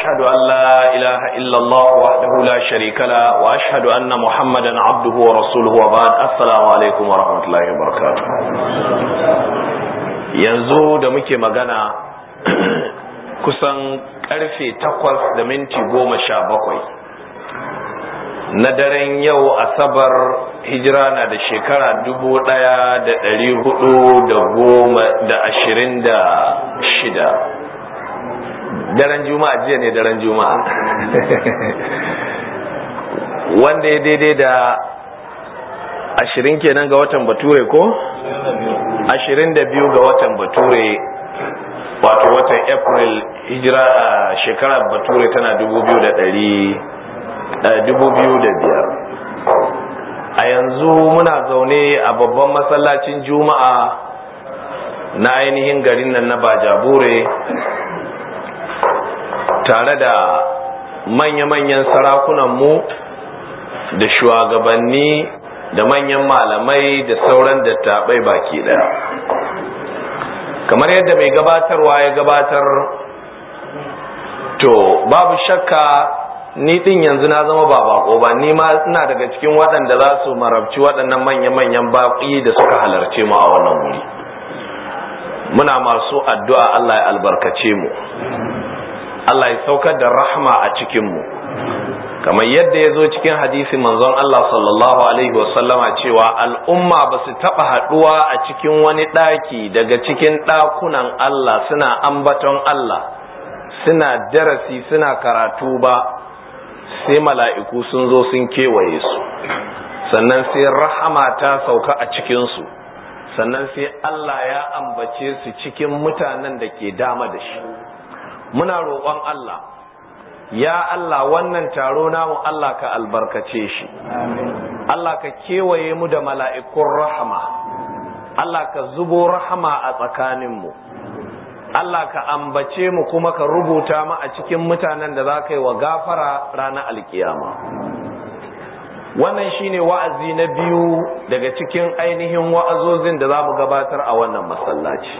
أشهد أن لا إله إلا الله وحده لا شريك له وأشهد أن محمدا عبده ورسوله وبعد السلام عليكم ورحمة الله وبركاته yanzu da muke magana kusan karfe takwas da minti goma sha bakwai na daren yau asabar hijira na da shekara dubu ɗaya da ɗari hudu da goma da ashirin da shida daren juma'a jiya ne daren juma'a wanda ya daidai da ashirin kenan ga watan bature ko? ashirin da biyu ga watan bature wato watan april hijira a shekarar bature tana dubu biyu da ɗari dubu biyu da biyar a yanzu muna zaune a babban masallacin juma'a na ainihin garin nan na bajabure tare da manya-manyan sarakunanmu da shugabanni da manyan malamai da sauran dattabai baki daya kamar yadda mai gabatarwa ya gabatar to babu shakka ni din yanzu na zama ba bako ba ni ma ina daga cikin waɗanda za su marabci waɗannan manya-manyan baƙi da suka halarce mu a wannan wuri muna masu addu'a Allah ya albarkace mu Allah ya saukar da rahma a cikinmu kamar yadda ya zo cikin hadisi manzon Allah sallallahu alaihi wasallama cewa al'umma ba su taɓa haɗuwa a cikin wani ɗaki daga cikin ɗakunan Allah suna ambaton Allah suna darasi suna karatu ba sai mala'iku sun zo sun kewaye su sannan sai rahama ta sauka a cikinsu sannan sai Allah ya ambace su cikin mutanen da ke dama da shi muna roƙon Allah ya Allah wannan taro namu Allah ka albarkace shi Allah ka kewaye mu da mala'ikun rahama Allah ka zubo rahama a tsakaninmu Allah ka ambace mu kuma ka rubuta mu a cikin mutanen da za ka yi wa gafara ranar alkiyama wannan shine wa'azi na biyu daga cikin ainihin wa'azozin da za mu gabatar a wannan masallaci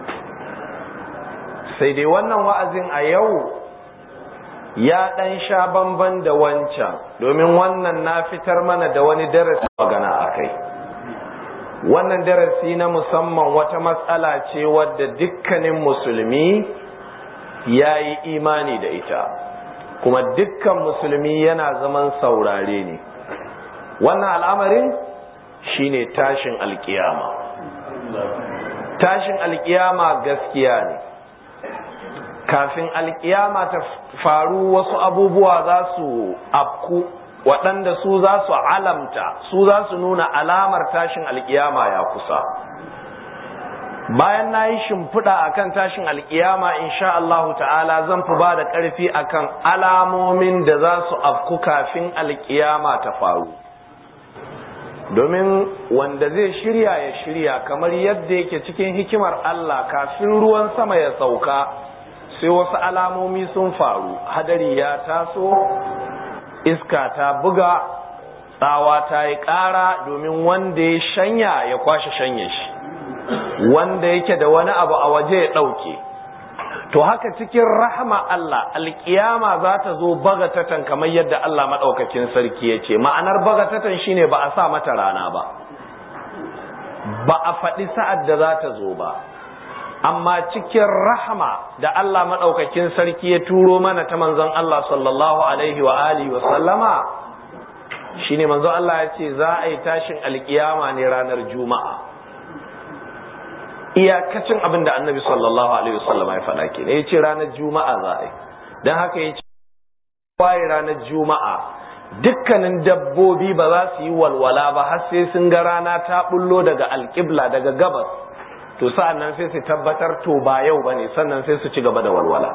sai dai wannan wa'azin a yau ya ɗan sha bamban da wancan domin wannan na fitar mana da wani darasi magana a kai wannan darasi na musamman wata matsala ce wadda dukkanin musulmi ya yi imani da ita kuma dukkan musulmi yana zaman saurare ne wannan al'amarin shine tashin alkiyama tashin alkiyama gaskiya ne kafin alkiyama ta faru wasu abubuwa za su afku waɗanda su za su alamta su za su nuna alamar tashin alkiyama ya kusa bayan na yi shimfiɗa a kan tashin alkiyama insha Allahu ta'ala zan fi ba da ƙarfi a kan alamomin da za su afku kafin alkiyama ta faru domin wanda zai shirya ya shirya kamar yadda yake cikin hikimar Allah kafin ruwan sama ya sauka sai wasu alamomi sun faru hadari ya taso iska ta buga tsawa ta yi ƙara domin wanda ya shanya ya kwashe shanye shi wanda yake da wani abu a waje ya ɗauke to haka cikin rahama Allah alƙiyama za ta zo bagatatan kamar yadda Allah maɗaukakin sarki ya ce ma'anar bagatatan shine ba a sa mata rana ba ba a faɗi sa'ad da za ta zo ba amma cikin rahama da Allah maɗaukakin sarki ya turo mana ta manzon Allah sallallahu alaihi wa alihi wa sallama shine manzon Allah ya ce za a yi tashin alkiyama ne ranar juma'a iyakacin abin da annabi sallallahu alaihi wa sallama ya faɗa ke ya ce ranar juma'a za a yi don haka ya ce waye ranar juma'a dukkanin dabbobi ba za su yi walwala ba har sai sun ga rana ta bullo daga alƙibla daga gabas to sa'an nan sai su tabbatar to ba yau ba ne sannan sai su ci gaba da walwala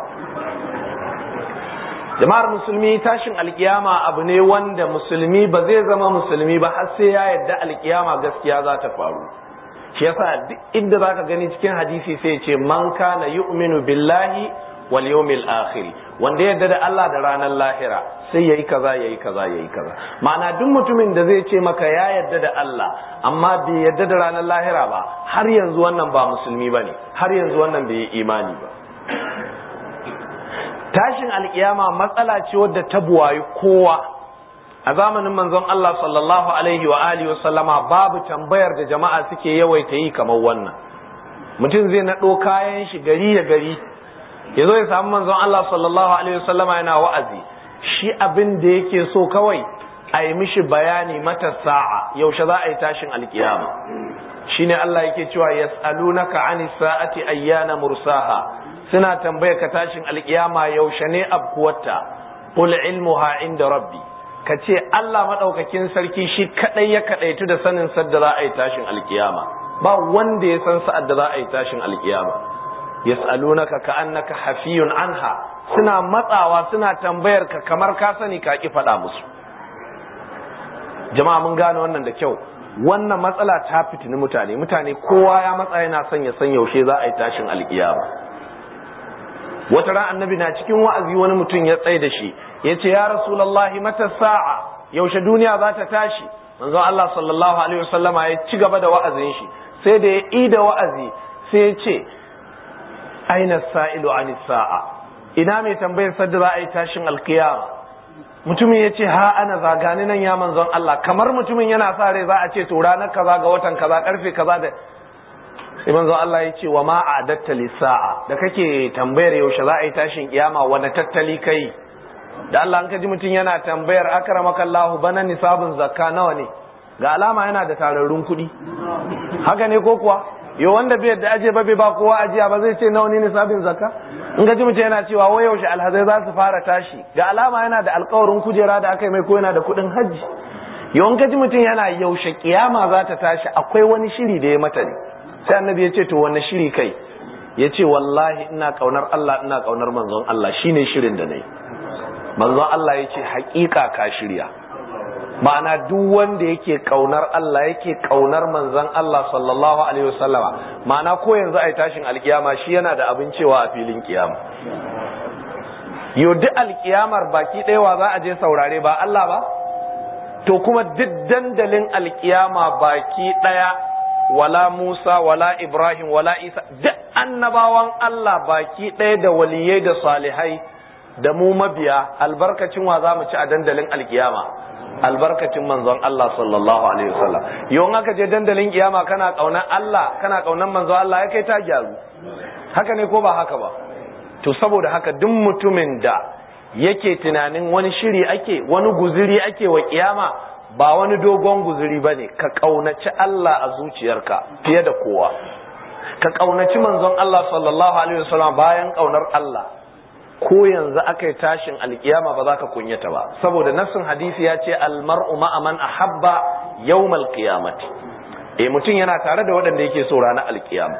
jama'ar musulmi tashin alkiyama abu ne wanda musulmi ba zai zama musulmi ba har sai ya yadda alkiyama gaskiya za ta faru shi yasa duk inda zaka gani cikin hadisi sai ce man kana yu'minu billahi wal yawmil akhir wanda yadda da Allah da ranar lahira sai yayi kaza yayi kaza yayi kaza ma'ana duk mutumin da zai ce maka ya yadda da Allah amma bai yadda da ranar lahira ba har yanzu wannan ba musulmi bane har yanzu wannan bai yi imani ba tashin alkiyama matsala ce wadda ta buwayi kowa a zamanin manzon Allah sallallahu alaihi wa alihi wa sallama babu tambayar da jama'a suke yawaita yi kamar wannan mutum zai naɗo kayan shi gari da gari ya zo ya samu manzon Allah sallallahu alaihi wa sallama yana wa'azi shi abin da yake so kawai a yi mishi bayani mata sa'a yaushe za a yi tashin alkiyama shine Allah yake cewa yas'alunaka anis sa'ati ayyana mursaha suna tambaya ka tashin alkiyama yaushe ne abkuwarta qul ilmuha inda rabbi ka ce Allah madaukakin sarki shi kadai ya kadaitu da sanin sadda za a yi tashin alkiyama ba wanda ya san sa'ad da za a yi tashin alkiyama yas'alunaka ka'annaka hafiyun anha suna matsawa suna tambayar ka kamar ka sani ka ki faɗa musu jama'a mun gane wannan da kyau wannan matsala ta fitini mutane mutane kowa ya matsa yana son ya san yaushe za a yi tashin alkiyama wata ran annabi na cikin wa'azi wani mutum ya tsaye da shi ya ce ya rasulallahi mata sa'a yaushe duniya za ta tashi manzo Allah sallallahu alaihi wasallama ya ci gaba da wa'azin shi sai da ya yi da wa'azi sai ya ce aina sa'ilu anis sa'a ina mai tambayar sadda za a yi tashin alkiyama mutumin ya ce ha ana zagani nan ya manzon Allah kamar mutumin yana sa rai za a ce to ranar kaza ga watan kaza karfe kaza da sai manzon Allah ya ce wa ma adatta lisa'a da kake tambayar yaushe za a yi tashin kiyama wani tattali kai da Allah an kaji mutum yana tambayar akramaka Allah bana nisabun zakka nawa ne ga alama yana da tararrun kuɗi haka ne ko kuwa yo wanda bai da aje ba bai ba kowa ajiya ba zai ce nawa ne nisabin zakka in ga mutum yana cewa wai yaushe alhazai za su fara tashi ga alama yana da alkawarin kujera da aka yi mai ko yana da kuɗin hajji yau in ji mutum yana yaushe kiyama za ta tashi akwai wani shiri da ya mata ne sai annabi ya ce to wani shiri kai ya ce wallahi ina kaunar Allah ina kaunar manzon Allah shine shirin da nayi manzon Allah ya ce haƙiƙa ka shirya ma'ana duk wanda yake kaunar Allah yake kaunar manzon Allah sallallahu alaihi wasallama ma'ana ko yanzu ai tashin alkiyama shi yana da abin cewa a filin kiyama yo duk alkiyamar baki ɗayawa za a je saurare ba Allah ba to kuma duk dandalin alkiyama baki ɗaya wala Musa wala Ibrahim wala Isa duk annabawan Allah baki ɗaya da waliyai da salihai da mu mabiya albarkacin wa za mu ci a dandalin alkiyama albarkacin manzon Allah sallallahu alaihi wasallam yau aka je dandalin kiyama kana kaunar Allah kana kaunar manzon Allah ya kai ta gyaru haka ne ko ba haka ba to saboda haka duk mutumin da yake tunanin wani shiri ake wani guziri ake wa kiyama ba wani dogon guziri bane ka kaunaci Allah a zuciyarka fiye da kowa ka kaunaci manzon Allah sallallahu alaihi wasallam bayan kaunar Allah ko yanzu aka yi tashin alkiyama ba za ka kunyata ba saboda nassin hadisi ya ce almar'u ma'a man ahabba yawmal qiyamati eh mutum yana tare da waɗanda yake so ranar alkiyama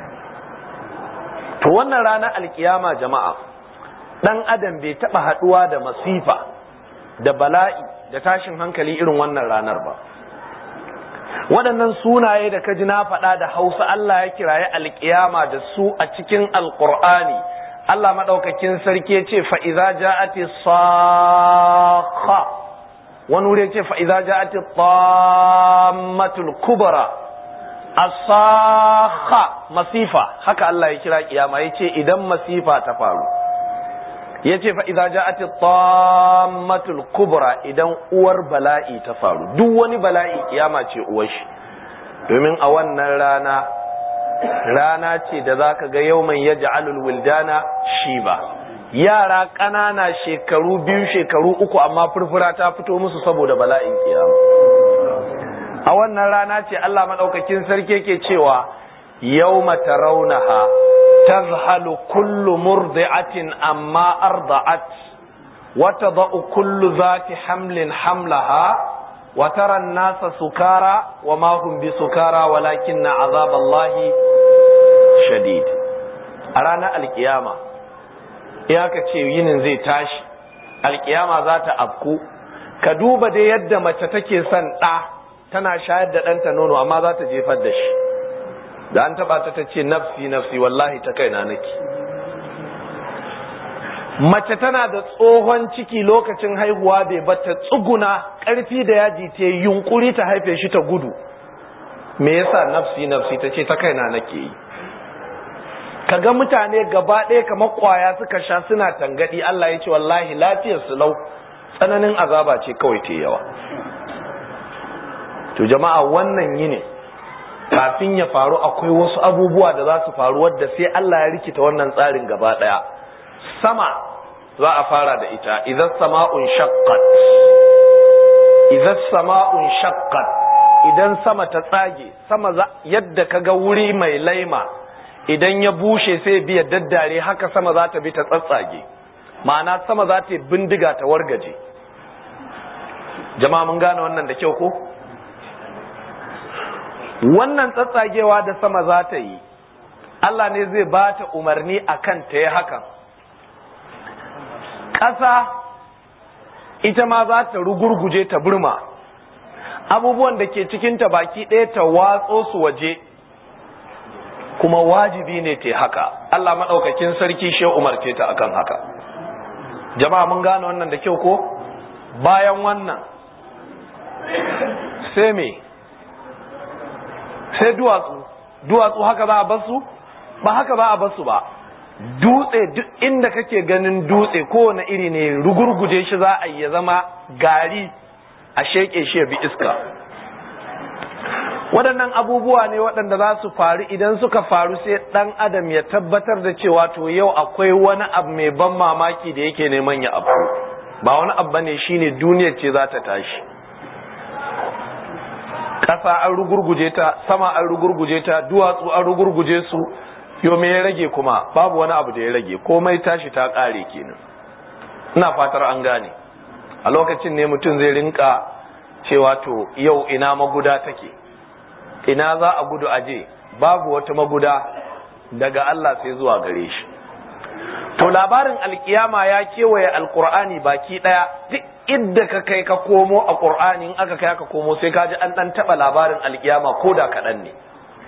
to wannan ranar alkiyama jama'a dan adam bai taba haduwa da masifa da bala'i da tashin hankali irin wannan ranar ba waɗannan sunaye da kaji na faɗa da hausa Allah ya kiraye alkiyama da su a cikin alkur'ani Allah maɗaukakin sarki ya ce fa'iza ja'ati sakha wani wuri ya ce fa'iza ja'ati tammatul kubara asakha masifa haka Allah ya kira kiyama ya ce idan masifa ta faru ya ce fa'iza ja'ati tammatul kubra idan uwar bala'i ta faru duk wani bala'i kiyama ce uwar shi domin a wannan rana rana ce da za ka ga yau mai ya ja'alul wildana shi ba yara ƙanana shekaru biyu shekaru uku amma furfura ta fito musu saboda bala'in kiyama a wannan rana ce Allah maɗaukakin sarki ke cewa yau mata raunaha tazhalu kullu murdi'atin amma arda'at wata ba'u kullu zati hamlin hamlaha وترى الناس سكارى وما هم بسكارى ولكن عذاب الله شديد أرانا القيامة iyaka ce yinin zai tashi alkiyama za ta afku ka duba dai yadda mace take son ɗa tana shayar da ɗanta nono amma za ta jefar da shi da an taɓa ta ta ce nafsi nafsi wallahi ta kaina nake mace tana da tsohon ciki lokacin haihuwa bai bata tsuguna ƙarfi da yaji ta yunkuri ta haife shi ta gudu me yasa nafsi nafsi ta ce ta kaina nake yi kaga mutane gaba ɗaya kamar kwaya suka sha suna tangadi Allah ya ce wallahi lafiyar su lau tsananin azaba ce kawai ta yawa to jama'a wannan yini kafin ya faru akwai wasu abubuwa da za su faru wadda sai Allah ya rikita wannan tsarin gaba ɗaya sama za a fara da ita idan sama'un shaqqat idan sama'un shaqqat idan sama ta tsage sama yadda kaga wuri mai laima idan ya bushe sai biya daddare haka sama za ta bi ta tsatsage ma'ana sama za ta bindiga ta wargaje jama'a mun gane wannan da kyau ko wannan tsatsagewa da sama za ta yi Allah ne zai ba ta umarni akan ta yi hakan ƙasa ita ma za ta rugurguje ta burma abubuwan da ke cikinta baki ɗaya ta watso su waje kuma wajibi ne ta haka Allah maɗaukakin sarki shi umarce ta akan haka jama'a mun gane wannan da kyau ko bayan wannan sai me sai duwatsu duwatsu haka za a basu ba haka ba a basu ba dutse duk inda kake ganin dutse kowane iri ne rugurguje shi za a ya zama gari a sheƙe shi ya bi iska waɗannan abubuwa ne waɗanda za su faru idan suka faru sai ɗan adam ya tabbatar da cewa to yau akwai wani abu mai ban mamaki da yake neman ya abu ba wani abu ne shine duniyar ce za ta tashi ƙasa an rugurguje ta sama an rugurguje ta duwatsu an rugurguje su yo me ya rage kuma babu wani abu da ya rage komai tashi ta ƙare kenan ina fatar an gane a lokacin ne mutum zai rinka cewa to yau ina maguda take ina za a gudu aje babu wata maguda daga Allah sai zuwa gare shi to labarin alkiyama ya kewaye alkur'ani baki daya duk idda ka kai ka komo a qur'ani in aka kai ka komo sai ka ji an dan taba labarin alkiyama ko da kaɗan ne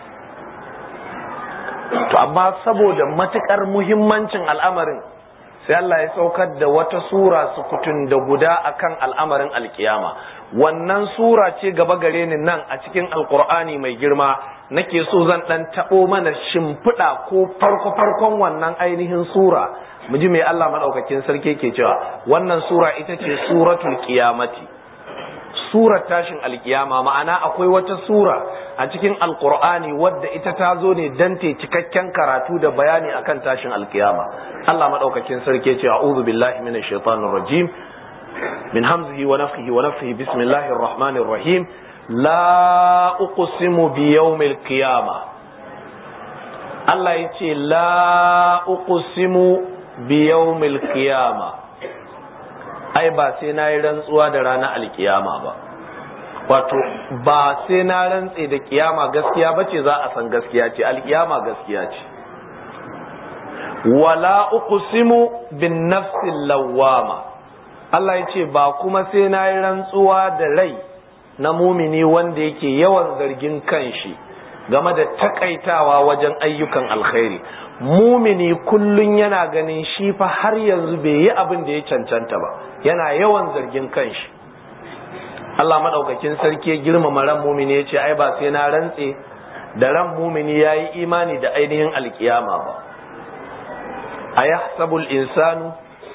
to amma saboda matukar muhimmancin al'amarin sai Allah ya saukar da wata sura sukutun da guda akan al'amarin alkiyama wannan sura ce gaba gare ni nan a cikin alkur'ani mai girma nake so zan dan tabo mana shimfiɗa ko farko farkon wannan ainihin sura mu ji mai Allah madaukakin sarki ke cewa wannan sura ita ce suratul qiyamati surar tashin alkiyama ma'ana akwai wata sura a cikin alkur'ani wadda ita ta zo ne dan te cikakken karatu da bayani akan tashin alkiyama Allah madaukakin sarki ce a'udhu billahi minash shaitanir rajim min hamzihi wa nafthihi wa nafthihi bismillahir rahmanir rahim la uqsimu bi yawmil qiyama Allah yace la uqsimu bi yawmil qiyama ai ba sai na yi rantsuwa da ranar alkiyama ba wato ba sai na rantse da kiyama gaskiya ba ce za a san gaskiya ce alkiyama gaskiya ce wala uqsimu bin nafsil lawwama Allah ya ce ba kuma sai na yi rantsuwa da rai na mumini wanda yake yawan zargin kanshi game da takaitawa wajen ayyukan alkhairi mumini kullun yana ganin shi fa har yanzu bai yi abin da ya cancanta ba yana yawan zargin kanshi Allah madaukakin sarki ya girmama ran mumini ya ce ai ba sai na rantse da ran mumini ya yi imani da ainihin alkiyama ba a yahsabul insanu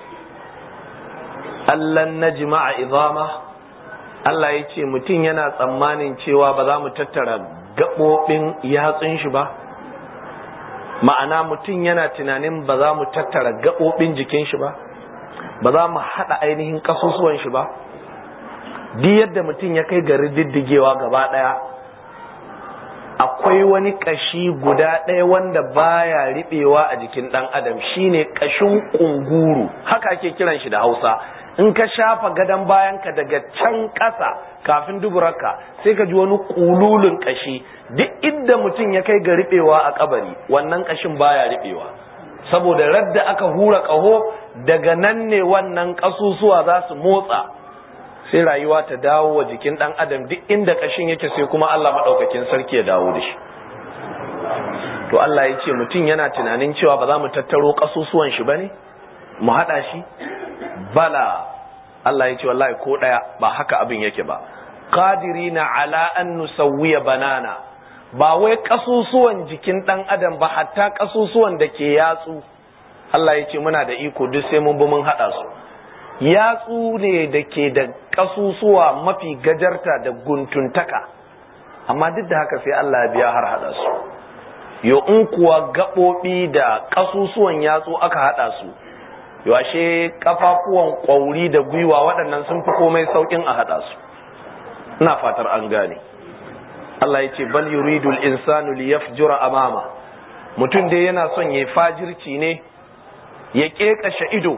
allan najma'a izama Allah ya ce mutum yana tsammanin cewa ba za mu tattara gaɓoɓin yatsun shi ba ma'ana mutum yana tunanin ba za mu tattara gaɓoɓin jikin shi ba ba za mu haɗa ainihin ƙasusuwan shi ba duk yadda mutum ya kai ga rididdigewa gaba ɗaya akwai wani ƙashi guda ɗaya wanda baya riɓewa a jikin ɗan adam shine ƙashin ƙunguru haka ake kiran shi da hausa in ka shafa gadon bayanka daga can ƙasa kafin duburarka sai ka ji wani ƙululun ƙashi duk inda mutum ya kai ga riɓewa a kabari wannan ƙashin baya riɓewa saboda radda aka hura ƙaho daga nan ne wannan ƙasusuwa za su motsa sai rayuwa ta dawo wa jikin ɗan adam duk inda ƙashin yake sai kuma Allah maɗaukakin sarki ya dawo da shi to Allah ya ce mutum yana tunanin cewa ba za mu tattaro ƙasusuwan shi ba ne mu haɗa shi bala Allah ya ce wallahi ko ɗaya ba haka abin yake ba qadirina ala an nusawwiya banana ba wai ƙasusuwan jikin ɗan adam ba hatta ƙasusuwan da ke yatsu Allah ya ce muna da iko duk sai mun bi mun haɗa su yatsu ne da ke da ƙasusuwa mafi gajarta da guntuntaka amma duk da haka sai Allah ya biya har haɗa su yo in kuwa gaɓoɓi da ƙasusuwan yatsu aka haɗa su yo ashe kafafuwan ƙwauri da gwiwa waɗannan sun fi komai sauƙin a haɗa su ina fatar an gane Allah ya ce bal yuridul insanu liyafjura amama mutum dai yana son ya fajirci ne ya ƙeƙashe ido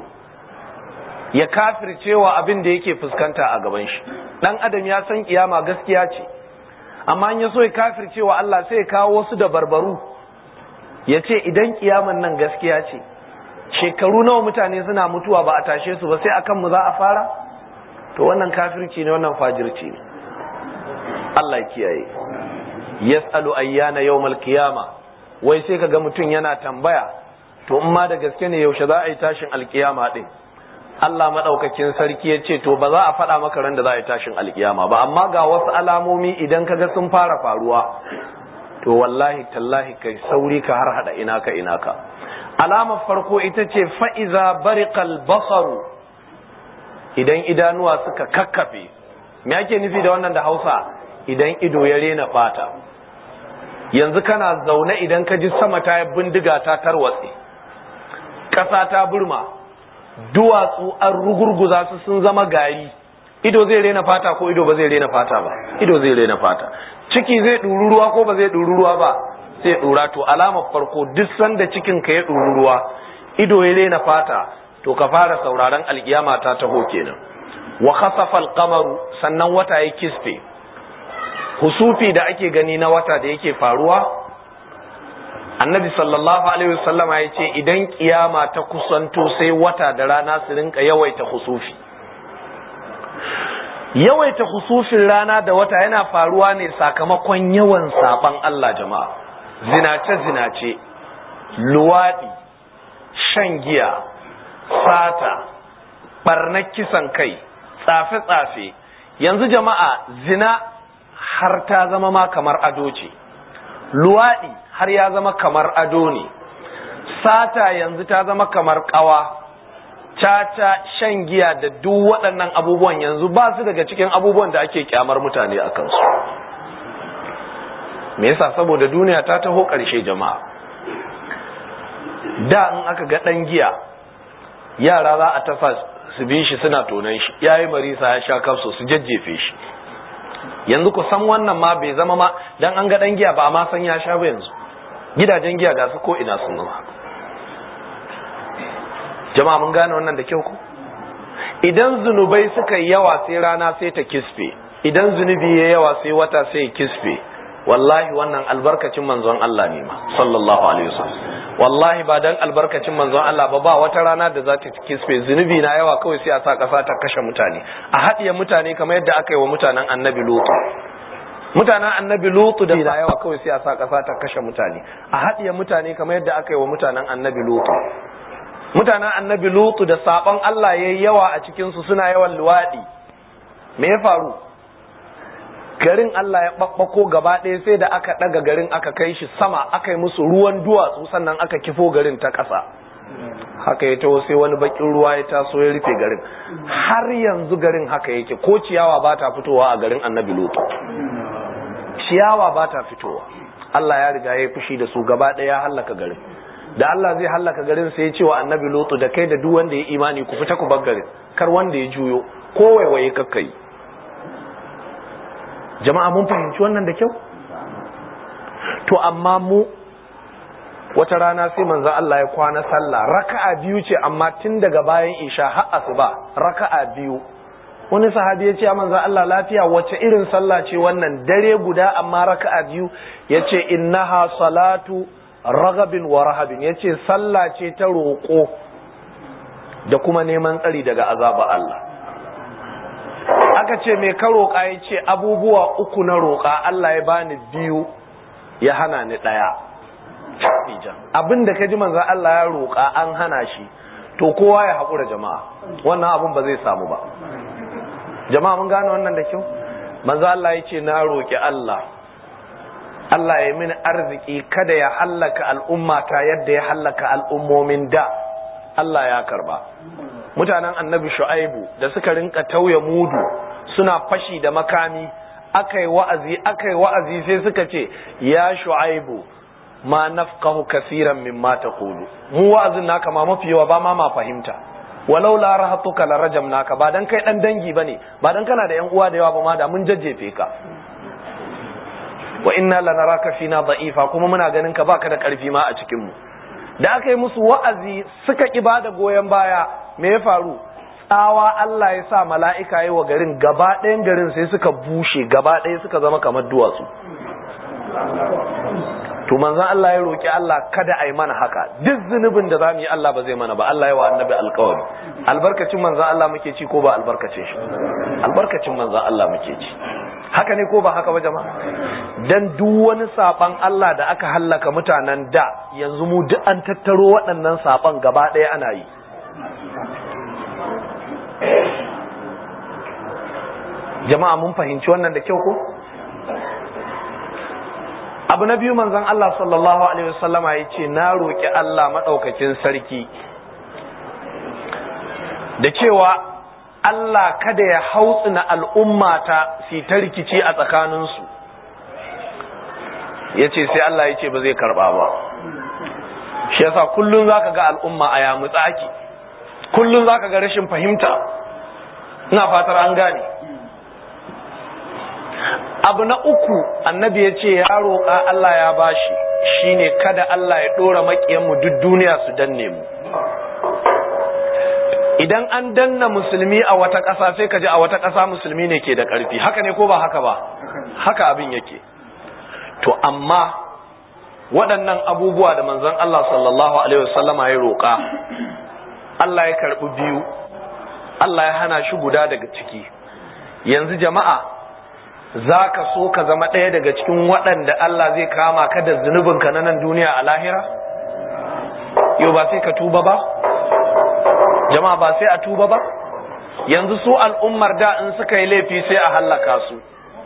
ya kafircewa abin da yake fuskanta a gaban shi dan adam ya san kiyama gaskiya ce amma in ya so ya kafircewa Allah sai ya kawo wasu da barbaru ya ce idan kiyaman nan gaskiya ce shekaru nawa mutane suna mutuwa ba a tashe su ba sai akan mu za a fara to wannan kafirci ne wannan fajirci ne Allah ya kiyaye yas'alu ayyana yawmal qiyama wai sai kaga mutum yana tambaya to in ma da gaske ne yaushe za a yi tashin alkiyama din Allah madaukakin sarki ya ce to ba za a faɗa maka ran da za a yi tashin alkiyama ba amma ga wasu alamomi idan kaga sun fara faruwa to wallahi tallahi kai sauri ka har hada ina ka ina ka alamar farko ita ce fa'iza bariqal basaru idan idanuwa suka kakkafe me ake nufi da wannan da Hausa idan ido ya rena fata yanzu kana zaune idan ka ji sama ta yi bindiga ta tarwatse ƙasa ta burma duwatsu an rugurguza su sun zama gari ido zai rena fata ko ido ba zai rena fata ba ido zai rena fata ciki zai ɗuru ruwa ko ba zai ɗuru ruwa ba zai ɗura to alamar farko duk sanda cikin ka ya ɗuru ruwa ido ya rena fata to ka fara sauraron alkiyama ta taho kenan wa khasafa al-qamaru sannan wata ya kisfe husufi da ake gani na wata da yake faruwa annabi sallallahu alaihi wasallam ya ce idan kiyama ta kusanto sai wata da rana su rinka yawaita husufi yawaita husufin rana da wata yana faruwa ne sakamakon yawan saban Allah jama'a zinace zinace luwadi shan giya sata barnar kisan kai tsafe tsafe yanzu jama'a zina har ta zama ma kamar ado ce luwaɗi har ya zama kamar ado ne sata yanzu ta zama kamar ƙawa caca shan giya da duk waɗannan abubuwan yanzu ba su daga cikin abubuwan da ake kyamar mutane a kansu me yasa saboda duniya ta taho ƙarshe jama'a da in aka ga ɗan giya yara za a tafa su bi shi suna tonan shi yayi marisa ya sha kafso su jajjefe shi yanzu ku san wannan ma bai zama ma dan an ga dan giya ba ma san ya sha ba yanzu gidajen giya ga su ko ina sun zama jama'a mun gane wannan da kyau ku idan zunubai suka yi yawa sai rana sai ta kisfe idan zunubi ya yawa sai wata sai kisfe wallahi wannan albarkacin manzon Allah ne ma sallallahu alaihi wasallam wallahi ba dan albarkacin manzon Allah ba ba wata rana da za ta kisfe zunubi na yawa kawai sai a sa kasa ta kashe mutane a haɗiye mutane kamar yadda aka yi wa mutanen annabi lutu mutanen annabi lutu da yawa kawai sai a sa kasa ta kashe mutane a haɗiye mutane kamar yadda aka yi wa mutanen annabi lutu mutanen annabi lutu da sabon Allah yayi yawa a cikin su suna yawan luwadi me ya faru garin Allah ya ɓaɓɓako gaba ɗaya sai da aka ɗaga garin aka kai shi sama aka yi musu ruwan duwatsu sannan aka kifo garin ta ƙasa haka ya taho sai wani bakin ruwa ya taso ya rufe garin har yanzu garin haka yake ko ciyawa ba ta fitowa a garin annabi lutu ciyawa ba ta fitowa Allah ya riga ya fushi da su gaba ɗaya ya hallaka garin da Allah zai hallaka garin sai ya ce wa annabi lutu da kai da duk wanda ya imani ku fita ku bar garin kar wanda ya juyo ko waiwaye kakkai jama'a mun fahimci wannan da kyau to amma mu wata rana sai manzo Allah ya kwana sallah raka'a biyu ce amma tun daga bayan isha har asuba raka'a biyu wani sahabi ya ce manzo Allah lafiya wace irin sallah ce wannan dare guda amma raka'a biyu yace innaha salatu ragabin wa rahabin yace sallah ce ta roƙo da kuma neman tsari daga azaba Allah aka ce mai ka roƙa ya ce abubuwa uku na roƙa Allah ya bani biyu ya hana ni ɗaya abin da ka ji manzan Allah ya roƙa an hana shi to kowa ya haƙura jama'a wannan abin ba zai samu ba jama'a mun gane wannan da kyau manzan Allah ya ce na roƙi Allah Allah ya mini arziki kada ya hallaka al'ummata yadda ya hallaka al'ummomin da Allah ya karba mutanen annabi shu'aibu da suka rinka tauye mudu suna fashi da makami akai wa'azi akai wa'azi sai suka ce ya shu'aibu ma nafqahu kaseeran mimma taqulu mu wa'azin naka ma mafi yawa ba ma ma fahimta walau la rahatuka la rajamnaka ba dan kai dan dangi bane ba dan kana da yan uwa da yawa ba ma da mun jajjefe ka wa inna lanaraka fina da'ifa kuma muna ganin ka baka da karfi ma a cikin mu da aka yi musu wa'azi suka ki bada goyon baya me ya faru tsawa Allah ya sa mala'ika yi wa garin gaba ɗayan garin sai suka bushe gaba ɗaya suka zama kamar duwatsu to manzon Allah ya roki Allah kada a yi mana haka duk zunubin da zamu yi Allah ba zai mana ba Allah ya wa annabi alƙawari albarkacin manzon Allah muke ci ko ba albarkacin shi albarkacin manzon Allah muke ci haka ne ko ba haka ba jama'a dan duk wani saban Allah da aka hallaka mutanen da yanzu mu duk an tattaro waɗannan saban gaba ɗaya ana yi jama'a mun fahimci wannan da kyau ko abu na biyu manzon Allah sallallahu alaihi wasallama ya ce na roƙi Allah maɗaukakin sarki da cewa Allah kada ya hautsina al'ummata su ta rikici a tsakaninsu ya ce sai Allah ya ce ba zai karɓa ba shi yasa kullum za ka ga al'umma a yamutsa ake kullum za ka ga rashin fahimta ina fatar an gane abu na uku annabi ya ce ya roƙa Allah ya bashi shine kada Allah ya ɗora maƙiyanmu duk duniya su danne mu idan an danna musulmi a wata ƙasa sai ka ji a wata ƙasa musulmi ne ke da ƙarfi haka ne ko ba haka ba haka abin yake to amma waɗannan abubuwa da manzon Allah sallallahu alaihi wasallama ya roƙa Allah ya karɓi biyu Allah ya hana shi guda daga ciki yanzu jama'a za ka so ka zama ɗaya daga cikin waɗanda Allah zai kama ka da zunubinka na nan duniya a lahira yau ba sai ka tuba ba jama'a ba sai a tuba ba yanzu su al'ummar da in suka yi laifi sai a hallaka su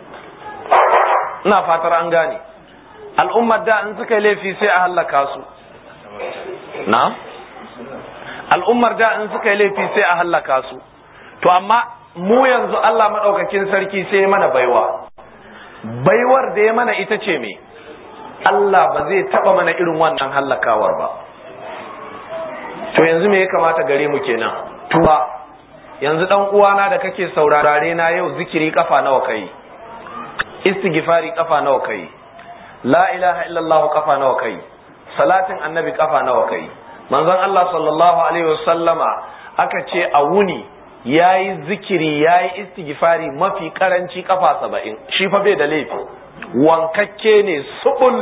ina fatar an gane al'ummar da in suka yi laifi sai a hallaka su na al'ummar da in suka yi laifi sai a hallaka su to amma mu yanzu Allah maɗaukakin sarki sai mana baiwa baiwar da ya mana ita ce me Allah ba zai taɓa mana irin wannan hallakawar ba to yanzu me ya kamata gare mu kenan tuba yanzu dan uwana da kake saurare na yau zikiri kafa nawa kai istighfari kafa nawa kai la ilaha illallah kafa nawa kai salatin annabi kafa nawa kai manzon Allah sallallahu alaihi wasallama aka ce a wuni yayi zikiri yayi istighfari mafi karanci kafa saba'in shi fa bai da laifi wankakke ne subul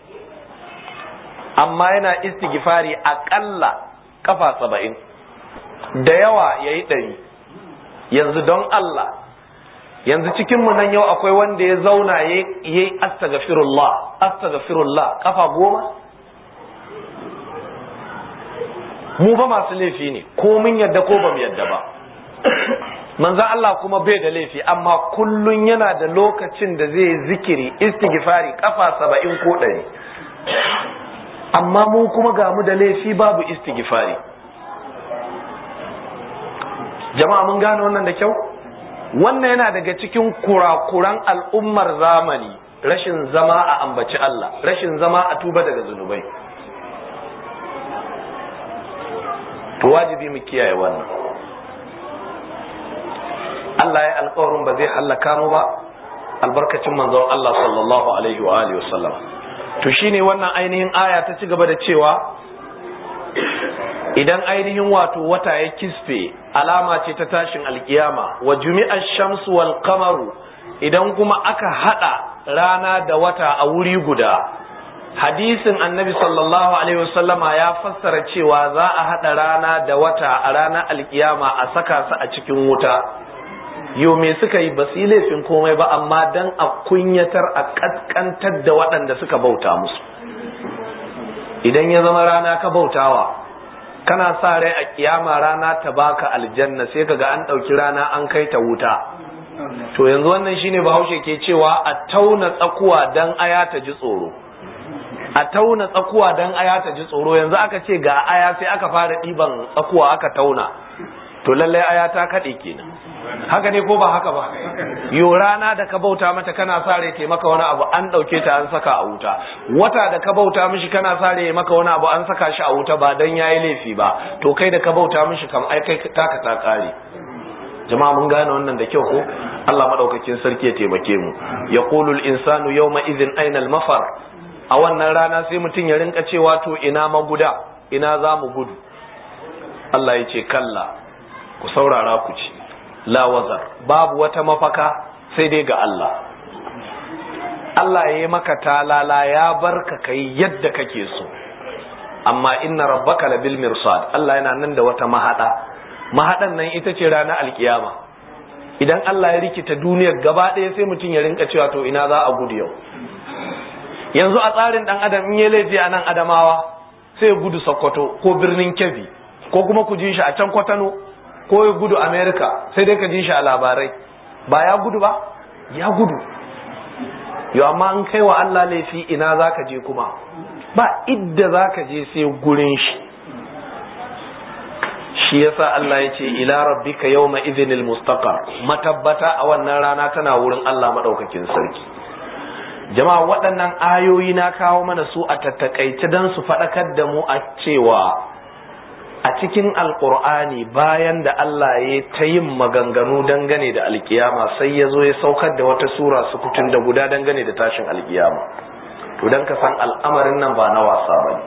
amma yana istighfari aƙalla kafa saba'in da yawa ya yi ɗari yanzu don Allah yanzu cikinmu nan yau akwai wanda ya zauna ya yi astagfirullah astagfirullah kafa goma mu ba masu laifi ne ko mun yadda ko ba mu yadda ba manzan Allah kuma bai da laifi amma kullun yana da lokacin da zai zikiri istighfari kafa saba'in ko ɗari amma mu kuma ga mu da laifi babu istighfari jama'a mun gane wannan da kyau wannan yana daga cikin kurakuran al'ummar zamani rashin zama a ambaci Allah rashin zama a tuba daga zunubai to wajibi mu kiyaye wannan Allah ya alƙawarin ba zai hallaka mu ba albarkacin manzon Allah sallallahu alaihi wa alihi wasallam to shine wannan ainihin aya ta ci gaba da cewa idan ainihin wato wata ya kisfe alama ce ta tashin alkiyama wa jumi'a shamsu wal qamaru idan kuma aka hada rana da wata a wuri guda hadisin annabi sallallahu alaihi wasallama ya fassara cewa za a hada rana da wata a ranar alkiyama a saka su a cikin wuta yau me suka yi ba su yi laifin komai ba amma dan a kunyatar a kaskantar da waɗanda suka bauta musu idan ya zama rana ka bautawa kana sa rai a kiyama rana ta baka aljanna sai kaga an ɗauki rana an kai ta wuta to yanzu wannan shine bahaushe ke cewa a tauna tsakuwa dan aya ta ji tsoro a tauna tsakuwa dan aya ta ji tsoro yanzu aka ce ga aya sai aka fara ɗiban tsakuwa aka tauna to lallai aya ta kaɗe kenan haka ne ko ba haka ba yo rana da ka bauta mata kana sare te maka wani abu an ɗauke ta an saka a wuta wata da ka bauta mishi kana sare maka wani abu an saka shi a wuta ba dan yayi laifi ba to kai da ka bauta mishi kam ai kai taka ta kare jama'a mun gane wannan da kyau ko Allah madaukakin sarki ya taimake mu yaqulu al-insanu yawma idhin aina al-mafar a wannan rana sai mutum ya rinka cewa to ina maguda ina za mu gudu Allah ya ce kalla ku saurara ku ci la wazar babu wata mafaka sai dai ga Allah Allah ya yi maka talala ya barka kai yadda kake so amma inna rabbaka labil mirsad Allah yana nan da wata mahada mahadan nan ita ce ranar alkiyama idan Allah ya rikita duniyar gaba ɗaya sai mutum ya rinka cewa to ina za a gudu yau yanzu a tsarin dan adam in ya laifi a nan adamawa sai ya gudu sokoto ko birnin kebbi ko kuma ku ji shi a can kwatano ko ya gudu america sai dai ka ji shi a labarai ba ya gudu ba ya gudu yau amma an kai wa allah laifi ina za ka je kuma ba idda za ka je sai gurin shi shi yasa Allah ya ce ila rabbika yawma idhinil mustaqar matabbata a wannan rana tana wurin Allah madaukakin sarki jama'a waɗannan ayoyi na kawo mana su a tattakaice don su faɗakar da mu a cewa a cikin alkur'ani bayan da Allah ya ta yin maganganu dangane da alkiyama sai ya zo ya saukar da wata sura sukutun da guda dangane da tashin alkiyama to don ka san al'amarin nan ba na wasa ba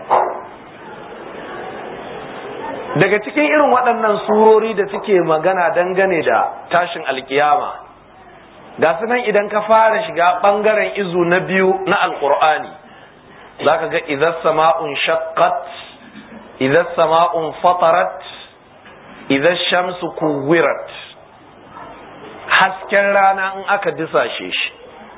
daga cikin irin waɗannan surori da suke magana dangane da tashin alkiyama ga su nan idan ka fara shiga ɓangaren izu na biyu na alƙur'ani za ka ga idan sama'un shaqqat idan sama'un fatarat idan shamsu kuwirat hasken rana in aka disashe shi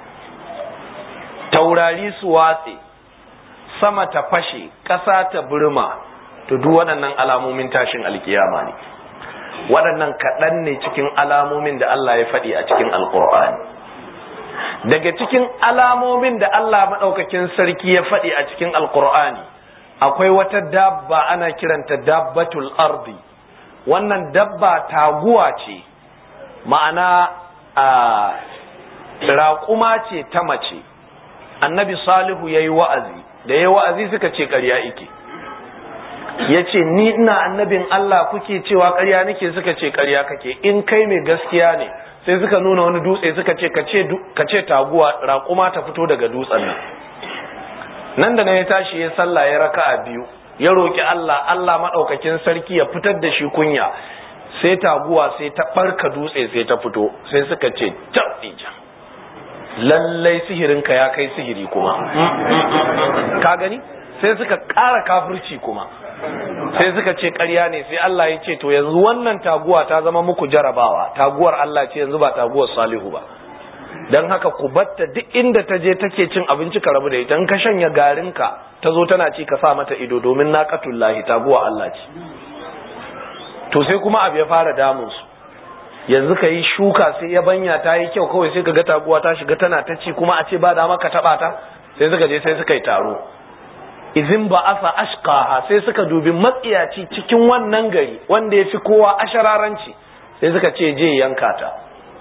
taurari su watse sama ta fashe ƙasa ta burma to duk waɗannan alamomin tashin alkiyama ne waɗannan kaɗan ne cikin alamomin da Allah ya faɗi a cikin alƙur'ani daga cikin alamomin da Allah maɗaukakin sarki ya faɗi a cikin alƙur'ani akwai wata dabba ana kiranta dabbatul ardi wannan dabba taguwa ce ma'ana a raƙuma ce ta mace annabi salihu ya yi wa'azi da ya yi wa'azi suka ce ƙarya ike ya ce ni ina annabin Allah kuke cewa ƙarya nake suka ce ƙarya kake in kai mai gaskiya ne sai suka nuna wani dutse suka ce ka ce taguwa raƙuma ta fito daga dutsen nan nan da na ya tashi ya sallah ya raka a biyu ya roƙi Allah Allah maɗaukakin sarki ya fitar da shi kunya sai taguwa sai ta ɓarka dutse sai ta fito sai suka ce tabija lallai sihirinka ya kai sihiri kuma ka gani sai suka ƙara kafirci kuma sai suka ce ƙarya ne sai Allah ya ce to yanzu wannan taguwa ta zama muku jarabawa taguwar Allah ce yanzu ba taguwar Salihu ba dan haka ku batta duk inda ta je take cin abinci ka rabu da ita in ka shanya garinka ta zo tana ci ka sa mata ido domin naqatullahi taguwa Allah ce to sai kuma abu ya fara damun su yanzu ka yi shuka sai ya banya ta yi kyau kawai sai ka ga taguwa ta shiga tana ta ci kuma a ce ba dama ka taba ta sai suka je sai suka yi taro izin ba asa ashqaha sai suka dubi matsiyaci cikin wannan gari wanda ya fi kowa ashararanci sai suka ce je yanka ta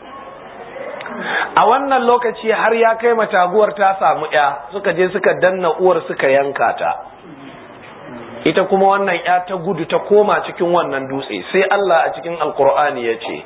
a wannan lokaci har ya kai mataguwar ta samu ya suka je suka danna uwar suka yanka ta ita kuma wannan ya ta gudu ta koma cikin wannan dutse sai Allah a cikin alkur'ani ya ce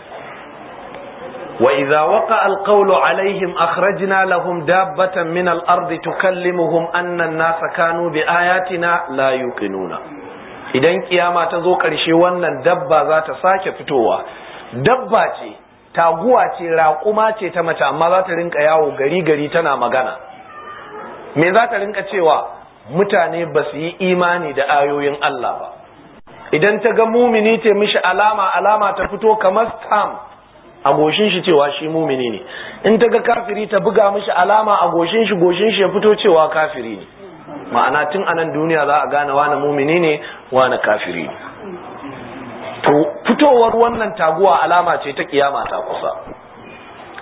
وإذا وقع القول عليهم أخرجنا لهم دابة من الأرض تكلمهم أن الناس كانوا بآياتنا لا يوقنون idan kiyama ta zo ƙarshe wannan dabba za ta sake fitowa dabba ce taguwa ce raƙuma ce ta mace amma za ta rinka yawo gari gari tana magana me za ta rinka cewa mutane ba su yi imani da ayoyin Allah ba idan ta ga mumini ce mishi alama alama ta fito kamar stamp a goshin shi cewa shi mumini ne in ta ga kafiri ta buga mishi alama a goshin shi goshin shi ya fito cewa kafiri ne ma'ana tun anan duniya za a gane wani mumini ne wani kafiri ne to fitowar wannan taguwa alama ce ta kiyama ta kusa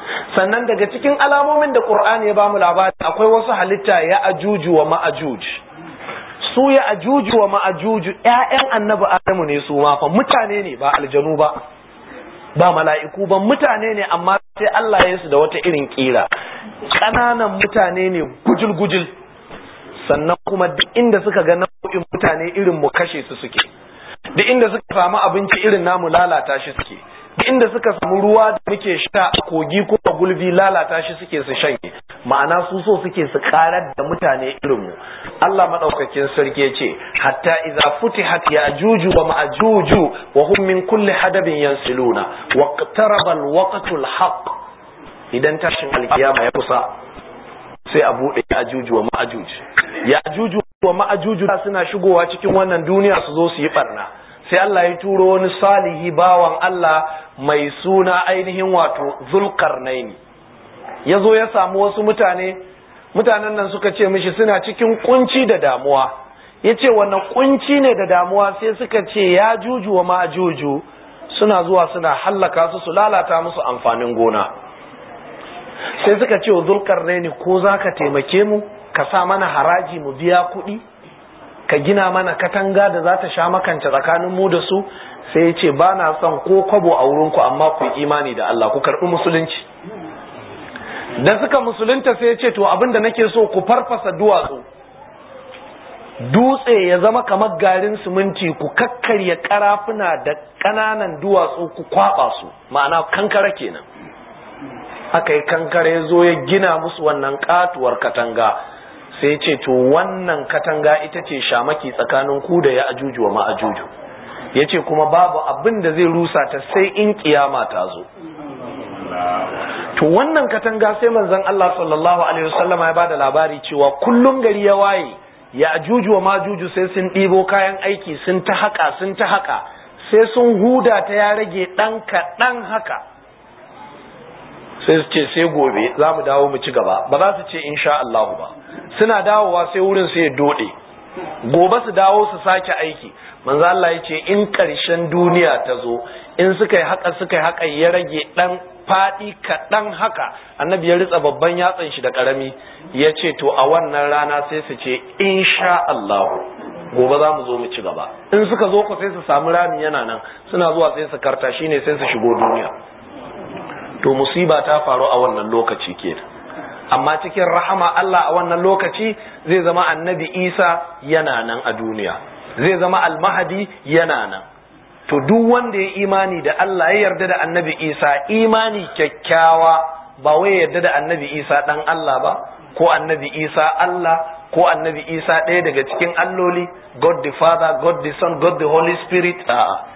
sannan daga cikin alamomin da Qur'ani ya bamu labari akwai wasu halitta ya ajuju wa ma'ajuj su ya ajuju wa ma'ajuju ƴaƴan annabi Adamu ne su ma fa mutane ne ba aljanu ba ba mala'iku ba mutane ne amma sai Allah ya su da wata irin kira ƙananan mutane ne gujil gujil sannan kuma duk inda suka ga nau'in mutane irin mu kashe su suke duk inda suka samu abinci irin namu lalata shi suke duk inda suka samu ruwa da muke sha a kogi ko a gulbi lalata shi suke su shanye ma'ana su so suke su karar da mutane irin mu Allah madaukakin sarki ya ce hatta idza futihat ya'juju wa ma'juju wa hum min kulli hadabin yansiluna wa qtaraba al-waqtul haqq idan tashin alkiyama ya kusa sai a bude ya'juju wa ma'juj ya'juju wa ma'juju suna shigowa cikin wannan duniya su zo su yi barna sai Allah ya turo wani salihi bawan Allah mai suna ainihin wato zulkarnaini ya zo ya samu wasu mutane mutanen nan suka ce mishi suna cikin kunci da damuwa ya ce wannan kunci ne da damuwa sai suka ce ya juju wa ma juju suna zuwa suna hallaka su su lalata musu amfanin gona sai suka ce wa zulkarnaini ko za ka taimake mu ka sa mana haraji mu biya kuɗi ka gina mana katanga da za ta sha makance tsakanin mu da su sai ya ce ba na son ko kwabo a wurinku amma ku imani da Allah ku karɓi musulunci da suka musulunta sai ya ce to abin da nake so ku farfasa duwatsu dutse ya zama kamar garin siminti ku kakkarya karafuna da ƙananan duwatsu ku kwaba su ma'ana kankara kenan aka yi kankara ya zo ya gina musu wannan katuwar katanga sai ce to wannan katanga ita ce shamaki tsakanin ku da ya ajuju wa ma'ajuju ya ce kuma babu abin da zai rusa ta sai in kiyama ta zo to wannan katanga sai manzon Allah sallallahu alaihi wasallam ya bada labari cewa kullum gari ya waye ya ajuju wa majuju sai sun ɗibo kayan aiki sun ta haka sun ta haka sai sun huda ta ya rage ɗan kaɗan haka sai su ce sai gobe za mu dawo mu ci gaba ba za su ce insha Allah ba suna dawowa sai wurin sai ya dode gobe su dawo su sake aiki manzo Allah ya ce in ƙarshen duniya ta zo in suka yi haka suka yi haka ya rage dan faɗi kaɗan haka annabi ya ritsa babban yatsan shi da ƙarami ya ce to a wannan rana sai su ce insha Allah gobe za mu zo mu ci gaba in suka zo ku sai su samu rami yana nan suna zuwa sai su karta shine sai su shigo duniya to musiba ta faru a wannan lokaci kenan amma cikin rahama Allah a wannan lokaci zai zama annabi Isa yana nan a duniya zai zama almahadi yana nan to duk wanda ya imani da Allah ya yarda da annabi Isa imani kyakkyawa ba wai ya yarda da annabi Isa dan Allah ba ko annabi Isa Allah ko annabi Isa ɗaya daga cikin alloli God the Father God the Son God the Holy Spirit a'a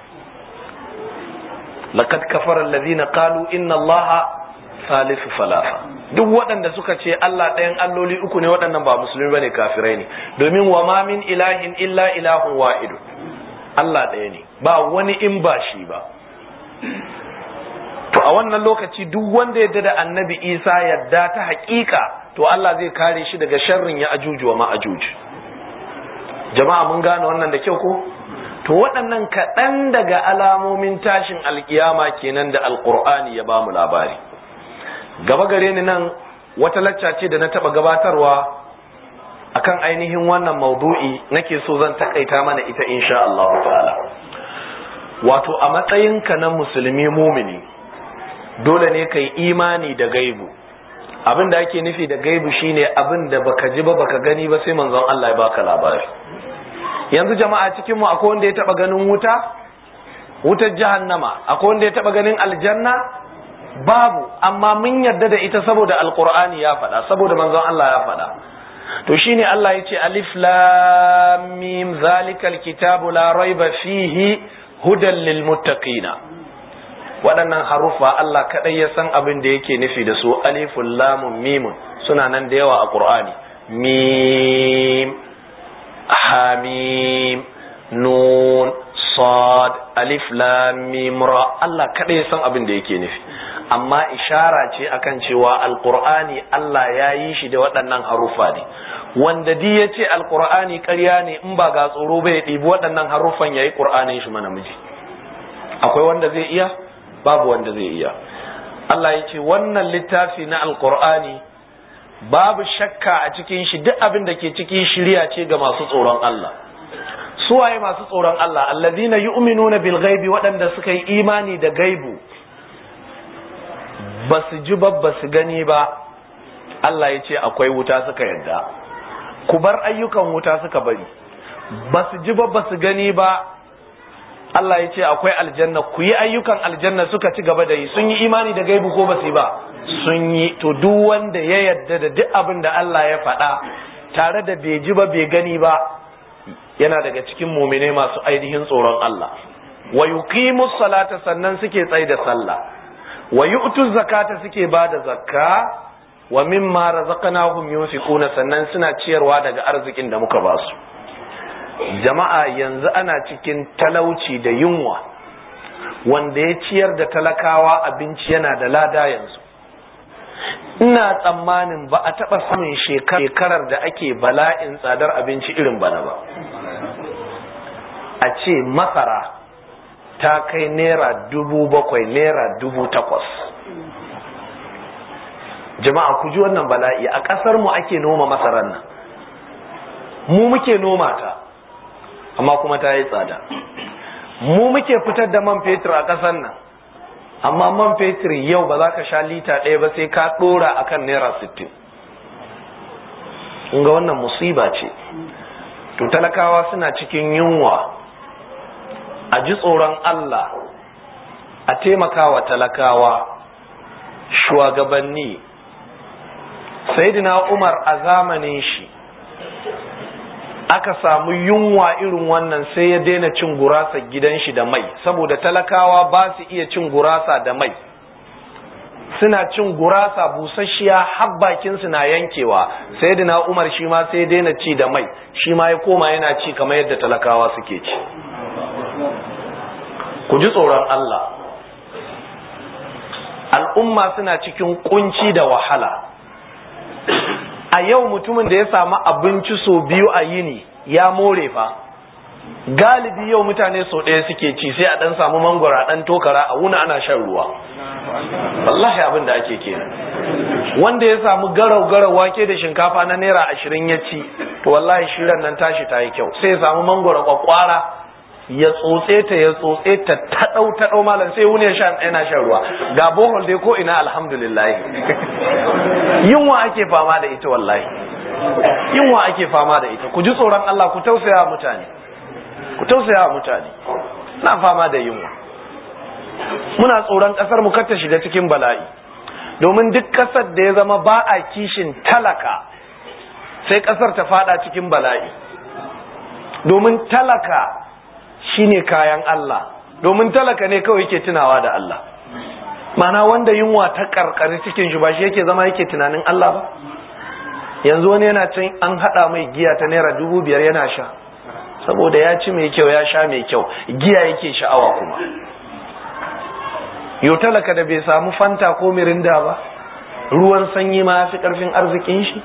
laqad kafara alladhina qalu inna allaha salisu salasa duk waɗanda suka ce Allah ɗayan alloli uku ne waɗannan ba musulmi bane kafirai ne domin wa ma min ilahin illa ilahun wahidu Allah ɗaya ne ba wani in ba shi ba to a wannan lokaci duk wanda yadda da annabi Isa yadda ta haƙiƙa to Allah zai kare shi daga sharrin ya ajuju wa ma'ajuj jama'a mun gane wannan da kyau ko to waɗannan kaɗan daga alamomin tashin alkiyama kenan da alƙur'ani ya bamu labari gaba gare ni nan wata lacca ce da na taɓa gabatarwa akan ainihin wannan maudu'i nake so zan takaita mana ita insha Allah ta'ala wato a matsayinka na musulmi mumini dole ne kai imani da gaibu abin da ake nufi da gaibu shine abin da baka ji ba baka gani ba sai manzon Allah ya baka labari yanzu jama'a cikin mu akwai wanda ya taba ganin wuta wutar jahannama akwai wanda ya taba ganin aljanna babu amma mun yarda da ita saboda alqur'ani ya faɗa saboda manzon Allah ya faɗa to shine Allah ya ce alif lam mim zalikal kitabu la raiba fihi hudan lil muttaqina waɗannan haruffa Allah kaɗai ya san abin da yake nufi da su alifun lamun mimun suna nan da yawa a ƙur'ani mim hamim nun sad alif lam mim ra Allah kaɗai ya san abin da yake nufi amma ishara ce akan cewa alƙur'ani Allah ya yi shi da waɗannan haruffa ne wanda di ya ce alƙur'ani ƙarya ne in ba ga tsoro bai ɗibi waɗannan haruffan ya yi ƙur'anin shi mana miji akwai wanda zai iya babu wanda zai iya Allah ya ce wannan littafi na alkur'ani babu shakka a cikin shi duk abin da ke cikin shirya ce ga masu tsoron Allah suwaye masu tsoron Allah allazina yu'minuna bil ghaibi waɗanda suka yi imani da gaibu ba su ji ba ba su gani ba Allah ya ce akwai wuta suka yadda ku bar ayyukan wuta suka bari ba su ji ba ba su gani ba Allah ya ce akwai aljanna ku yi ayyukan aljanna suka ci gaba da yi sun yi imani da gaibu ko ba su yi ba sun yi to duk wanda ya yadda da duk abin da Allah ya faɗa tare da bai ji ba bai gani ba yana daga cikin mumine masu ainihin tsoron Allah wa yuqimu salata sannan suke tsaye da sallah wa yu'tu zakata suke ba da zakka wa mimma razaqnahum yunfiquna sannan suna ciyarwa daga arzikin da muka ba su jama'a yanzu ana cikin talauci da yunwa wanda ya ciyar da talakawa abinci yana da lada yanzu ina tsammanin ba a taɓa samun shekarar da ake bala'in tsadar abinci irin bana ba a ce masara ta kai naira dubu bakwai naira dubu takwas jama'a ku ji wannan bala'i a ƙasar mu ake noma masarar nan mu muke noma ta amma kuma ta yi tsada mu muke fitar da man fetur a ƙasar nan amma man fetur yau ba za ka sha lita ɗaya ba sai ka ɗora a kan naira sittin ga wannan musiba ce to talakawa suna cikin yunwa a ji tsoron Allah a taimakawa talakawa shugabanni Saidina Umar a zamanin shi aka samu yunwa irin wannan sai ya daina cin gurasa gidan shi da mai saboda talakawa ba su iya cin gurasa da mai suna cin gurasa busasshiya har bakin su na yankewa Saidina Umar shi ma sai daina ci da mai shi ma ya koma yana ci kamar yadda talakawa suke ci ku ji tsoron Allah al'umma suna cikin kunci da wahala a yau mutumin da ya samu abinci so biyu a yini ya more fa galibi yau mutane so ɗaya suke ci sai a ɗan samu mangwara ɗan tokara a wuna ana shan ruwa wallahi abin da ake kenan wanda ya samu garau garau wake da shinkafa na naira ashirin ya ci to wallahi shirin nan tashi ta yi kyau sai ya samu mangwara kwakwara ya tsotse ta ya tsotse ta taɗau taɗau malam sai wuni sha yana shan ruwa ga bohol dai ko ina alhamdulillah yunwa ake fama da ita wallahi yunwa ake fama da ita ku ji tsoron Allah ku tausaya mutane ku tausaya mutane na fama da yunwa muna tsoron kasar mu ta shiga cikin bala'i domin duk kasar da ya zama ba a kishin talaka sai kasar ta fada cikin bala'i domin talaka shine kayan Allah domin talaka ne kawai yake tunawa da Allah mana wanda yunwa ta karkari cikin shi ba shi yake zama yake tunanin Allah ba yanzu wani yana can an hada mai giya ta naira dubu biyar yana sha saboda ya ci mai kyau ya sha mai kyau giya yake sha'awa kuma yau talaka da bai samu fanta ko mirinda ba ruwan sanyi ma ya fi karfin arzikin shi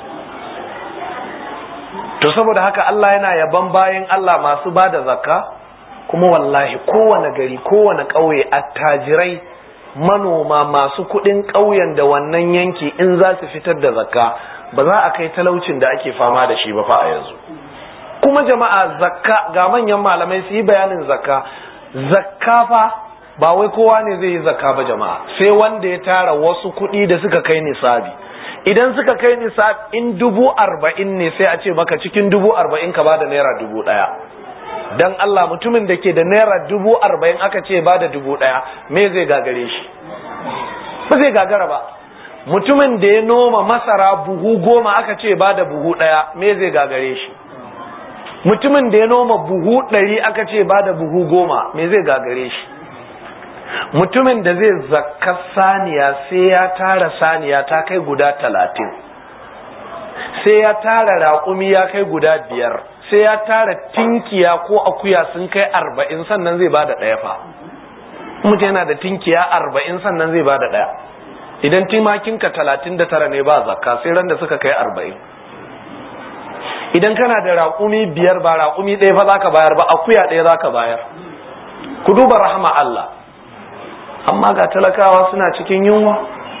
to saboda haka Allah yana yaban bayan Allah masu ba da zakka kuma wallahi kowane gari kowane ƙauye attajirai manoma masu kuɗin ƙauyen da wannan yanki in za su fitar da zakka ba za a kai talaucin da ake fama da shi ba fa a yanzu kuma jama'a zakka ga manyan malamai su yi bayanin zakka zakka fa ba wai kowa ne zai yi zakka ba jama'a sai wanda ya tara wasu kuɗi da suka kai nisabi idan suka kai nisab in dubu arba'in ne sai a ce maka cikin dubu arba'in ka bada naira dubu ɗaya dan Allah mutumin da ke da naira dubu arba'in aka ce bada dubu ɗaya me zai gagare shi ba zai gagara ba mutumin da ya noma masara buhu goma aka ce bada buhu ɗaya me zai gagare shi mutumin da ya noma buhu ɗari aka ce bada buhu goma me zai gagare shi mutumin da zai zakka saniya sai ya tara saniya ta kai guda talatin sai ya tara raƙumi ya kai guda biyar sai ya tara tinkiya ko akuya sun kai arba'in sannan zai bada ɗaya fa mutum yana da tinkiya arba'in sannan zai bada ɗaya idan timakinka talatin da tara ne ba zakka sai ran da suka kai arba'in idan kana da raƙumi biyar ba raƙumi ɗaya fa za ka bayar ba akuya ɗaya za ka bayar ku duba rahama Allah amma ga talakawa suna cikin yunwa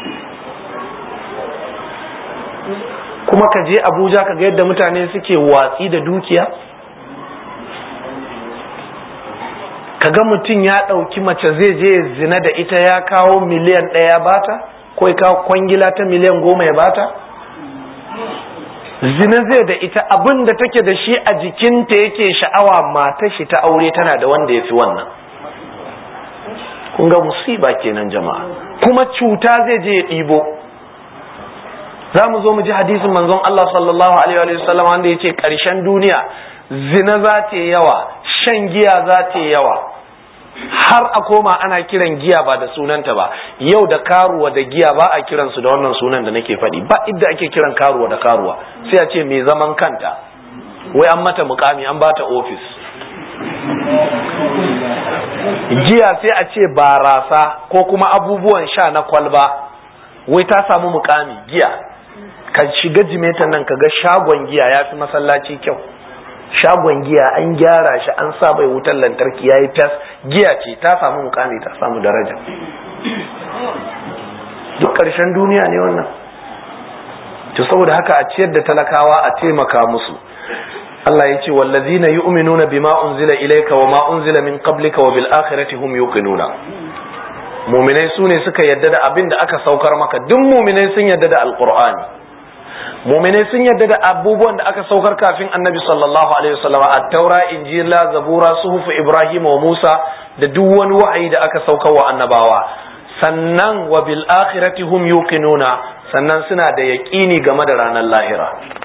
kuma ka je abuja ka ga yadda mutane suke watsi da dukiya ka ga mutum ya ɗauki mace zai je zina da ita ya kawo miliyan ɗaya bata ko ya kawo kwangila ta miliyan goma ya bata zina zai da ita abin da take da shi a jikinta yake sha'awa mata shi ta aure tana da wanda ya fi wannan kun ga musiba kenan jama'a kuma cuta zai je ya ɗibo za mu zo mu ji hadisin manzon Allah sallallahu alaihi wa sallam wanda ya ce ƙarshen duniya zina za ta yi yawa shan giya za ta yi yawa har a koma ana kiran giya ba da sunanta ba yau da karuwa da giya ba a kiransu da wannan sunan da nake faɗi ba idda ake kiran karuwa da karuwa sai a ce mai zaman kanta wai an mata mukami an bata ofis giya sai a ce barasa ko kuma abubuwan sha na kwalba wai ta samu mukami giya ka shiga jimetan nan ka ga shagon giya ya fi masallaci kyau shagon giya an gyara shi an sa bai wutar lantarki ya yi fes giya ce ta samu mukami ta samu daraja duk ƙarshen duniya ne wannan to saboda haka a ciyar da talakawa a taimaka musu Allah ya ce wallazina yu'minuna bima unzila ilayka wa ma unzila min qablika wa bil akhirati hum yuqinuna mu'minai sune suka yadda da abin da aka saukar maka duk mu'minai sun yadda da alqur'ani mu'minai sun yadda da abubuwan da aka saukar kafin annabi sallallahu alaihi wasallam at-taura injila zabura suhuf ibrahim wa musa da duk wani wa'ayi da aka saukar wa annabawa sannan wa bil akhirati hum yuqinuna sannan suna da yaqini game da ranar lahira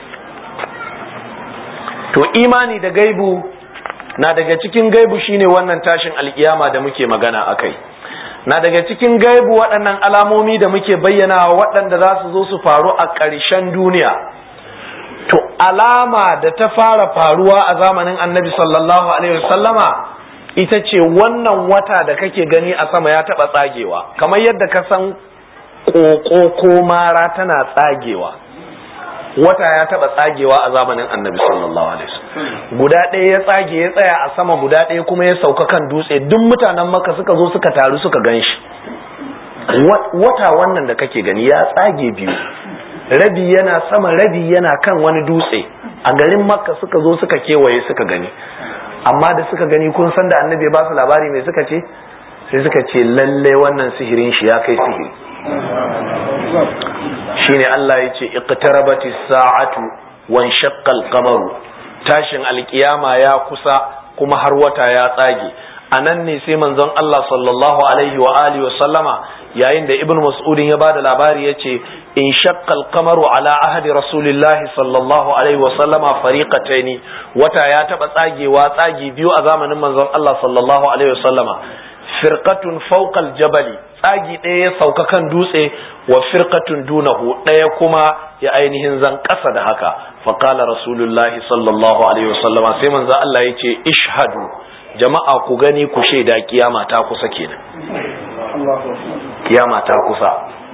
to imani da gaibu na daga cikin gaibu shine wannan tashin alkiyama da muke magana akai na daga cikin gaibu waɗannan alamomi da muke bayyana waɗanda za su zo su faru a ƙarshen duniya to alama da ta fara faruwa a zamanin annabi sallallahu alaihi wasallama ita ce wannan wata da kake gani a sama ya taɓa tsagewa kamar yadda ka san ƙoƙo ko mara tana tsagewa wata ya taɓa tsagewa a zamanin annabi sallallahu alaihi wasallam guda ɗaya ya tsage ya tsaya a sama guda ɗaya kuma ya sauka kan dutse duk mutanen maka suka zo suka taru suka gan shi wata wannan da kake gani ya tsage biyu rabi yana sama rabi yana kan wani dutse a garin makka suka zo suka kewaye suka gani amma da suka gani kun san da annabi ba su labari mai suka ce sai suka ce lalle wannan sihirin shi ya kai sihiri shine Allah ya ce iqtarabati sa'atu wan shaqqal qamaru tashin alkiyama ya kusa kuma har wata ya tsage anan ne sai manzon Allah sallallahu alaihi wa alihi wa sallama yayin da ibnu mas'ud ya bada labari yace in shaqqal qamaru ala ahdi rasulillahi sallallahu alaihi wa sallama fariqataini wata ya taba tsagewa tsagi biyu a zamanin manzon Allah sallallahu alaihi wa sallama firqatun fawqal jabali tsagi ɗaya ya sauka kan dutse wa firqatun dunahu ɗaya kuma ya ainihin zan ƙasa da haka faqala rasulullahi sallallahu alaihi wasallama sai manzo Allah ya ce ishhadu jama'a ku gani ku shaida kiyama ta kusa kenan kiyama ta kusa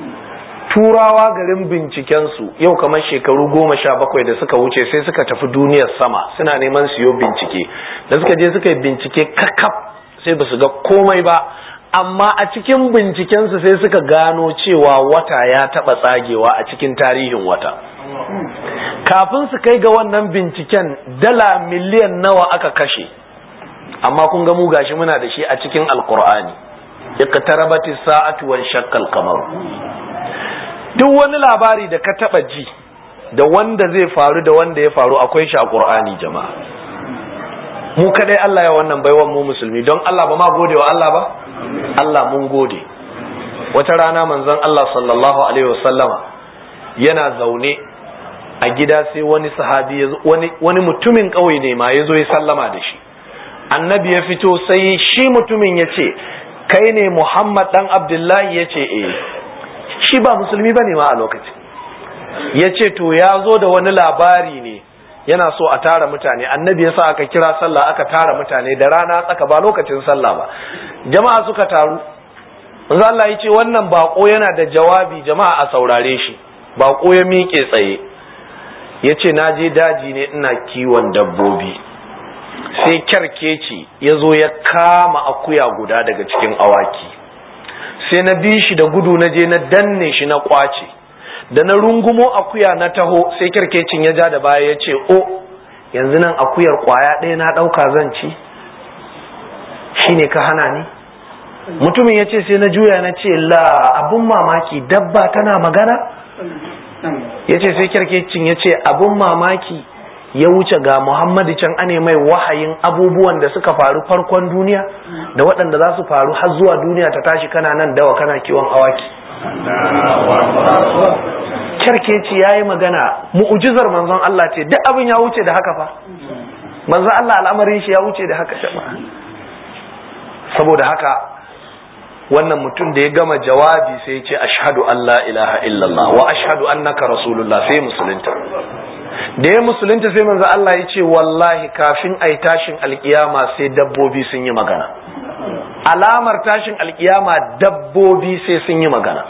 turawa garin binciken su yau kamar shekaru goma sha bakwai da suka wuce sai suka tafi duniyar sama suna neman siyo bincike da suka je suka yi bincike kakaf sai ba su ga komai ba amma a cikin bincikensu sai suka gano cewa wata ya taɓa tsagewa a cikin tarihin wata kafin su kai ga wannan binciken dala miliyan nawa aka kashe amma kun ga mu gashi muna da shi a cikin alkur'ani iqtarabati sa'atu wan shaqqal qamar duk wani labari da ka taba ji da wanda zai faru da wanda ya faru akwai shi a qur'ani jama'a mu kadai Allah ya wannan baiwan mu musulmi don Allah ba ma gode wa Allah ba Allah mun gode wata rana manzon Allah sallallahu alaihi wasallama yana zaune a gida sai wani sahabi wani wani mutumin kauye ne ma yazo ya sallama da shi annabi ya fito sai shi mutumin ya ce kai ne Muhammad dan Abdullahi ya ce eh shi ba musulmi bane ma a lokacin ya ce to ya zo da wani labari ne yana so a tara mutane annabi yasa aka kira sallah aka tara mutane da rana tsaka ba lokacin sallah ba jama'a suka taru manzo Allah ya ce wannan bako yana da jawabi jama'a a saurare shi bako ya miƙe tsaye ya ce na je daji ne ina kiwon dabbobi sai kyarkeci ya zo ya kama akuya guda daga cikin awaki sai na bi shi da gudu na je na danne shi na kwace da na rungumo akuya na taho sai kirkecin ya ja da baya ya ce o yanzu nan akuyar kwaya ɗaya na ɗauka zan ci shine ka hana ni mutumin ya ce sai na juya na ce la abun mamaki dabba tana magana ya ce sai kirkecin ya ce abun mamaki ya wuce ga Muhammadu can ane mai wahayin abubuwan da suka faru farkon duniya da waɗanda za su faru har zuwa duniya ta tashi kana nan dawa kana kiwon awaki kyarkeci ya yi magana mu'ujizar manzon Allah ce duk abin ya wuce da haka fa manzon Allah al'amarin shi ya wuce da haka jama'a saboda haka wannan mutum da ya gama jawabi sai ya ce ashhadu an la ilaha illallah wa ashhadu annaka rasulullah sai musulunta da ya musulunta sai manzo Allah ya ce wallahi kafin ai tashin alkiyama sai dabbobi sun yi magana alamar tashin alkiyama dabbobi sai sun yi magana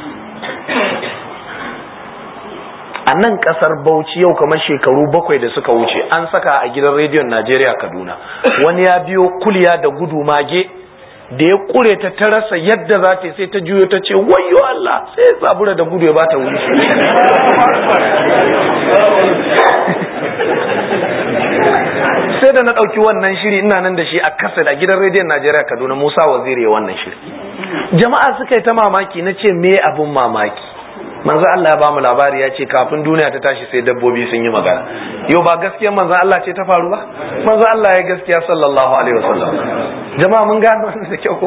a nan kasar bauchi yau kamar shekaru bakwai da suka wuce an saka a gidan rediyon najeriya kaduna wani ya biyo kulya da gudu mage da ya kure ta ta rasa yadda za ta sai ta juyo ta ce wayo Allah sai ya tsabura da gudu ya bata wuri sai da na ɗauki wannan shiri ina nan da shi a kasar a gidan rediyon Najeriya Kaduna Musa Waziri wannan shiri jama'a suka yi ta mamaki na ce me abun mamaki manzo Allah ya bamu labari ya ce kafin duniya ta tashi sai dabbobi sun yi magana yau ba gaskiyar manzo Allah ce ta faru ba manzo Allah ya gaskiya sallallahu alaihi wasallam jama'a mun gano wannan da kyau ko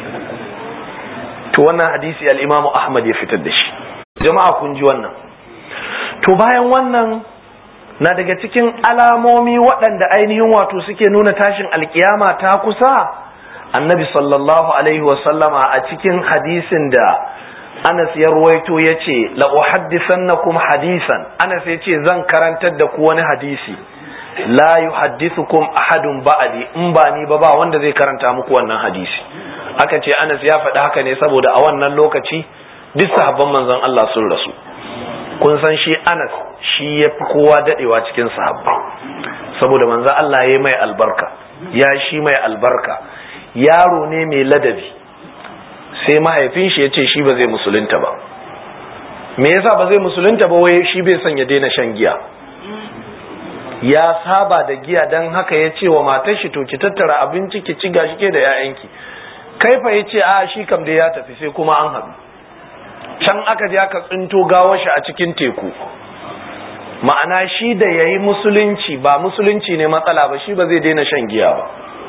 to wannan hadisi al-Imam Ahmad ya fitar da shi jama'a kun ji wannan to bayan wannan na daga cikin alamomi waɗanda ainihin wato suke nuna tashin alkiyama ta kusa annabi sallallahu alaihi wasallama a cikin hadisin da Anas ya ruwaito ya ce la'uhaddisannakum hadisan Anas ya ce zan karantar da ku wani hadisi la yuhaddithukum ahadun ba'di in ba ni ba ba wanda zai karanta muku wannan hadisi aka ce Anas ya faɗi haka ne saboda a wannan lokaci duk sahabban manzon Allah sun rasu kun san shi Anas shi ya fi kowa dadewa cikin sahabbai saboda manzon Allah ya mai albarka ya shi mai albarka yaro ne mai ladabi sai mahaifin shi ya ce shi ba zai musulunta ba me yasa ba zai musulunta ba wai shi bai son ya daina shan giya ya saba da giya don haka ya ce wa matar shi to ki tattara abinci ki ci gashi ke da 'ya'yanki kai fa ya ce a shi kam dai ya tafi sai kuma an haɗu can aka je aka tsinto gawar shi a cikin teku ma'ana shi da ya yi musulunci ba musulunci ne matsala ba shi ba zai daina shan giya ba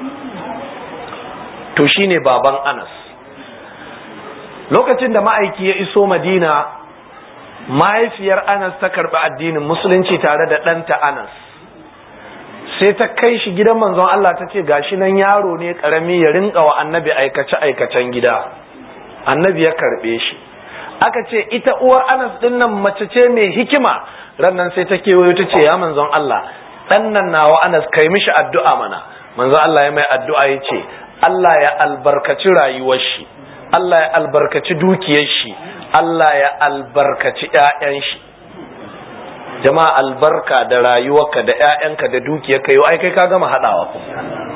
to shine baban anas lokacin da ma'aiki ya iso madina mahaifiyar anas ta karɓi addinin musulunci tare da ɗanta anas sai ta kai shi gidan manzon Allah ta ce gashi nan yaro ne ƙarami ya rinka wa annabi aikace aikacen gida annabi ya karɓe shi aka ce ita uwar anas ɗin nan mace ce mai hikima rannan sai ta kewayo ta ce ya manzon Allah ɗan nan nawa anas kai mishi addu'a mana manzon Allah ya mai addu'a ya ce Allah ya albarkaci rayuwar shi Allah ya albarkaci dukiyar shi Allah ya albarkaci ƴaƴan shi jama'a albarka da rayuwarka da ƴaƴanka da dukiyarka yau ai kai ka gama haɗawa ku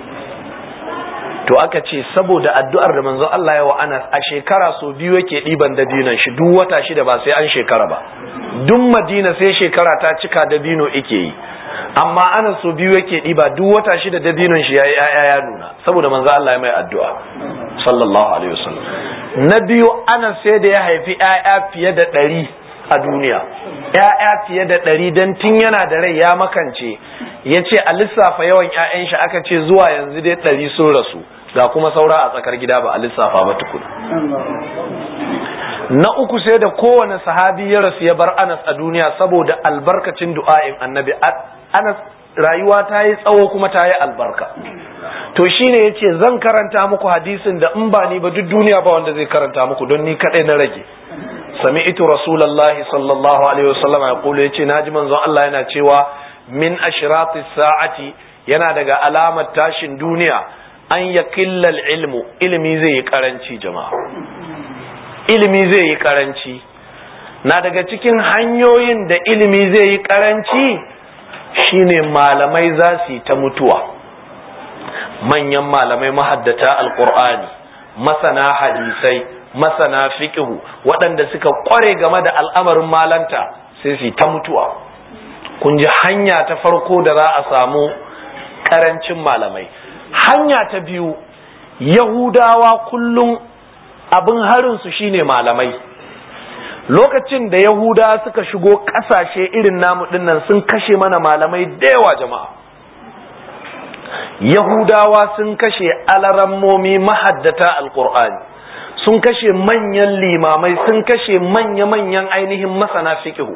to aka ce saboda addu'ar da manzo Allah ya wa Anas a shekara so biyu yake ɗiban dabinon shi duk wata shida ba sai an shekara ba duk Madina sai shekara ta cika dabino ike yi amma Anas so biyu yake ɗiba duk wata shida dabinon shi yayi ƴaƴa ya nuna saboda manzo Allah ya mai addu'a sallallahu alaihi wasallam na biyu Anas sai da ya haifi ƴaƴa fiye da ɗari a duniya ƴaƴa fiye da ɗari don tun yana da rai ya makance ya ce a lissafa yawan ƴaƴan shi aka ce zuwa yanzu dai ɗari sun rasu ga kuma saura a tsakar gida ba a lissafa ba tukuna na uku sai da kowane sahabi ya rasu ya bar Anas a duniya saboda albarkacin du'a'in annabi Anas rayuwa ta yi tsawo kuma ta yi albarka to shine yace zan karanta muku hadisin da in ba ni ba duk duniya ba wanda zai karanta muku don ni kadai na rage sami'tu rasulullahi sallallahu alaihi wasallam ya kula yace naji manzon Allah yana cewa min ashratis sa'ati yana daga alamar tashin duniya an yakilla ilmu ilimi zai yi karanci jama'a ilimi zai yi karanci na daga cikin hanyoyin da ilimi zai yi karanci shine malamai za su yi ta mutuwa manyan malamai mahaddata alkur'ani masana hadisai masana fiqhu waɗanda suka ƙware game da al'amarin malanta sai su ta mutuwa kun ji hanya ta farko da za a samu ƙarancin malamai hanya ta biyu yahudawa kullum abin harinsu shine malamai lokacin da yahuda suka shigo ƙasashe irin namu dinnan sun kashe mana malamai da yawa jama'a yahudawa sun kashe alarammomi mahaddata alkur'ani sun kashe manyan limamai sun kashe manya-manyan ainihin masana fikihu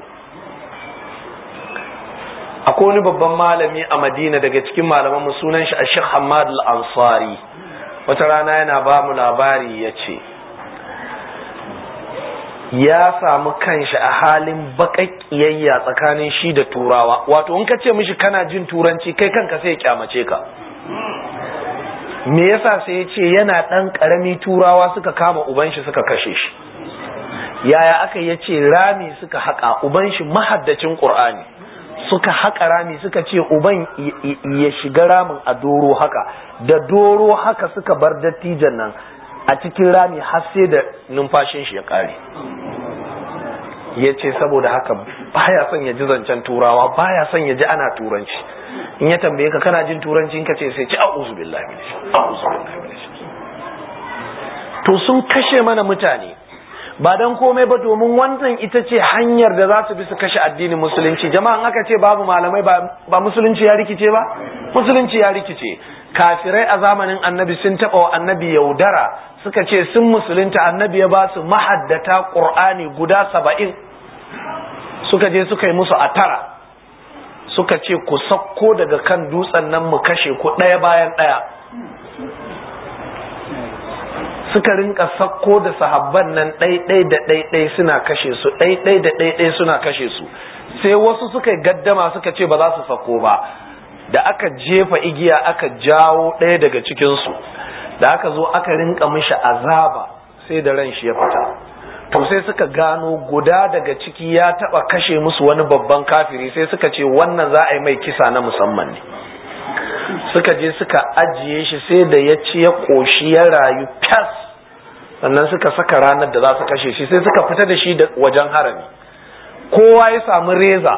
akwai wani babban malami a madina daga cikin malaman sunan shi a shek hamad al-ansari wata rana yana ba mu labari ya ce ya samu kanshi a halin baƙaƙiyayya tsakanin shi da turawa wato in ka ce mishi kana jin turanci kai kanka sai ya kyamace ka me yasa sai ya ce yana ɗan ƙarami turawa suka kama uban shi suka kashe shi yaya aka ya ce rami suka haƙa uban shi mahaddacin ƙur'ani suka haƙa rami suka ce uban ya shiga ramin a doro haka da doro haka suka bar dattijan nan a cikin rami har sai da numfashin shi ya ƙare ya ce saboda haka baya son ya ji zancen turawa baya son ya ji ana turanci in ya tambaye ka kana jin turanci in ka ce sai ci a'udhu billahi minash a'udhu billahi minash to sun kashe mana mutane ba dan komai ba domin wannan ita ce hanyar da za su bi su kashe addinin musulunci jama'an aka ce babu malamai ba musulunci ya rikice ba musulunci ya rikice kafirai a zamanin annabi sun taɓa wa annabi yaudara suka ce sun musulunta annabi ya ba su mahaddata ƙur'ani guda saba'in suka je suka yi musu a tara suka ce ku sakko daga kan dutsen nan mu kashe ku ɗaya bayan ɗaya suka rinka sakko da sahabban nan ɗaiɗai da ɗaiɗai suna kashe su ɗaiɗai da ɗaiɗai suna kashe su sai wasu suka yi gaddama suka ce ba za su sakko ba da aka jefa igiya aka jawo ɗaya daga cikinsu da aka zo aka rinka mishi azaba sai da ran shi ya fita to sai suka gano guda daga ciki ya taba kashe musu wani babban kafiri sai suka ce wannan za a yi mai kisa na musamman ne suka je suka ajiye shi sai da ya ci ya koshi ya rayu fas sannan suka saka ranar da za su kashe shi sai suka fita da shi da wajen harami kowa ya samu reza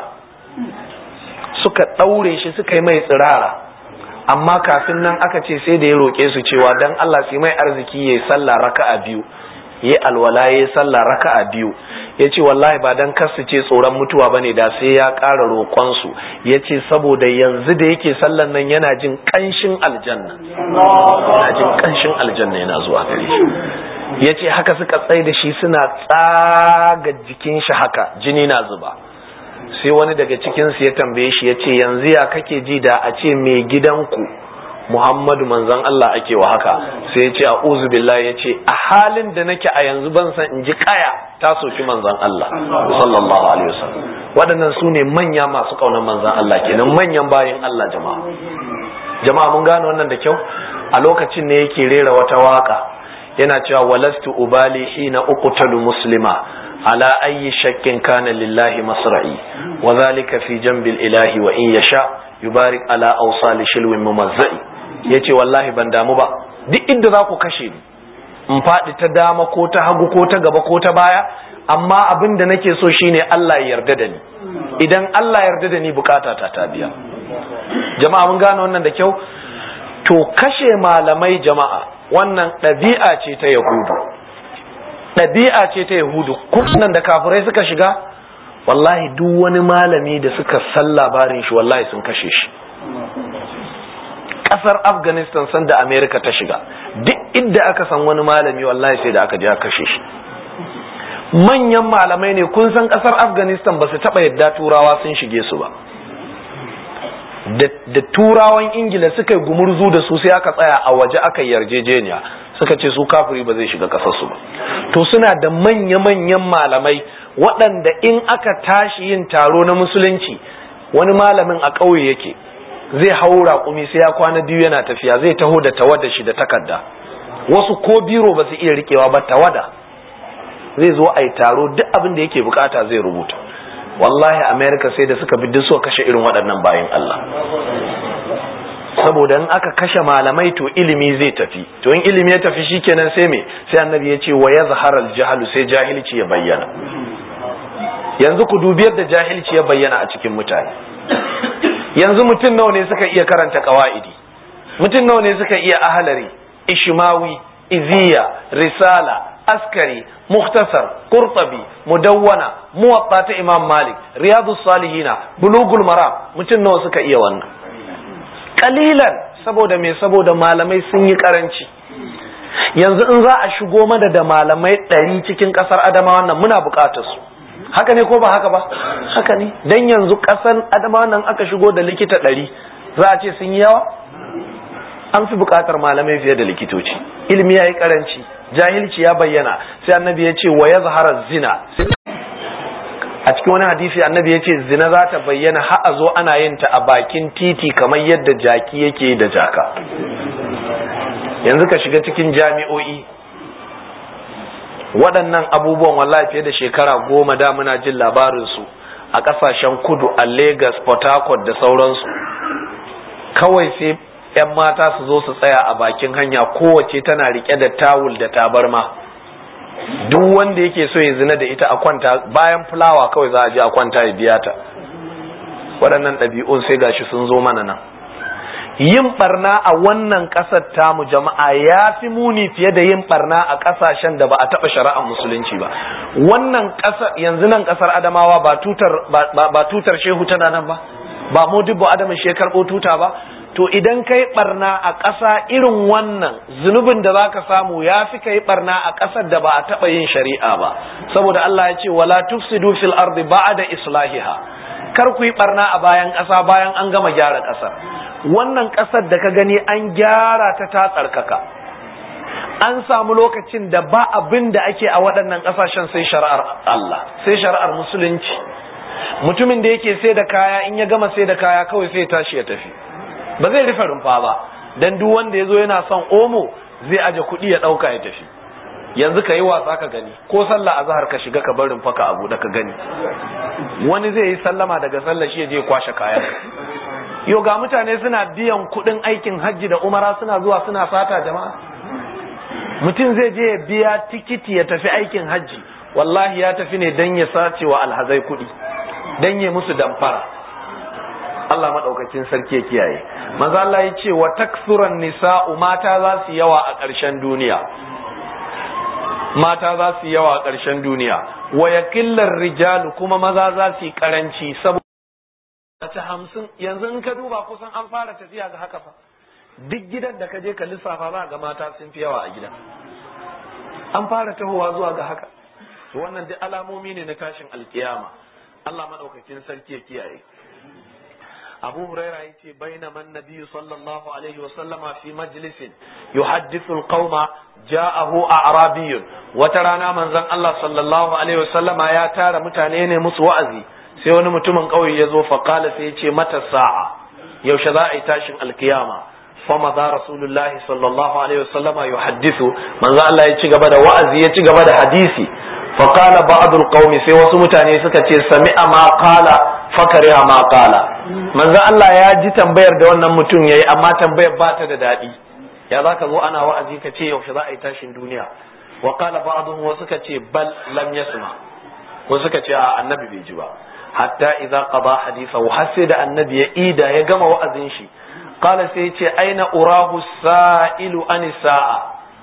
suka ɗaure shi suka yi mai tsirara amma kafin nan aka ce sai da ya roƙe su cewa dan Allah su mai arziki yayi sallah raka'a biyu yayi alwala yayi sallah raka'a biyu yace wallahi ba dan kasu ce tsoron mutuwa bane da sai ya ƙara roƙon su yace saboda yanzu da yake sallan nan yana jin ƙanshin aljanna yana jin ƙanshin aljanna yana zuwa gare shi yace haka suka tsaye da shi suna tsaga jikin shi haka jini na zuba sai wani daga cikinsu ya tambaye shi ya ce yanzu ya kake ji da a ce mai gidanku muhammadu manzon Allah ake wa haka sai ya ce a billahi ya ce a halin da nake a yanzu ban san in ji kaya ta soki manzon Allah sallallahu alaihi wasallam waɗannan su ne manya masu ƙaunar manzon Allah kenan manyan bayin Allah jama'a jama'a mun gane wannan da kyau a lokacin ne yake rera wata waka yana cewa walastu ubali hina uqtalu muslima على أي شك كان لله مصرعي وذلك في جنب الإله وإن يشاء يبارك على أوصال شلو ممزعي yace wallahi ban damu ba duk inda za ku kashe ni in faɗi ta dama ko ta hagu ko ta gaba ko ta baya amma abin da nake so shine Allah ya yarda da ni idan Allah ya yarda da ni bukata ta ta biya jama'a mun gane wannan da kyau to kashe malamai jama'a wannan ɗabi'a ce ta yahudu ɗabi'a ce ta yahudu kunan da kafirai suka shiga wallahi duk wani malami da suka san labarin shi wallahi sun kashe shi ƙasar afghanistan san da amerika ta shiga duk inda aka san wani malami wallahi sai da aka je aka kashe shi manyan malamai ne kun san ƙasar afghanistan ba su taɓa yadda turawa sun shige su ba da turawan ingila suka yi gumurzu da su sai aka tsaya a waje aka yarjejeniya suka ce su kafiri ba zai shiga kasarsu ba to suna da manya-manyan malamai waɗanda in aka tashi yin taro na musulunci wani malamin a ƙauye yake zai hau raƙumi sai ya kwana biyu yana tafiya zai taho da tawada shi da takarda wasu ko biro ba su iya riƙewa ba tawada zai zo a yi taro duk abin da yake bukata zai rubuta wallahi america sai da suka bi duk suka kashe irin waɗannan bayan Allah saboda in aka kashe malamai to ilimi zai tafi to in ilimi ya tafi shikenan sai me sai annabi ya ce wa yazhara al sai jahilci ya bayyana yanzu ku dubi yadda jahilci ya bayyana a cikin mutane yanzu mutum nawa ne suka iya karanta qawaidi mutum nawa ne suka iya ahalari ishmawi iziya risala askari muhtasar qurtabi mudawwana muwatta ta imam malik riyadus salihina bulugul maram mutum nawa suka iya wannan kalilan saboda me saboda malamai sun yi karanci yanzu in za a shigo mana da malamai ɗari cikin ƙasar adamawa nan muna buƙatar su haka ne ko ba haka ba haka ne dan yanzu ƙasar adamawa nan aka shigo da likita ɗari za a ce sun yi yawa an fi buƙatar malamai fiye da likitoci ilimi ya yi karanci jahilci ya bayyana sai annabi ya ce wa ya zahara zina a cikin wani hadisi annabi ya ce zina za ta bayyana har a zo ana yin ta a bakin titi kamar yadda jaki yake da jaka yanzu ka shiga cikin jami'o'i waɗannan abubuwan wallahi fiye da shekara goma da muna jin labarinsu a ƙasashen kudu a Legas, Port Harcourt da sauransu kawai sai 'yan mata su zo su tsaya a bakin hanya kowace tana rike da tawul da tabarma duk wanda yake so ya zina da ita a kwanta bayan fulawa kawai za a je a kwanta ya biya ta waɗannan ɗabi'un sai gashi sun zo mana nan yin barna a wannan ƙasar tamu jama'a ya fi muni fiye da yin barna a ƙasashen da ba a taɓa shari'ar musulunci ba wannan ƙasar yanzu nan ƙasar adamawa ba tutar ba tutar shehu tana nan ba ba modibbo adamin shi ya karɓo tuta ba to idan kai barna a ƙasa irin wannan zunubin da zaka samu ya fi kai barna a ƙasar da ba a taɓa yin shari'a ba saboda Allah ya ce wala tufsidu fil ardi ba'da islahiha kar ku yi barna a bayan ƙasa bayan an gama gyara ƙasar wannan ƙasar da ka gani an gyara ta ta tsarkaka an samu lokacin da ba abin da ake a waɗannan ƙasashen sai shari'ar Allah sai shari'ar musulunci mutumin da yake sai da kaya in ya gama sai da kaya kawai sai tashi ya tafi ba zai rufe rumfa ba dan duk wanda ya zo yana son omo zai aje kuɗi ya ɗauka ya tafi yanzu ka yi wasa ka gani ko sallah azhar ka shiga ka bar rumfa ka abu da ka gani wani zai yi sallama daga sallah shi ya je kwashe kayan yo ga mutane suna biyan kuɗin aikin hajji da umara suna zuwa suna sata jama'a mutum zai je ya biya tikiti ya tafi aikin hajji wallahi ya tafi ne dan ya sace wa alhazai kuɗi dan ya musu damfara Allah maɗaukakin sarki ya kiyaye maza Allah ya ce wa taksuran nisa'u mata za su yawa a ƙarshen duniya mata za su yawa a ƙarshen duniya wa yakillar rijalu kuma maza za su yi ƙaranci saboda ta hamsin yanzu in ka duba kusan an fara tafiya ga haka fa duk gidan da ka je ka lissafa za ga mata sun fi yawa a gidan an fara tahowa zuwa ga haka wannan duk alamomi ne na tashin alkiyama Allah maɗaukakin sarki ya kiyaye أبو هريرة يتي بينما النبي صلى الله عليه وسلم في مجلس يحدث القوم جاءه أعرابي وترانا من زن الله صلى الله عليه وسلم يا تارى متانين مسوأزي سيوني متمن قوي يزو فقال سيتي متى الساعة يوشذا تاشن القيامة فمضى رسول الله صلى الله عليه وسلم يحدث من زن الله يتي قبدا وأزي يتي قبدا حديثي فقال بعض القوم سيوسو متاني سكتي سمع ما قال fakariya ma kala manzo Allah ya ji tambayar da wannan mutum yayi amma tambayar ba ta da daɗi ya za ka zo ana wa'azi ka ce yaushe za a yi tashin duniya wa qala ba'dhum wa suka ce bal lam yasma wa suka ce a annabi bai ji ba hatta idza qada haditha har sai da annabi ya ida ya gama wa'azin shi qala sai ya ce aina urahu sa'ilu an sa'a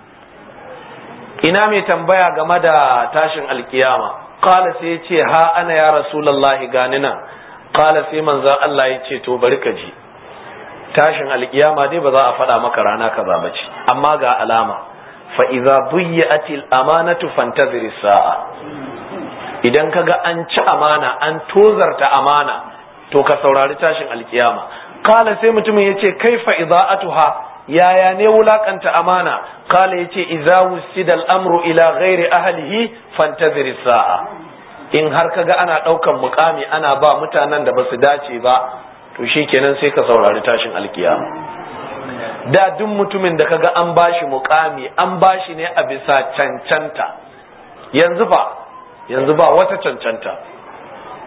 ina mai tambaya game da tashin alkiyama qala sai ya ce ha ana ya rasulullahi gani nan qala sai manzon Allah ya ce to bari ka ji tashin alkiyama dai ba za a faɗa maka rana kaza ba ce amma ga alama fa idza duyyati amanatu fantazir sa'a idan kaga an ci amana an tozarta amana to ka saurari tashin alkiyama qala sai mutumin yace kaifa idza'atuha yaya ne wulakanta amana qala yace idza wusida al-amru ila ghairi ahlihi fantazir sa'a in har kaga ana ɗaukan mukami ana ba mutanen da ba su dace ba to shi kenan sai ka saurari tashin alkiyama da duk mutumin da kaga an bashi mukami an bashi ne a bisa cancanta yanzu ba yanzu ba wata cancanta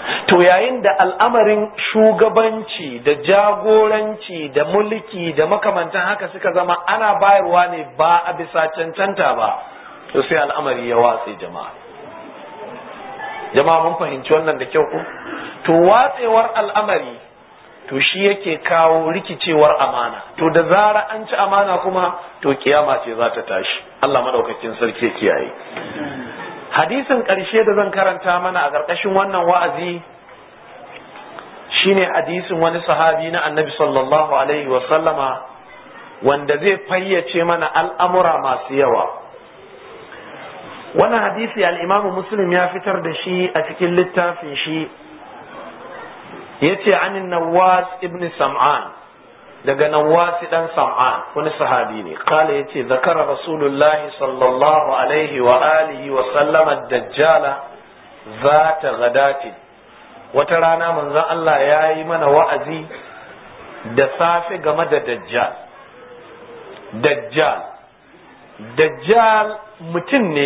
to yayin da al'amarin shugabanci da jagoranci da mulki da makamantan haka suka zama ana bayarwa ne ba a bisa cancanta ba to sai al'amari ya watse jama'a jama'a mun fahimci wannan da kyau ko to watsewar al'amari to shi yake kawo rikicewar amana to da zara an ci amana kuma to kiyama ce za ta tashi Allah madaukakin sarki kiyaye hadisin ƙarshe da zan karanta mana a ƙarƙashin wannan wa'azi shine hadisin wani sahabi na annabi sallallahu alaihi wa sallama wanda zai fayyace mana al'amura masu yawa wannan hadisi al'imamu muslim ya fitar da shi a cikin littafin shi ya ce anin nawas ibn sam'an daga nawasi dan sam'an wani sahabi ne kala ya ce zakara rasulullahi sallallahu alaihi wa alihi wa sallama dajjala za ta gadatin wata rana manzon Allah ya yi mana wa'azi da safe game da dajjal dajjal dajjal mutum ne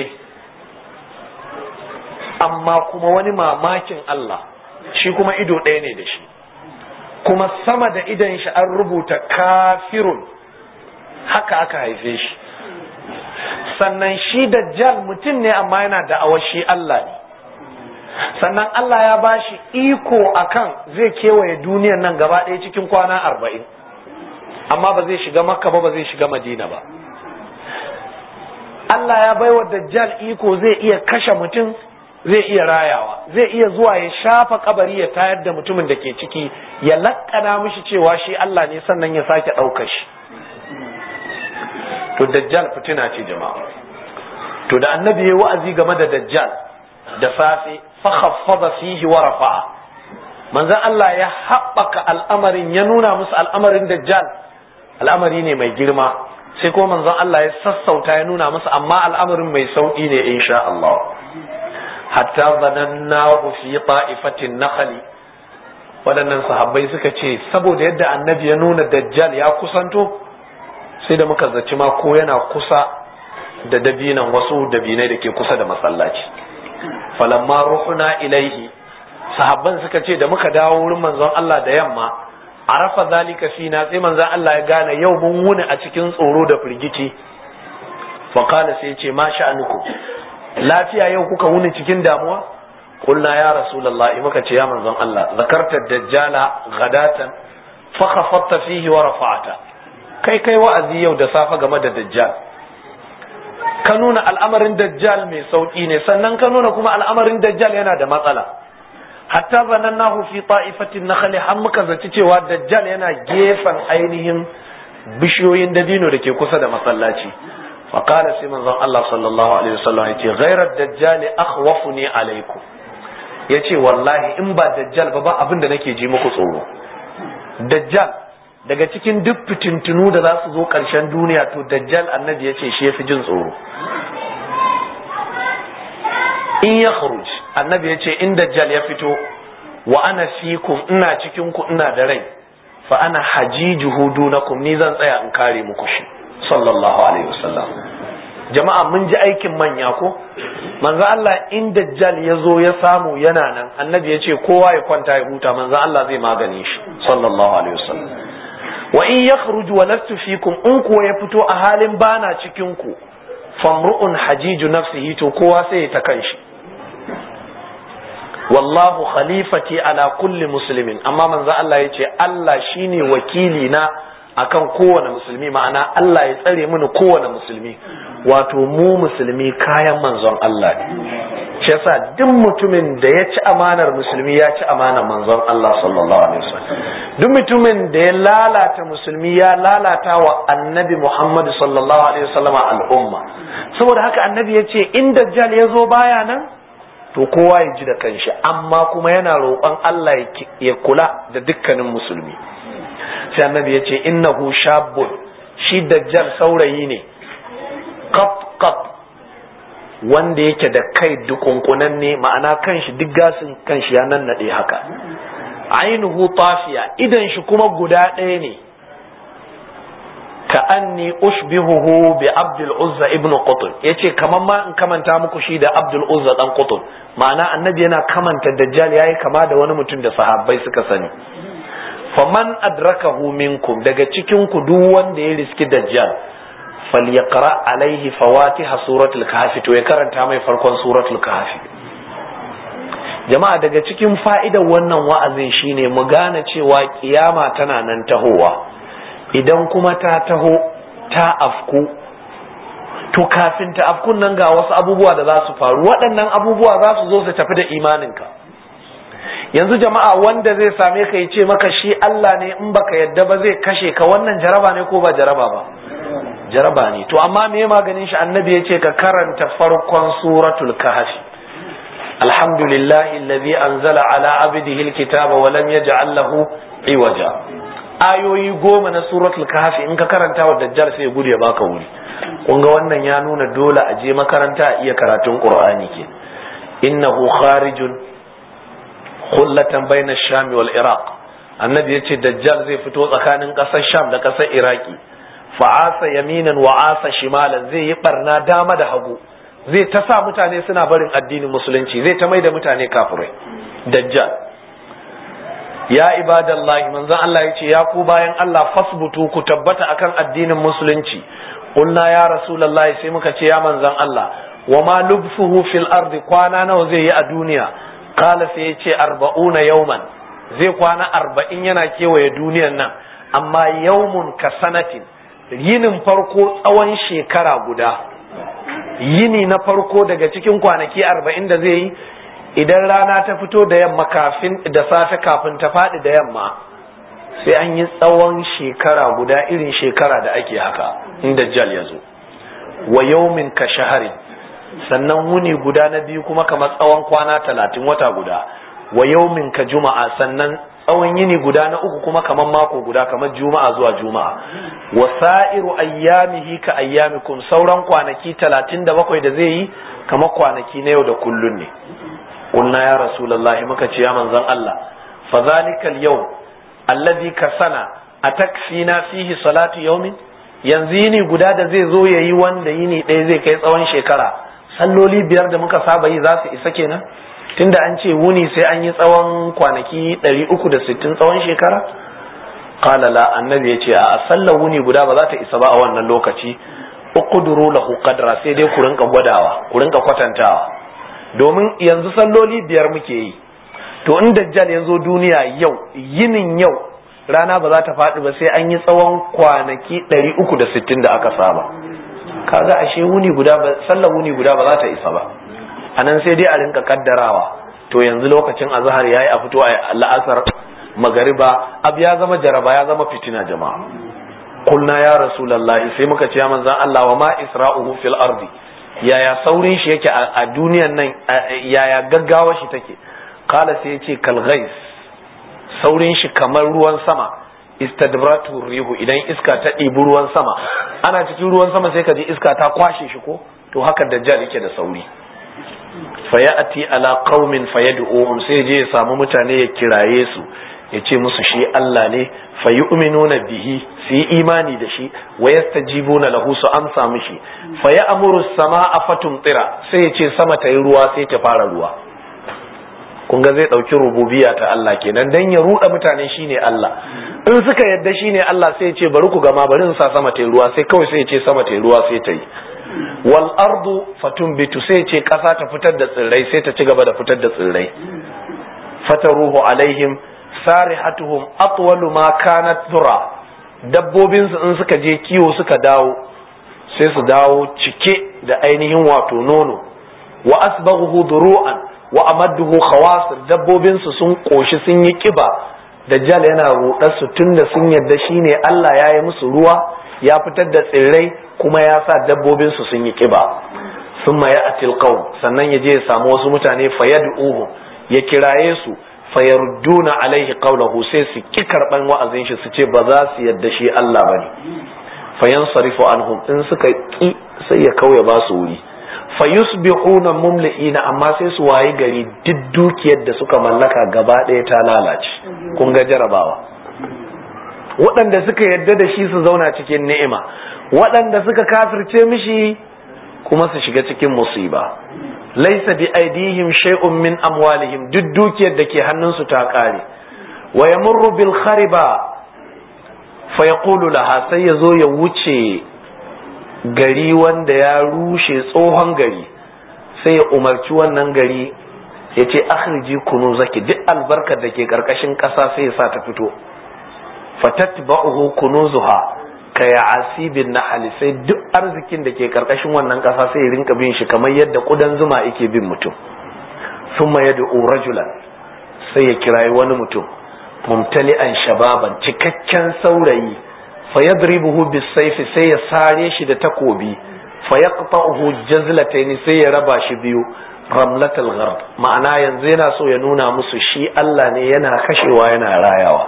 amma kuma wani mamakin Allah shi kuma ido ɗaya ne da shi kuma sama da idan shi an rubuta kafirun haka aka haife shi sannan shi dajjal mutum ne amma yana da shi Allah ne sannan Allah ya ba shi iko akan zai kewaye duniyar nan gaba ɗaya cikin kwana arba'in amma ba zai shiga makka ba ba zai shiga madina ba Allah ya baiwa dajjal iko zai iya kashe mutum zai iya rayawa zai iya zuwa ya shafa kabari ya tayar da mutumin da ke ciki ya lakkana mishi cewa shi Allah ne sannan ya sake ɗauka shi to dajjal fitina ce jama'a to da annabi ya wa'azi game da dajjal da safe fa khaffada fihi wa rafa'a manzon Allah ya haɓaka al'amarin ya nuna musu al'amarin dajjal al'amari ne mai girma sai ko manzon Allah ya sassauta ya nuna musu amma al'amarin mai sauƙi ne insha Allah hatta zanannahu fi ta'ifatin nakhli waɗannan sahabbai suka ce saboda yadda annabi ya nuna dajjal ya kusanto sai da muka zaci ma ko yana kusa da dabinan wasu dabinai da ke kusa da masallaci falamma ruhuna ilaihi sahabban suka ce da muka dawo wurin manzon Allah da yamma arafa zalika fina sai manzon Allah ya gane yau mun wuni a cikin tsoro da firgici fa qala sai ce ma sha'anukum lafiya yau kuka wuni cikin damuwa qulna ya rasulullah muka ce ya manzon Allah zakarta dajjala ghadatan fa khafatta fihi wa rafa'ata kai kai wa'azi yau da safa game da dajjal ka nuna al'amarin dajjal mai sauki ne sannan ka nuna kuma al'amarin dajjal yana da matsala hatta zanannahu fi ta'ifatin nakhli har muka zaci cewa dajjal yana gefen ainihin bishiyoyin dabino da ke kusa da masallaci fa qala sai manzon Allah sallallahu alaihi wasallam yace ghayra dajjal akhwafuni alaikum yace wallahi in ba dajjal ba ba abin da nake ji muku tsoro dajjal daga cikin duk fitintunu da za su zo ƙarshen duniya to dajjal annabi ya ce shi ya fi jin tsoro in ya kharuj annabi ya ce in dajjal ya fito wa ana fikum ina cikin ku ina da rai fa ana hajijuhu dunakum ni zan tsaya in kare muku shi sallallahu alaihi wasallam jama'a mun ji aikin manya ko manzo Allah in dajjal ya zo ya samu yana nan annabi ya ce kowa ya kwanta ya huta manzo Allah zai magane shi sallallahu alaihi wasallam wa in yakhruju wa lastu fikum in kuwa ya fito a halin bana cikin ku famru'un hajiju nafsihi to kowa sai ya ta kanshi wallahu khalifati ala kulli muslimin amma manzo Allah yace Allah shine wakili na akan kowane musulmi ma'ana Allah ya tsare mini kowane musulmi wato mu musulmi kayan manzon Allah ne shi yasa duk mutumin da ya ci amanar musulmi ya ci amanar manzon Allah sallallahu alaihi wasallam duk mutumin da ya lalata musulmi ya lalata wa annabi Muhammad sallallahu alaihi wasallam al'umma saboda haka annabi ya ce in dajjal ya zo baya nan to kowa ya ji da kanshi amma kuma yana roƙon Allah ya kula da dukkanin musulmi sai annabi ya ce innahu shabbun shi dajjal saurayi ne qat qat wanda yake da kai dukunkunan ne ma'ana kanshi duk gasin kanshi ya nannade haka ainihu tafiya idan shi kuma guda ɗaya ne ka anni ushbihuhu bi abdul uzza ibn qutb yace kaman ma in kamanta muku shi da abdul uzza dan qutb ma'ana annabi yana kamanta dajjal yayi kama da wani mutum da sahabbai suka sani faman adrakahu minkum daga cikin ku duk wanda ya riski dajjal falyaqra alaihi fawatiha suratul kahfi to ya karanta mai farkon suratul kahfi jama'a daga cikin fa'idar wannan wa'azin shine mu gane cewa kiyama tana nan tahowa idan kuma ta taho ta afku to kafin ta afkun nan ga wasu abubuwa da za su faru waɗannan abubuwa za su zo su tafi da imaninka yanzu jama'a wanda zai same ka ya ce maka shi Allah ne in baka yadda ba zai kashe ka wannan jaraba ne ko ba jaraba ba jaraba ne to amma me maganin shi annabi ya ce ka karanta farkon suratul kahfi alhamdulillahi alladhi anzala ala abdihi alkitaba wa lam yaj'al lahu iwaja ayoyi goma na suratul kahfi in ka karanta wa dajjal sai ya gudu ya baka wuri kun ga wannan ya nuna dole a je makaranta a iya karatun qur'ani ke innahu kharijun khullatan bayna sham wal iraq annabi yace dajjal zai fito tsakanin kasar sham da kasar iraki fa'asa yaminan wa asa shimalan zai yi barna dama da hagu zai ta sa mutane suna barin addinin musulunci zai ta mai da mutane kafirai dajjal ya ibadallahi manzon Allah ya ce ya ku bayan Allah fasbutu ku tabbata akan addinin musulunci qulna ya rasulullahi sai muka ce ya manzon Allah wa ma lubfuhu fil ardi kwana nawa zai yi a duniya qala sai ya ce arba'una yawman zai kwana arba'in yana kewaye duniyan nan amma yawmun ka sanatin yinin farko tsawon shekara guda yini na farko daga cikin kwanaki arba'in da zai yi idan rana ta fito da yamma kafin da safe kafin ta faɗi da yamma sai an yi tsawon shekara guda irin shekara da ake haka inda jal ya zo wa yaumin ka shaharin sannan wuni guda na biyu kuma kamar tsawon kwana talatin wata guda wa yaumin ka juma'a sannan tsawon yini guda na uku kuma kamar mako guda kamar juma'a zuwa juma'a wa sa'iru ayyamihi ka ayyamikum sauran kwanaki talatin da bakwai da zai yi kamar kwanaki na yau da kullun ne قلنا يا رسول الله muka ce ya manzon Allah fa zalikal yau alladhi kasana atakfina fihi salatu yawmin yanzu yini guda da zai zo yayi wanda yini ɗaya zai kai tsawon shekara salloli biyar da muka saba yi za su isa kenan tunda an ce wuni sai an yi tsawon kwanaki 360 tsawon shekara qala la annabi yace a sallar wuni guda ba za ta isa ba a wannan lokaci uqduru lahu qadra sai dai ku rinka gwadawa ku rinka kwatantawa domin yanzu salloli biyar muke yi to in dajjal ya zo duniya yau yinin yau rana ba za ta faɗi ba sai an yi tsawon kwanaki 360 da aka saba kaga ashe wuni guda ba sallar wuni guda ba za ta isa ba anan sai dai a rinka kaddarawa to yanzu lokacin azhar yayi a fito a la'asar magariba ab ya zama jaraba ya zama fitina jama'a kulna ya rasulullahi sai muka ce ya manzon Allah wa ma isra'uhu fil ardi yaya saurin shi yake a duniyan nan yaya gaggawa shi take kala sai ya ce kalghais saurin shi kamar ruwan sama istadbratu rihu idan iska ta ɗibi ruwan sama ana cikin ruwan sama sai ka ji iska ta kwashe shi ko to haka dajjal yake da sauri fayati ala qaumin fayad'uhum sai je ya samu mutane ya kiraye su ya ce musu shi Allah ne fayu'minuna bihi su yi imani da shi wa yastajibuna lahu su amsa mishi fa ya amuru sama'a fatumtira sai ya ce sama ta yi ruwa sai ta fara ruwa kun ga zai dauki rububiyya ta Allah kenan dan ya ruda mutane shine Allah in suka yadda shine Allah sai ya ce bari ku gama bari in sa sama ta yi ruwa sai kawai sai ya ce sama ta yi ruwa sai ta yi wal ardu fatumbitu sai ya ce kasa ta fitar da tsirrai sai ta ci gaba da fitar da tsirrai fataruhu alaihim sarihatuhum atwalu ma kanat dhura dabbobin su in suka je kiwo suka dawo sai su dawo cike da ainihin wato nono wa asbaghuhu duru'an wa amadduhu khawasir dabbobin su sun koshi sun yi kiba dajjal yana rudar su tunda sun yarda shine Allah ya yi musu ruwa ya fitar da tsirrai kuma ya sa dabbobin su sun yi kiba summa ya'til qaum sannan ya je ya samu wasu mutane fayad'uhu ya kiraye su fayarudduna alaihi qawlahu sai su ki karban wa'azin shi su ce ba za su yadda shi Allah bane fayansarifu anhum in suka ki sai ya kauye ba su wuri fayusbihuna mumli'ina amma sai su wayi gari duk dukiyar da suka mallaka gaba ɗaya ta lalace kun ga jarabawa waɗanda suka yadda da shi su zauna cikin ni'ima waɗanda suka kafirce mishi kuma su shiga cikin musiba laisa bi aidihim shay'un min amwalihim duk dukiyar da ke hannunsu ta kare wa yamurru bil khariba fa yaqulu laha sai ya zo ya wuce gari wanda ya rushe tsohon gari sai ya umarci wannan gari ya ce akhriji kunu zaki duk albarkar da ke karkashin ƙasa sai ya sa ta fito fatatba'uhu kunuzuha ka ya asibin na sai duk arzikin da ke karkashin wannan ƙasa sai ya rinka bin shi kamar yadda ƙudan zuma yake bin mutum thumma yad'u rajulan sai ya kirayi wani mutum mumtali'an shababan cikakken saurayi fa yadribuhu bisayfi sai ya sare shi da takobi fa yaqta'uhu jazlatayn sai ya raba shi biyu ramlatal gharb ma'ana yanzu yana so ya nuna musu shi Allah ne yana kashewa yana rayawa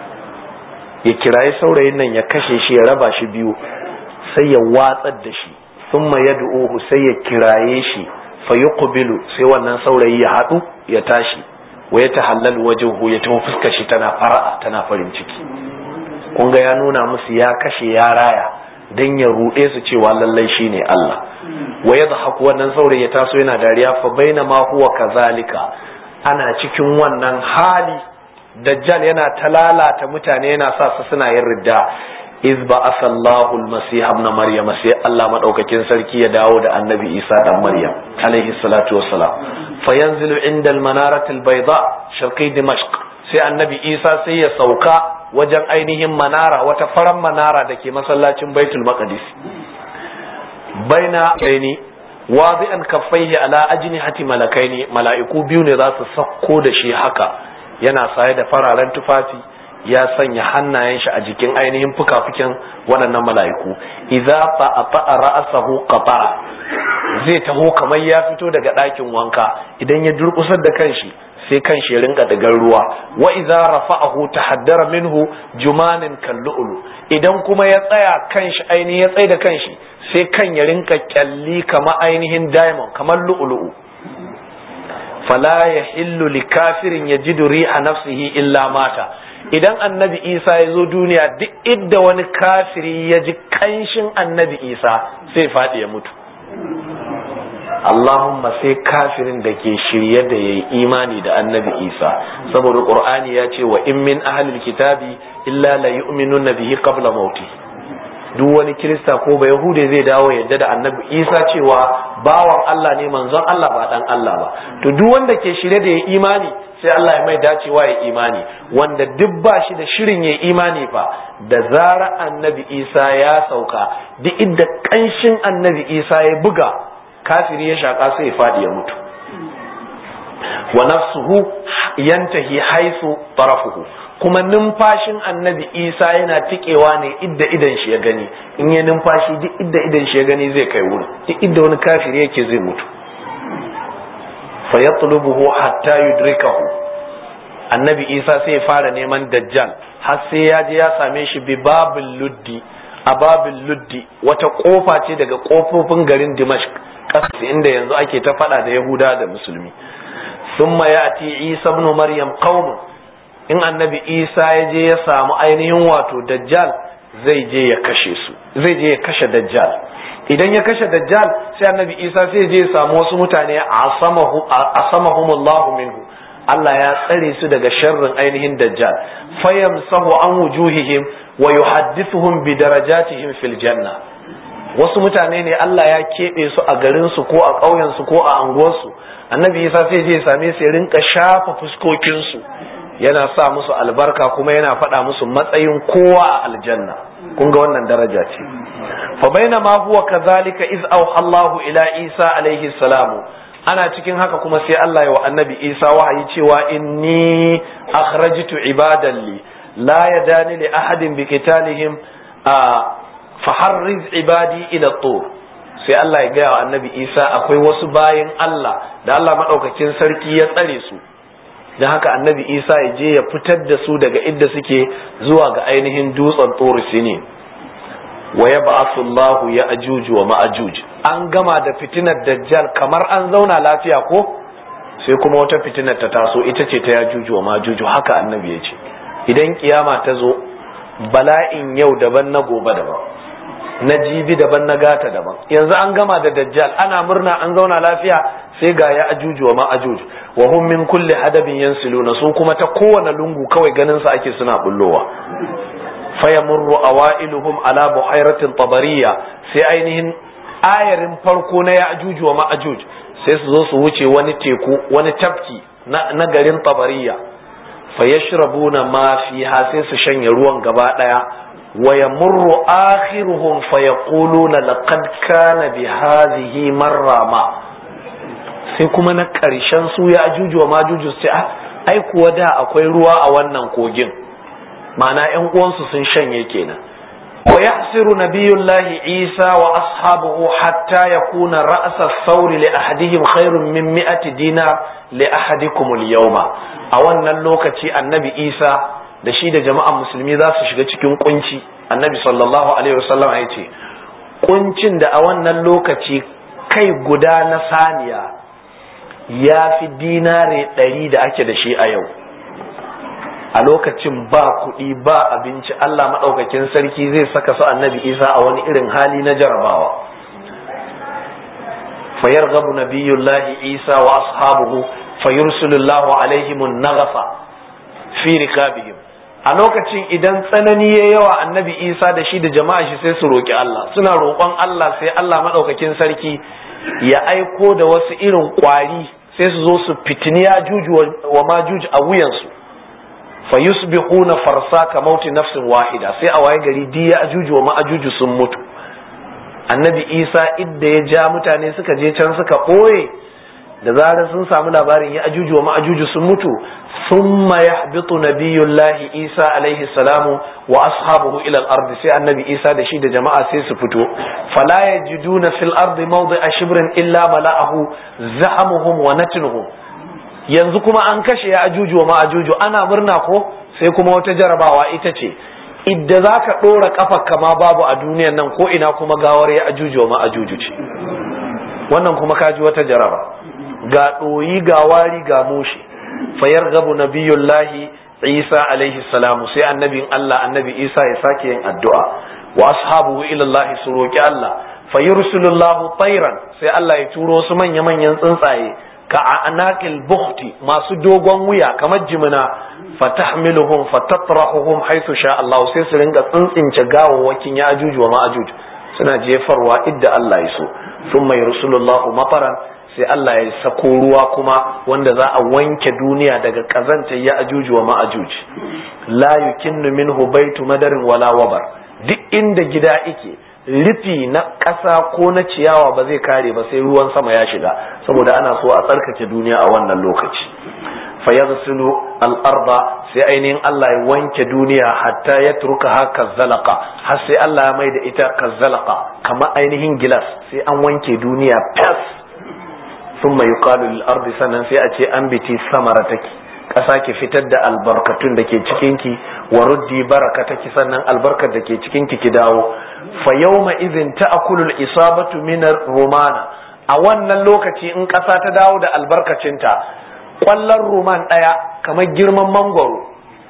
ya kirayi saurayin nan ya kashe shi ya raba shi biyu sai ya watsar da shi thumma yad'uhu sai ya kiraye shi fa yuqbilu sai wannan saurayi ya hadu ya tashi wa ya tahallalu wajhuhu ya tafi fuskar shi tana fara'a tana farin ciki kun ga ya nuna musu ya kashe ya raya dan ya ruɗe su cewa lallai shine Allah wa yadhaku wannan saurayi ya taso yana dariya fa bainama huwa kazalika ana cikin wannan hali dajjal yana ta lalata mutane yana sa su suna yin ridda iz ba asallahu almasih ibn maryam sai Allah madaukakin sarki ya dawo da annabi Isa dan Maryam alaihi salatu wassalam fayanzilu inda almanarati albayda sharqi dimashq sai annabi Isa sai ya sauka wajen ainihin manara wata faran manara da ke masallacin baitul maqdis baina baini wadi'an kaffaihi ala ajnihati malakaini mala'iku biyu ne za su sakko da shi haka yana saye da fararen tufafi ya sanya hannayen shi a jikin ainihin fuka-fukin waɗannan mala'iku idza fa'a ra'sahu qatara zai taho kamar ya fito daga ɗakin wanka idan ya durƙusar da kanshi sai kanshi ya rinka daga ruwa wa idza rafa'ahu tahaddara minhu jumanin kallu'ulu idan kuma ya tsaya kanshi ainihin ya tsaye da kanshi sai kan ya rinka kyalli kamar ainihin diamond kamar lu'ulu'u fala yahillu likafirin yajidu riha nafsihi illa mata idan annabi isa ya zo duniya duk idda wani kafiri ya ji kanshin annabi isa sai faɗi ya mutu Allahumma sai kafirin da ke shirye da ya yi imani da annabi isa saboda ƙur'ani ya ce wa in min ahlil kitabi illa la yu'minuna bihi qabla mauti duk wani kirista ko ba yahude zai dawo yadda da annabi isa cewa bawan Allah ne manzon Allah ba dan Allah ba to duk wanda ke shirye da ya imani sai Allah ya mai dacewa ya imani wanda duk ba shi da shirin ya imani fa da zara annabi isa ya sauka duk inda kanshin annabi isa ya buga kafiri ya shaka sai ya faɗi ya mutu wa nafsuhu yantahi haisu tarafuhu kuma numfashin annabi isa yana tikewa ne idda idan shi ya gani in ya numfashi duk idda idan shi ya gani zai kai wurin duk idda wani kafiri yake zai mutu fa yatlubuhu hatta yudrikahu annabi isa sai ya fara neman dajjal har sai ya je ya same shi bi babil luddi a babil luddi wata kofa ce daga kofofin garin dimashq ƙasa inda yanzu ake ta faɗa da yahuda da musulmi thumma ya'ti isa ibn maryam qaumun in annabi isa ya je ya samu ainihin wato dajjal zai je ya kashe su zai je ya kashe dajjal idan ya kashe dajjal sai annabi isa sai ya je ya samu wasu mutane asamahumullahu minhu Allah ya tsare su daga sharrin ainihin dajjal fayamsahu an wujuhihim wa yuhaddithuhum bi darajatihim fil janna wasu mutane ne Allah ya keɓe su a garin su ko a ƙauyen su ko a anguwarsu annabi isa sai je ya same su ya rinka shafa fuskokin su yana sa musu albarka kuma yana faɗa musu matsayin kowa a aljanna kun ga wannan daraja ce fa bainama huwa kadhalika iz auha Allahu ila Isa alaihi salamu ana cikin haka kuma sai Allah ya wa annabi Isa wahayi cewa inni akhrajtu ibadan li la yadani li ahadin bi qitalihim faharriz ibadi ila tur sai Allah ya gaya wa annabi Isa akwai wasu bayin Allah da Allah madaukakin sarki ya tsare su don haka annabi isa ya je ya fitar da su daga inda suke zuwa ga ainihin dutsen tsoro sini wa ya ba'asullahu ya ajuju wa ma'ajuj an gama da fitinar dajjal kamar an zauna lafiya ko sai kuma wata fitinar ta taso ita ce ta ya juju wa ma'ajuju haka annabi ya ce idan kiyama ta zo bala'in yau daban na gobe daban na jibi daban na gata daban yanzu an gama da dajjal ana murna an zauna lafiya sai ga ya ajuju wa ma ajuj wa hum min kulli hadabin yansiluna su kuma ta kowane lungu kawai ganin su ake suna bullowa fayamurru awailuhum ala buhairatin tabariya sai ainihin ayarin farko na ya ajuju wa ma ajuj sai su zo su wuce wani teku wani tafki na garin tabariya fayashrabuna ma fiha sai su shanye ruwan gaba daya ويمر آخرهم فيقولون لقد كان بهذه مرة ما sai kuma na ƙarshen su ya ajuju wa majuju sai a ai kuwa da akwai ruwa a wannan kogin ma'ana ƴan uwansu sun shanye kenan wa yahsiru nabiyullahi isa wa ashabuhu hatta yakuna ra'sa thawri li ahadihim khairun min mi'ati dinar li ahadikum al-yawma a wannan lokaci annabi isa da shi da jama'an musulmi za su shiga cikin kunci annabi sallallahu alaihi wasallam ya ce kuncin da a wannan lokaci kai guda na saniya ya fi dinare ɗari da ake da shi a yau a lokacin ba kuɗi ba abinci Allah maɗaukakin sarki zai saka su annabi isa a wani irin hali na jarabawa fayar gabu nabiyullahi isa wa ashabuhu fayursulullahu alaihimun nagafa fi rikabihim a lokacin idan tsanani ya yawa annabi isa da shi da jama'a shi sai su roƙi Allah suna roƙon Allah sai Allah maɗaukakin sarki ya aiko da wasu irin ƙwari sai su zo su fitini ya juju wa ma juju a wuyansu fa yusbihuna farsa ka mauti nafsin wahida sai a waye gari di ya ajuju wa ma ajuju sun mutu annabi isa idda ya ja mutane suka je can suka ɓoye da zarar sun samu labarin ya ajuju wa ma ajuju sun mutu ثم يهبط نبي الله عيسى عليه السلام واصحابه الى الارض sai annabi isa da shi da jama'a sai su fito fala yajiduna fil ardi mawdi'a shibrin illa mala'ahu zahamuhum wa natnuhum yanzu kuma an kashe ya ajuju wa ma'ajuju ana murna ko sai kuma wata jarabawa ita ce idda zaka dora kafa kama babu a duniyan nan ko ina kuma gawar ya ajuju wa ma'ajuju ce wannan kuma kaji wata jaraba ga doyi ga wari ga mushi fayargabu nabiyullahi isa alaihi salamu sai annabin Allah annabi isa ya sake yin addu'a wa ashabuhu ila Allah su roki Allah fayursulullahu tayran sai Allah ya turo su manya manyan tsuntsaye ka anaqil bukhti masu dogon wuya kamar jimina fatahmiluhum fatatrahuhum haythu sha Allah sai su ringa tsuntsince gawawwakin ya ajuju wa ma'ajuj suna jefarwa idda Allah ya so thumma yursulullahu mataran sai Allah ya sako ruwa kuma wanda za a wanke duniya daga kazanta ya ajuju wa ma'ajuj la yukinnu minhu baitu madarin wala wabar duk inda gida ike rufi na ƙasa ko na ciyawa ba zai kare ba sai ruwan sama ya shiga saboda ana so a tsarkake duniya a wannan lokaci fayaghsilu al-arda sai ainihin Allah ya wanke duniya hatta ya turka haka zalaka har sai Allah ya mai da ita kazzalaka kamar ainihin gilas sai an wanke duniya fas ثم يقال للأرض sannan sai a ce an biti samarataki ƙasa ki fitar da albarkatun da ke cikinki wa ruddi barakataki sannan albarkar da ke cikinki ki dawo fa yawma idhin ta'kulul isabatu min rumana a wannan lokaci in ƙasa ta dawo da albarkacinta ƙwallon ruman ɗaya kamar girman mangwaro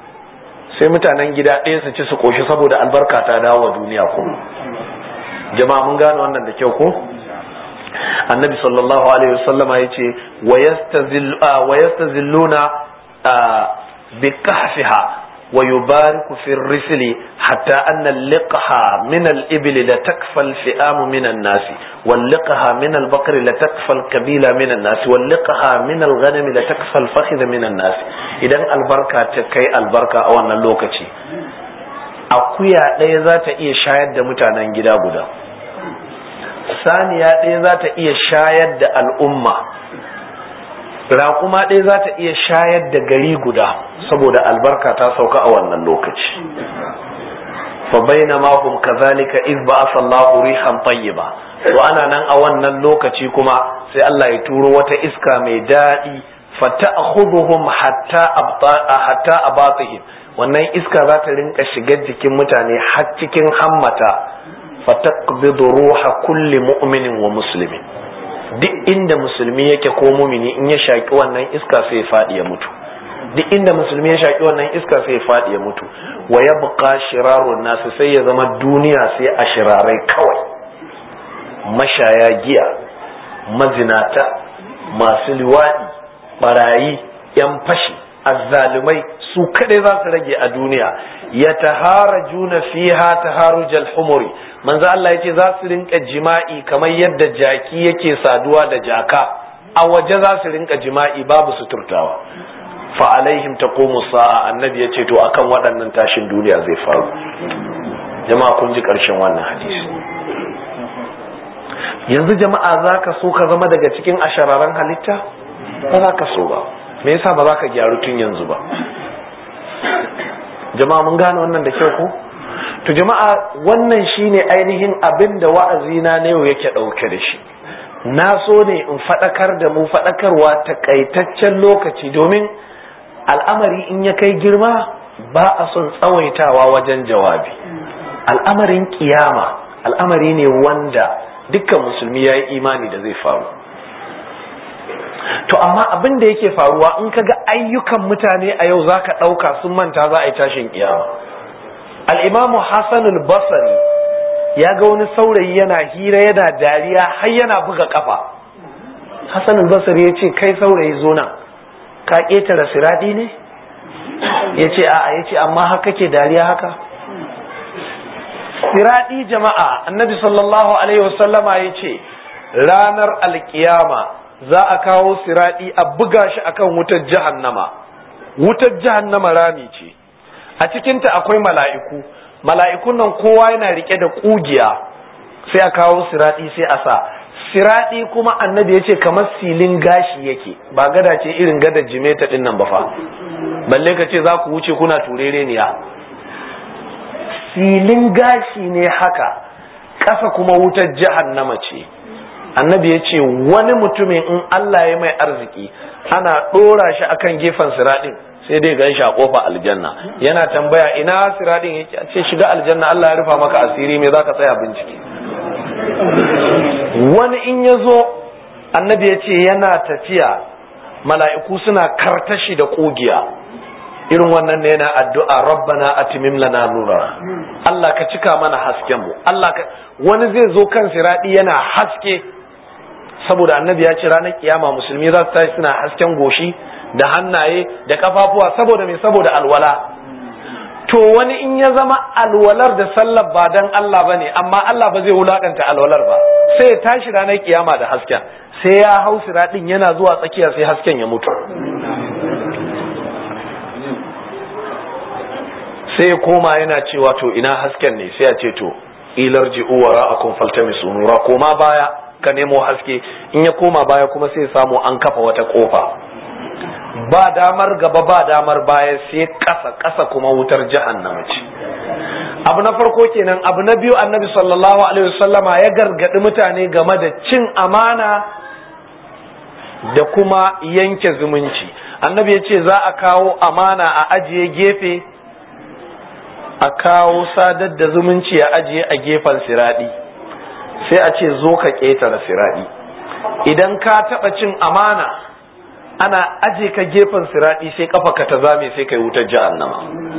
sai mutanen gida ɗaya su ci su ƙoshi saboda albarka ta dawo wa duniya ko jama'a mun gane wannan da kyau ko annabi sallallahu alaihi wasallam ya ce wa yastazilluna bi kahfiha wa yubariku fi risli hatta anna liqaha min al-ibli la takfa al-fi'am min an-nasi wal liqaha min al-baqri la takfa al-kabila min an-nasi wal liqaha min al-ghanami la takfa al-fakhidh min an-nasi idan albarka ta kai albarka a wannan lokaci akuya ɗaya za ta iya shayar da mutanen gida guda saniya ɗaya za ta iya shayar da al'umma raƙuma ɗaya za ta iya shayar da gari guda saboda albarka ta sauka a wannan lokaci fa baina ma hum kazalika iz ba'atha Allahu rihan tayyiba to ana nan a wannan lokaci kuma sai Allah ya turo wata iska mai daɗi fa ta'khudhuhum hatta abta hatta abatihim wannan iska za ta rinka shigar jikin mutane har cikin hammata fataqbidu ruha kulli mu'minin wa muslimin duk inda musulmi yake ko mumini in ya shaki wannan iska sai ya faɗi ya mutu duk inda musulmi ya shaki wannan iska sai ya faɗi ya mutu wa ya buƙa shirarun nasu sai ya zama duniya sai a shirarai kawai mashaya giya mazinata masu liwaɗi barayi yan fashi azzalumai su kadai za su rage a duniya ya tahara juna fiha taharujal humuri manzo Allah yace za su rinka jima'i kamar yadda jaki yake saduwa da jaka a waje za su rinka jima'i babu suturtawa fa alaihim taqumu sa'a annabi yace to akan waɗannan tashin duniya zai faru jama'a kun ji ƙarshen wannan hadisi yanzu jama'a zaka so ka zama daga cikin ashararan halitta ba za ka so ba me yasa ba za ka gyaru tun yanzu ba jama'a mun gane wannan da kyau ko to jama'a wannan shine ainihin abin da wa'azina na yau yake ɗauke da shi na so ne in faɗakar da mu faɗakarwa takaitaccen lokaci domin al'amari in ya kai girma ba a son tsawaitawa wajen jawabi al'amarin kiyama al'amari ne wanda dukkan musulmi ya yi imani da zai faru to amma abin da yake faruwa in ka ga ayyukan mutane a yau za ka ɗauka sun manta za a yi tashin kiyama al'imamu hassanul basari ya ga wani saurayi yana hira yana dariya har yana buga kafa hassanul basari ya ce kai saurayi zo nan ka ƙetare siraɗi ne ya ce a'a ya ce amma haka ke dariya haka siraɗi jama'a annabi sallallahu alaihi wasallama ya ce ranar alkiyama za a kawo siraɗi a buga shi akan wutar jahannama wutar jahannama rami ce a cikinta akwai mala'iku mala'ikun nan kowa yana rike da ƙugiya sai a kawo siraɗi sai a sa siraɗi kuma annabi ya ce kamar silin gashi yake ba gada ce irin gada jimeta ɗin nan ba fa balle ka ce za ku wuce kuna turereniya silin gashi ne haka ƙasa kuma wutar jahannama ce annabi ya ce wani mutumin in Allah ya mai arziki ana ɗora shi akan gefen siraɗin sai dai gan shi a ƙofa aljanna yana tambaya ina siraɗin ya ce shiga aljanna Allah ya rufa maka asiri me zaka tsaya bincike wani in ya zo annabi ya ce yana tafiya mala'iku suna kartashi da ƙugiya irin wannan ne yana addu'a rabbana atimim lana nura Allah ka cika mana hasken mu Allah ka wani zai zo kan siraɗi yana haske saboda annabi ya ce ranar kiyama musulmi za su tashi suna hasken goshi da hannaye da kafafuwa saboda mai saboda alwala to wani in ya zama alwalar da sallar ba dan Allah ba ne amma Allah ba zai wulakanta alwalar ba sai ya tashi ranar kiyama da hasken sai ya hau siraɗin yana zuwa tsakiya sai hasken ya mutu sai ya koma yana cewa to ina hasken ne sai ya ce to ilar ji'u wara akun faltamisu nura koma baya ka nemo haske in ya koma baya kuma sai samu an kafa wata kofa ba damar gaba ba damar baya sai kasa kasa kuma wutar jahannama ce abu na farko kenan abu na biyu annabi sallallahu alaihi wasallama ya gargadi mutane game da cin amana da kuma yanke zumunci annabi ya ce za a kawo amana a ajiye gefe a kawo sadar da zumunci a ajiye a gefen siradi sai a ce zo ka ƙetare siraɗi idan ka taɓa cin amana ana aje ka gefen siraɗi sai kafa ka ta zame sai kai wutar jahannama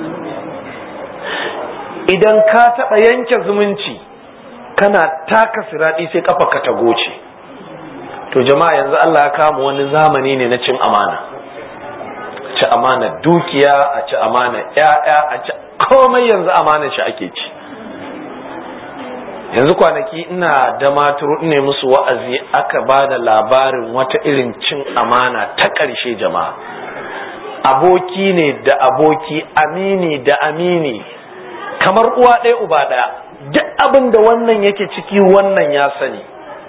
idan ka taɓa yanke zumunci kana taka siraɗi sai kafa ka ta goce to jama'a yanzu Allah ya kama wani zamani ne na cin amana ci amana dukiya a ci amana ƴaƴa a ci komai yanzu amana shi ake ci yanzu kwanaki ina da maturu ne musu wa'azi aka ba da labarin wata irin cin amana ta ƙarshe jama'a aboki ne da aboki amini da amini kamar uwa ɗaya uba ɗaya duk abin da wannan yake ciki wannan ya sani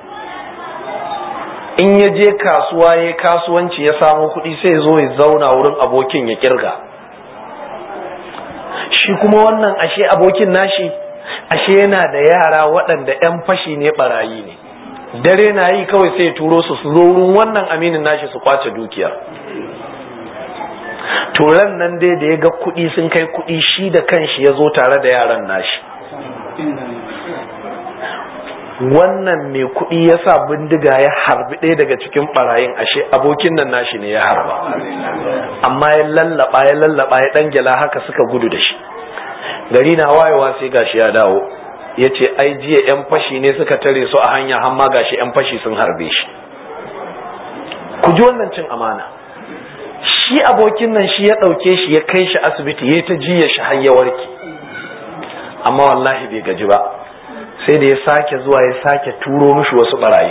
in ya je kasuwa ya kasuwanci ya samu kuɗi sai zo ya zauna wurin abokin ya kirga shi kuma wannan ashe abokin nashi ashe yana da yara waɗanda 'yan fashi ne barayi ne dare na yi kawai sai turo su su zo wurin wannan aminin nashi su kwace dukiya turan nan dai da ya ga kuɗi sun kai kuɗi shi da kanshi ya zo tare da yaran nashi wannan mai kuɗi ya sa bindiga ya harbi ɗaya daga cikin ɓarayin ashe abokin nan nashi ne ya harba amma ya lallaba ya lallaba ya ɗan gyala haka suka gudu da shi gari na wayewa sai gashi ya dawo ya ce ai jiya 'yan fashi ne suka tare su a hanya hamma gashi 'yan fashi sun harbe shi ku ji wannan cin amana shi abokin nan shi ya ɗauke shi ya kai shi asibiti ya ta jiya shi har ya warke amma wallahi bai gaji ba sai da ya sake zuwa ya sake turo mishi wasu barayi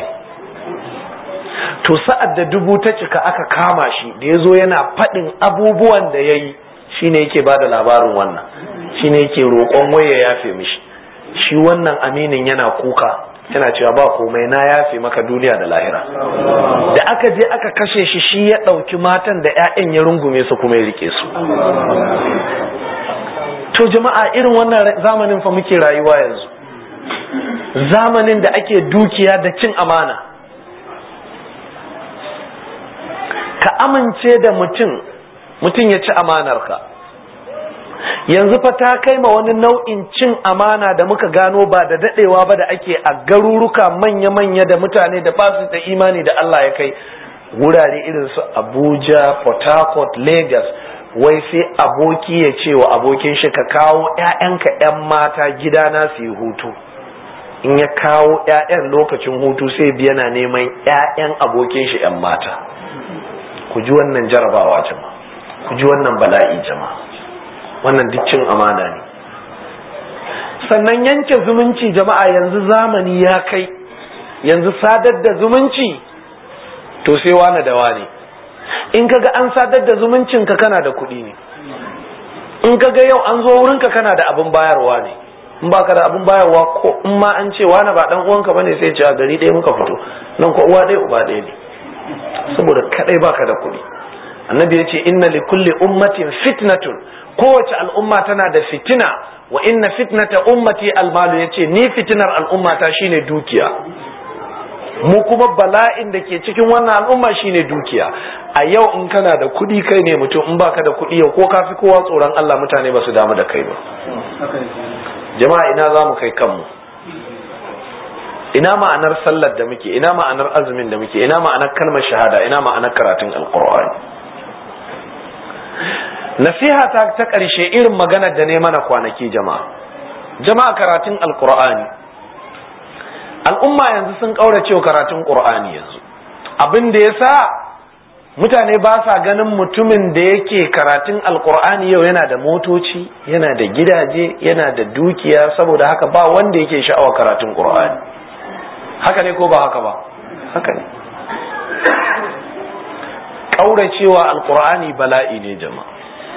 to sa'ad da dubu ta cika aka kama shi da ya zo yana faɗin abubuwan da ya yi shine yake ba da labarin wannan shine yake roƙon waya ya yafe mishi shi wannan aminin yana kuka yana cewa ba komai na yafe maka duniya da lahira da aka je aka kashe shi shi ya ɗauki matan da 'ya'yan ya rungume su kuma ya rike su to jama'a irin wannan zamanin fa muke rayuwa yanzu zamanin da ake dukiya da cin amana ka amince da mutum mutum ya ci amanarka yanzu fa ta kai ma wani nau'in cin amana da muka gano ba da dadewa ba da ake a garuruka manya-manya da mutane da basu da imani da Allah ya kai wurare irin su Abuja, Port Harcourt, Lagos wai sai aboki ya ce wa abokin shi ka kawo 'ya'yanka 'yan mata gidana su yi hutu in ya kawo 'ya'yan lokacin hutu sai biya na neman 'ya'yan abokin shi 'yan mata ku ji wannan jarabawa jama'a ku ji wannan bala'i jama'a wannan duk cin amana ne sannan yanke zumunci jama'a yanzu zamani ya kai yanzu sadar da zumunci to sai wane da wane in kaga an sadar da zumuncin ka kana da kuɗi ne in kaga yau an zo wurinka kana da abin bayarwa ne in baka da abin bayarwa ko in ma an ce wani ba dan uwanka bane sai ce a gari ɗaya muka fito nan ko uwa ɗaya uba ɗaya ne saboda kadai baka da kuɗi annabi ya ce inna li kulli ummatin fitnatun kowace al'umma tana da fitina wa inna fitnata ummati almalu yace ni fitinar al'ummata shine dukiya mu kuma bala'in da ke cikin wannan al'umma shine dukiya a yau in kana da kuɗi kai ne mutum in baka da kuɗi yau ko ka fi kowa tsoron Allah mutane ba su damu da kai ba jama'a ina za mu kai kanmu ina ma'anar sallar da muke ina ma'anar azumin da muke ina ma'anar kalmar shahada ina ma'anar karatun alqur'ani nasiha ta ta ƙarshe irin maganar da ne mana kwanaki jama'a jama'a karatun alqur'ani al'umma yanzu sun ƙaurace karatun qur'ani yanzu abin da yasa mutane ba sa ganin mutumin da yake karatun alqur'ani yau yana da motoci yana da gidaje yana da dukiya saboda haka ba wanda yake sha'awar karatun qur'ani haka ne ko ba haka ba haka ne ƙauracewa alƙur'ani bala'i ne jama'a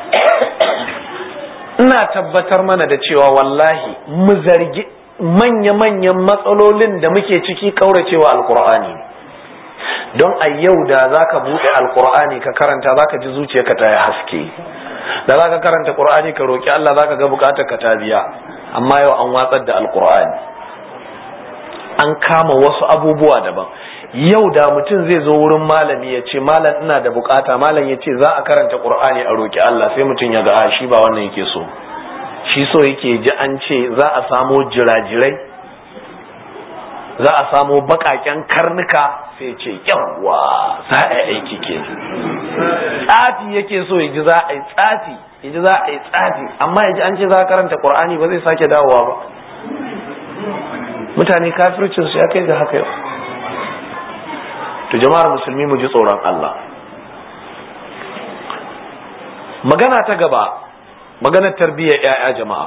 ina tabbatar mana da cewa wallahi mu zargi manya-manyan matsalolin da muke ciki ƙauracewa alƙur'ani don a yau da za ka buɗe alƙur'ani ka karanta za ka ji zuciyarka ta yi haske da za ka karanta ƙur'ani ka roƙi Allah za ka ga buƙatar ka ta biya amma yau an watsar da alƙur'ani an kama wasu abubuwa daban yau da mutum zai zo wurin malami ya ce malam ina da bukata malam ya ce za a karanta qur'ani a roki Allah sai mutum ya ga a shi ba wannan yake so shi so yake ji an ce za a samo jirajirai za a samo bakaken karnuka sai ce yawwa za a yi aiki ke tsafi yake so ya ji za a yi tsafi ya ji za a yi tsafi amma ya ji an ce za a karanta qur'ani ba zai sake dawowa ba mutane kafircinsu ya kai ga haka yau to jama'ar musulmi mu ji tsoron Allah magana ta gaba maganar tarbiyyar 'ya'ya jama'a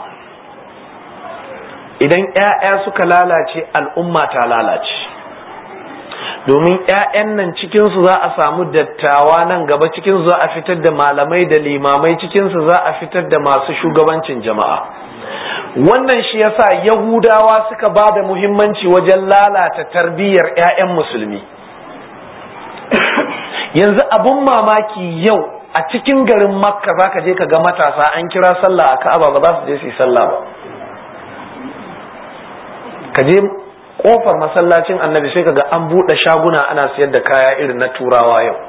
idan 'ya'ya suka lalace al'umma ta lalace domin 'ya'yan nan cikinsu za a samu dattawa nan gaba cikinsu za a fitar da malamai da limamai cikinsu za a fitar da masu shugabancin jama'a wannan shi yasa yahudawa suka ba da muhimmanci wajen lalata tarbiyyar 'ya'yan musulmi yanzu abun mamaki yau a cikin garin makka za ka je ka ga matasa an kira sallah a ka'aba ba za su je su yi sallah ba ka je kofar masallacin annabi sai ka ga an buɗe shaguna ana siyar da kaya irin na turawa yau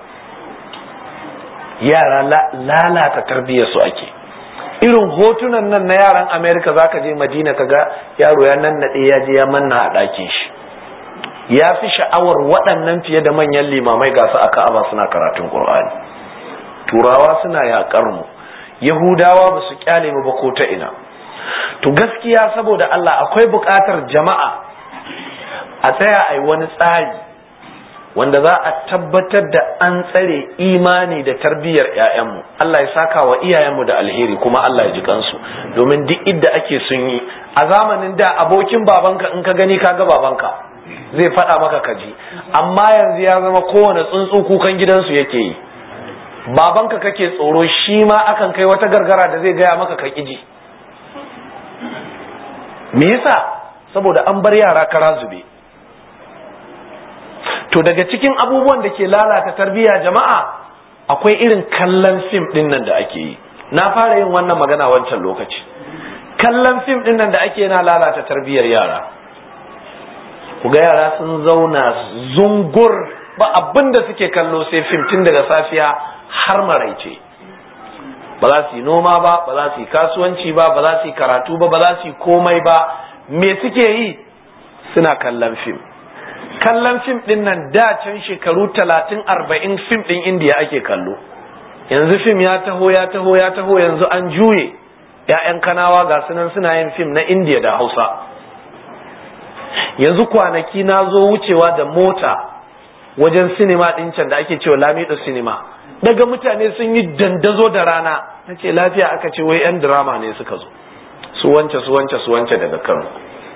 yara lalata tarbiyyar su ake irin hotunan nan na yaran amerika za ka je madina ka ga yaro ya nannaɗe ya je ya manna a ɗakin shi ya fi sha'awar waɗannan fiye da manyan limamai ga su a ka'aba suna karatun ƙur'ani turawa suna yaƙar mu yahudawa ba su kyale mu ba ko ta ina to gaskiya saboda Allah akwai buƙatar jama'a a tsaya a yi wani tsari wanda za a tabbatar da an tsare imani da tarbiyyar 'ya'yanmu Allah ya saka wa iyayenmu da alheri kuma Allah ya ji kansu domin duk idda ake sun yi a zamanin da abokin babanka in ka gani ka ga babanka zai faɗa maka kaji amma yanzu ya zama kowane tsuntsu kukan gidansu yake yi babanka kake tsoro shi ma akan kai wata gargara da zai gaya maka ka ji me yasa saboda an bar yara kara zube to daga cikin abubuwan da ke lalata tarbiyya jama'a akwai irin kallon fim din nan da ake yi na fara yin wannan magana wancan lokaci kallon fim din nan da ake yana lalata tarbiyyar yara ku ga yara sun zauna zungur ba abin da suke kallo sai fim tun daga safiya har maraice ba za su yi noma ba ba za su yi kasuwanci ba ba za su yi karatu ba ba za su yi komai ba me suke yi suna kallon fim kallon fim din nan da can shekaru talatin arba'in fim din indiya ake kallo yanzu fim ya taho ya taho ya taho yanzu an juye ya'yan kanawa ga sunan suna yin fim na indiya da hausa yanzu kwanaki na zo wucewa da mota wajen sinima ɗin can da ake cewa lamido sinima daga mutane sun yi dandazo da rana na ce lafiya aka ce wai 'yan drama ne suka zo su wance su wance su wance daga kano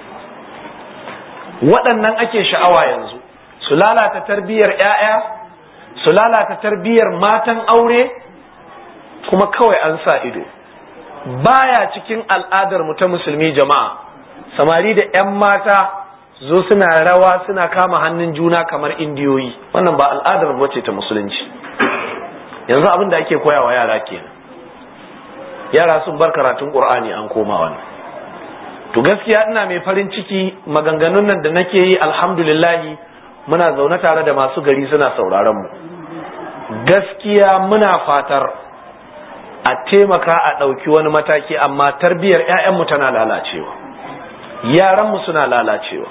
waɗannan ake sha'awa yanzu su lalata tarbiyyar 'ya'ya su lalata tarbiyyar matan aure kuma kawai an sa ido baya cikin al'adar mu ta musulmi jama'a samari da 'yan mata zo suna rawa suna kama hannun juna kamar indiyoyi wannan ba al'adar mu ce ta musulunci yanzu abin da ake koyawa yara kenan yara sun bar karatun qur'ani an koma wannan to gaskiya ina mai farin ciki maganganun nan da nake yi alhamdulillahi muna zaune tare da masu gari suna sauraron mu gaskiya muna fatar a taimaka a ɗauki wani mataki amma tarbiyyar 'ya'yanmu tana lalacewa yaranmu suna lalacewa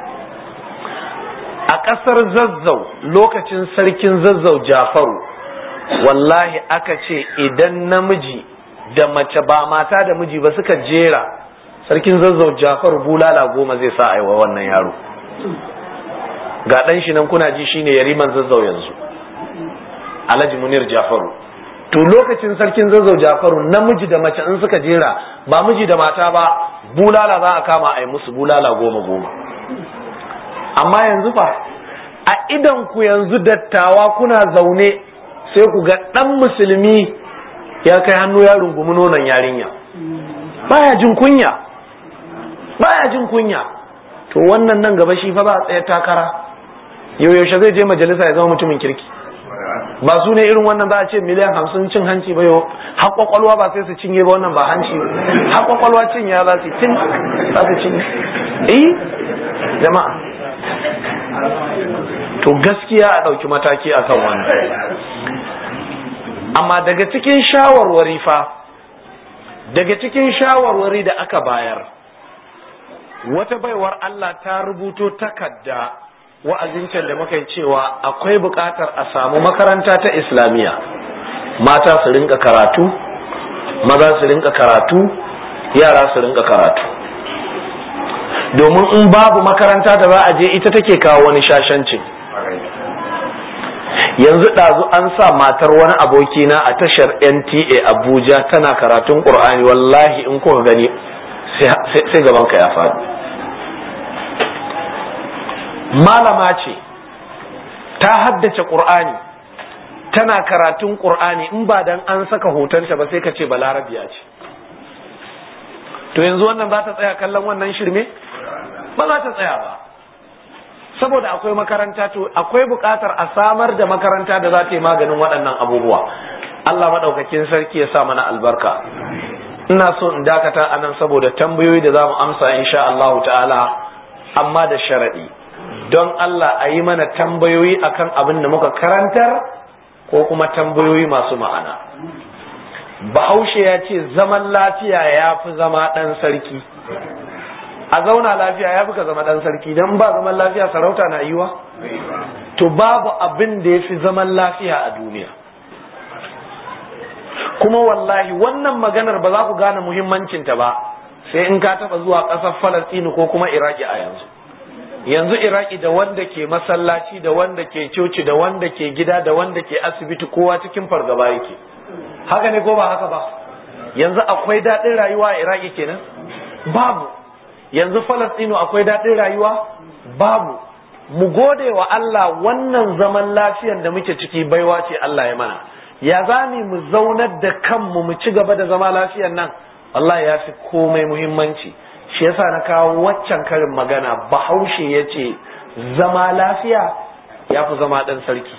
a ƙasar zazzau lokacin sarkin zazzau jafaru wallahi aka ce idan namiji da mace ba mata da miji ba suka jera sarkin zazzau jafaru bulala goma zai sa aiwa wannan yaro ga ɗan shi nan kuna ji shine yariman zazzau yanzu alhaji munir jafaru to lokacin sarkin zazzau jafaru namiji da mace in suka jera ba miji da mata ba bulala za a kama a yi musu bulala goma goma amma yanzu fa a idan ku yanzu dattawa kuna zaune sai ku ga ɗan musulmi ya kai hannu ya rungumi nonon yarinya baya jin kunya baya jin kunya to wannan nan gaba shi fa ba a tsaye takara yau yaushe zai je majalisa ya zama mutumin kirki ba su ne irin wannan za a ce miliyan hamsin cin hanci ba yau har kwakwalwa ba sai su cinye ba wannan ba hanci har kwakwalwa cin ya za su cin za su cinye eh jama'a to gaskiya a ɗauki mataki a kan wannan amma daga cikin shawarwari fa daga cikin shawarwari da aka bayar wata baiwar Allah ta rubuto takarda wa'azincin da muka cewa akwai buƙatar a samu makaranta ta islamiyya mata su rinka karatu maza su rinka karatu yara su rinka karatu domin in babu makaranta da za a je ita take kawo wani shashancin yanzu ɗazu an sa matar wani abokina a tashar nta abuja tana karatun ƙur'ani wallahi in kuka gani sai gabanka ya faɗi malama ce ta haddace ƙur'ani tana karatun ƙur'ani in ba dan an saka hotonta ba sai ka ce balarabiya ce to yanzu wannan za ta tsaya kallon wannan shirme ba za ta tsaya ba saboda akwai makaranta to akwai buƙatar a samar da makaranta da za ta yi maganin waɗannan abubuwa Allah maɗaukakin sarki ya sa mana albarka ina so in dakata anan saboda tambayoyi da za mu amsa insha Allah ta'ala amma da sharaɗi don Allah a yi mana tambayoyi akan abin da muka karantar ko kuma tambayoyi masu ma'ana bahaushe ya ce zaman lafiya ya fi zama ɗan sarki a zauna lafiya ya fi ka zama dan sarki dan ba zaman lafiya sarauta na yiwa to babu abin da ya fi zaman lafiya a duniya kuma wallahi wannan maganar ba za ku gane muhimmancinta ba sai in ka taba zuwa ƙasar falastini ko kuma iraki a yanzu yanzu iraki da wanda ke masallaci da wanda ke coci da wanda ke gida da wanda ke asibiti kowa cikin fargaba yake haka ne ko ba haka ba yanzu akwai daɗin rayuwa a iraki kenan babu yanzu falastinu akwai daɗin rayuwa babu mu gode wa Allah wannan zaman lafiyan da muke ciki baiwa ce Allah ya mana ya zami mu zaunar da kanmu mu ci gaba da zama lafiyan nan Allah ya fi komai muhimmanci shi yasa na kawo waccan karin magana bahaushe ya ce zama lafiya ya fi zama ɗan sarki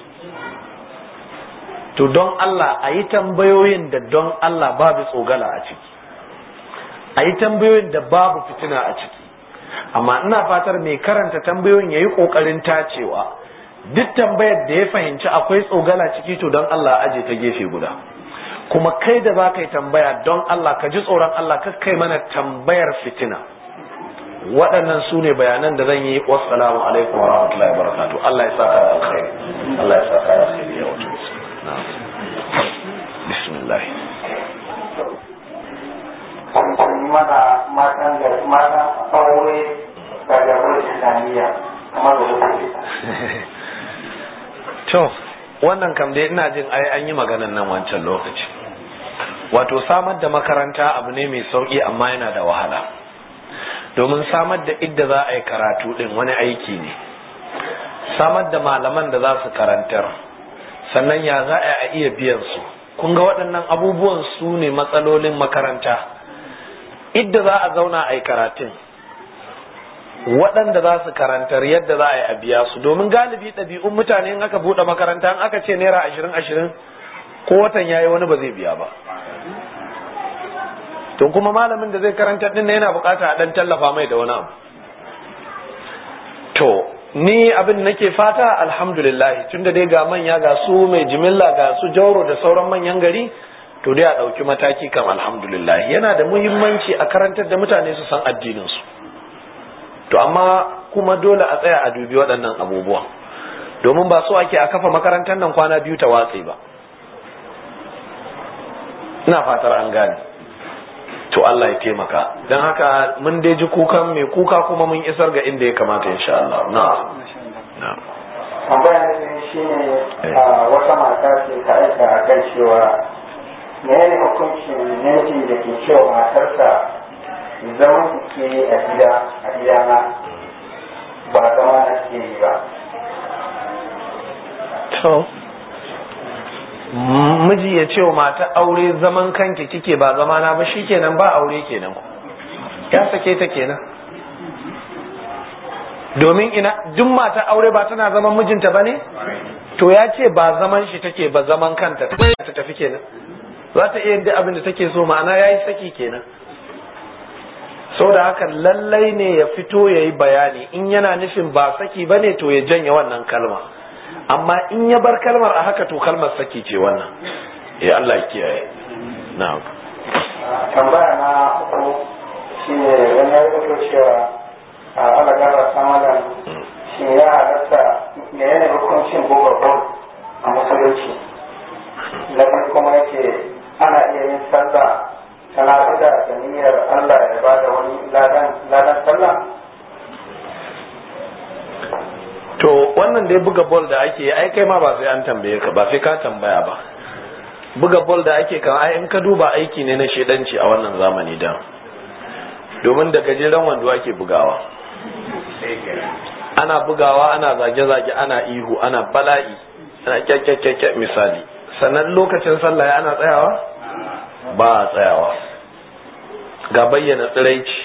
to don Allah a yi tambayoyin da don Allah babu tsogala a ciki a yi tambayoyin da babu fitina a ciki amma ina fatar mai karanta tambayoyin ya yi ƙoƙarin tacewa duk tambayar da ya fahimci akwai tsogala ciki to don Allah aje ta gefe guda kuma kai da za ka yi tambaya don Allah ka ji tsoron Allah ka kai mana tambayar fitina waɗannan su ne bayanan da zan yi wassalamu alaikum wa rahmatullahi wa barakatuh Allah ya saka da alkhairi Allah ya saka da alkhairi ya wato bismillah mana matan da matan aure da jagorar islamiyya kamar da wuce to wannan kam dai ina jin ai an yi maganan nan wancan lokaci wato samar da makaranta abu ne mai sauki amma yana da wahala domin samar da idda za a yi karatu din wani aiki ne samar da malaman da za su karantar sannan ya za a iya biyan su kun ga waɗannan abubuwan su ne matsalolin makaranta idda za a zauna a yi karatun waɗanda za su karantar yadda za a yi a biya su domin galibi ɗabi'un mutane in aka buɗe makaranta in aka ce naira ashirin ashirin ko watan yayi wani ba zai biya ba to kuma malamin da zai karanta din yana bukata a ɗan tallafa mai da wani abu to ni abin nake fata alhamdulillah tunda dai ga manya ga su mai jimilla ga su jauro da sauran manyan gari to dai a ɗauki mataki kam alhamdulillah yana da muhimmanci a karantar da mutane su san addininsu to amma kuma dole a tsaya a dubi waɗannan abubuwan domin ba so ake a kafa makarantar nan kwana biyu ta watse ba ina fatar an gane to Allah ya taimaka don haka mun dai ji kukan mai kuka kuma mun isar ga inda ya kamata insha Allah na na tambaya ne shi ne wata mata ce ta aika a kan cewa menene hukuncin namiji da ke cewa matarsa zaman su ke a gida a gidana ba zama na ke yi ba to miji ya ce wa mata aure zaman kanki kike ba zama na ba shikenan ba aure kenan ya sake ta kenan domin ina duk mata aure ba tana zaman mijinta ba ne to ya ce ba zaman shi take ba zaman kanta ta tafi kenan za ta iya yadda abin da take so ma'ana ya yi saki kenan da haka lallai ne ya fito ya yi bayani in yana nufin ba saki ba ne to ya janye wannan kalma amma in ya bar kalmar a haka to kalmar saki ce wannan ya Allah ya kiyaye na'am tambaya na uku shi ne wani ya rubuto cewa a ala gara samadan shi ya halatta me yana hukuncin buga bol a musulunci na biyu kuma yake ana iya yin sallah tana da da niyyar Allah ya ba da wani ladan sallah to wannan dai buga bol da ake yi ai kai ma ba sai an tambaye ka ba sai ka tambaya ba buga bol da ake kan ai in ka duba aiki ne na shedanci a wannan zamani da domin da gajeren wando ake bugawa ana bugawa ana zage-zage ana ihu ana bala'i ana kyakkyakkyakkyak misali sannan lokacin sallah ana tsayawa ba a tsayawa ga bayyana tsiraici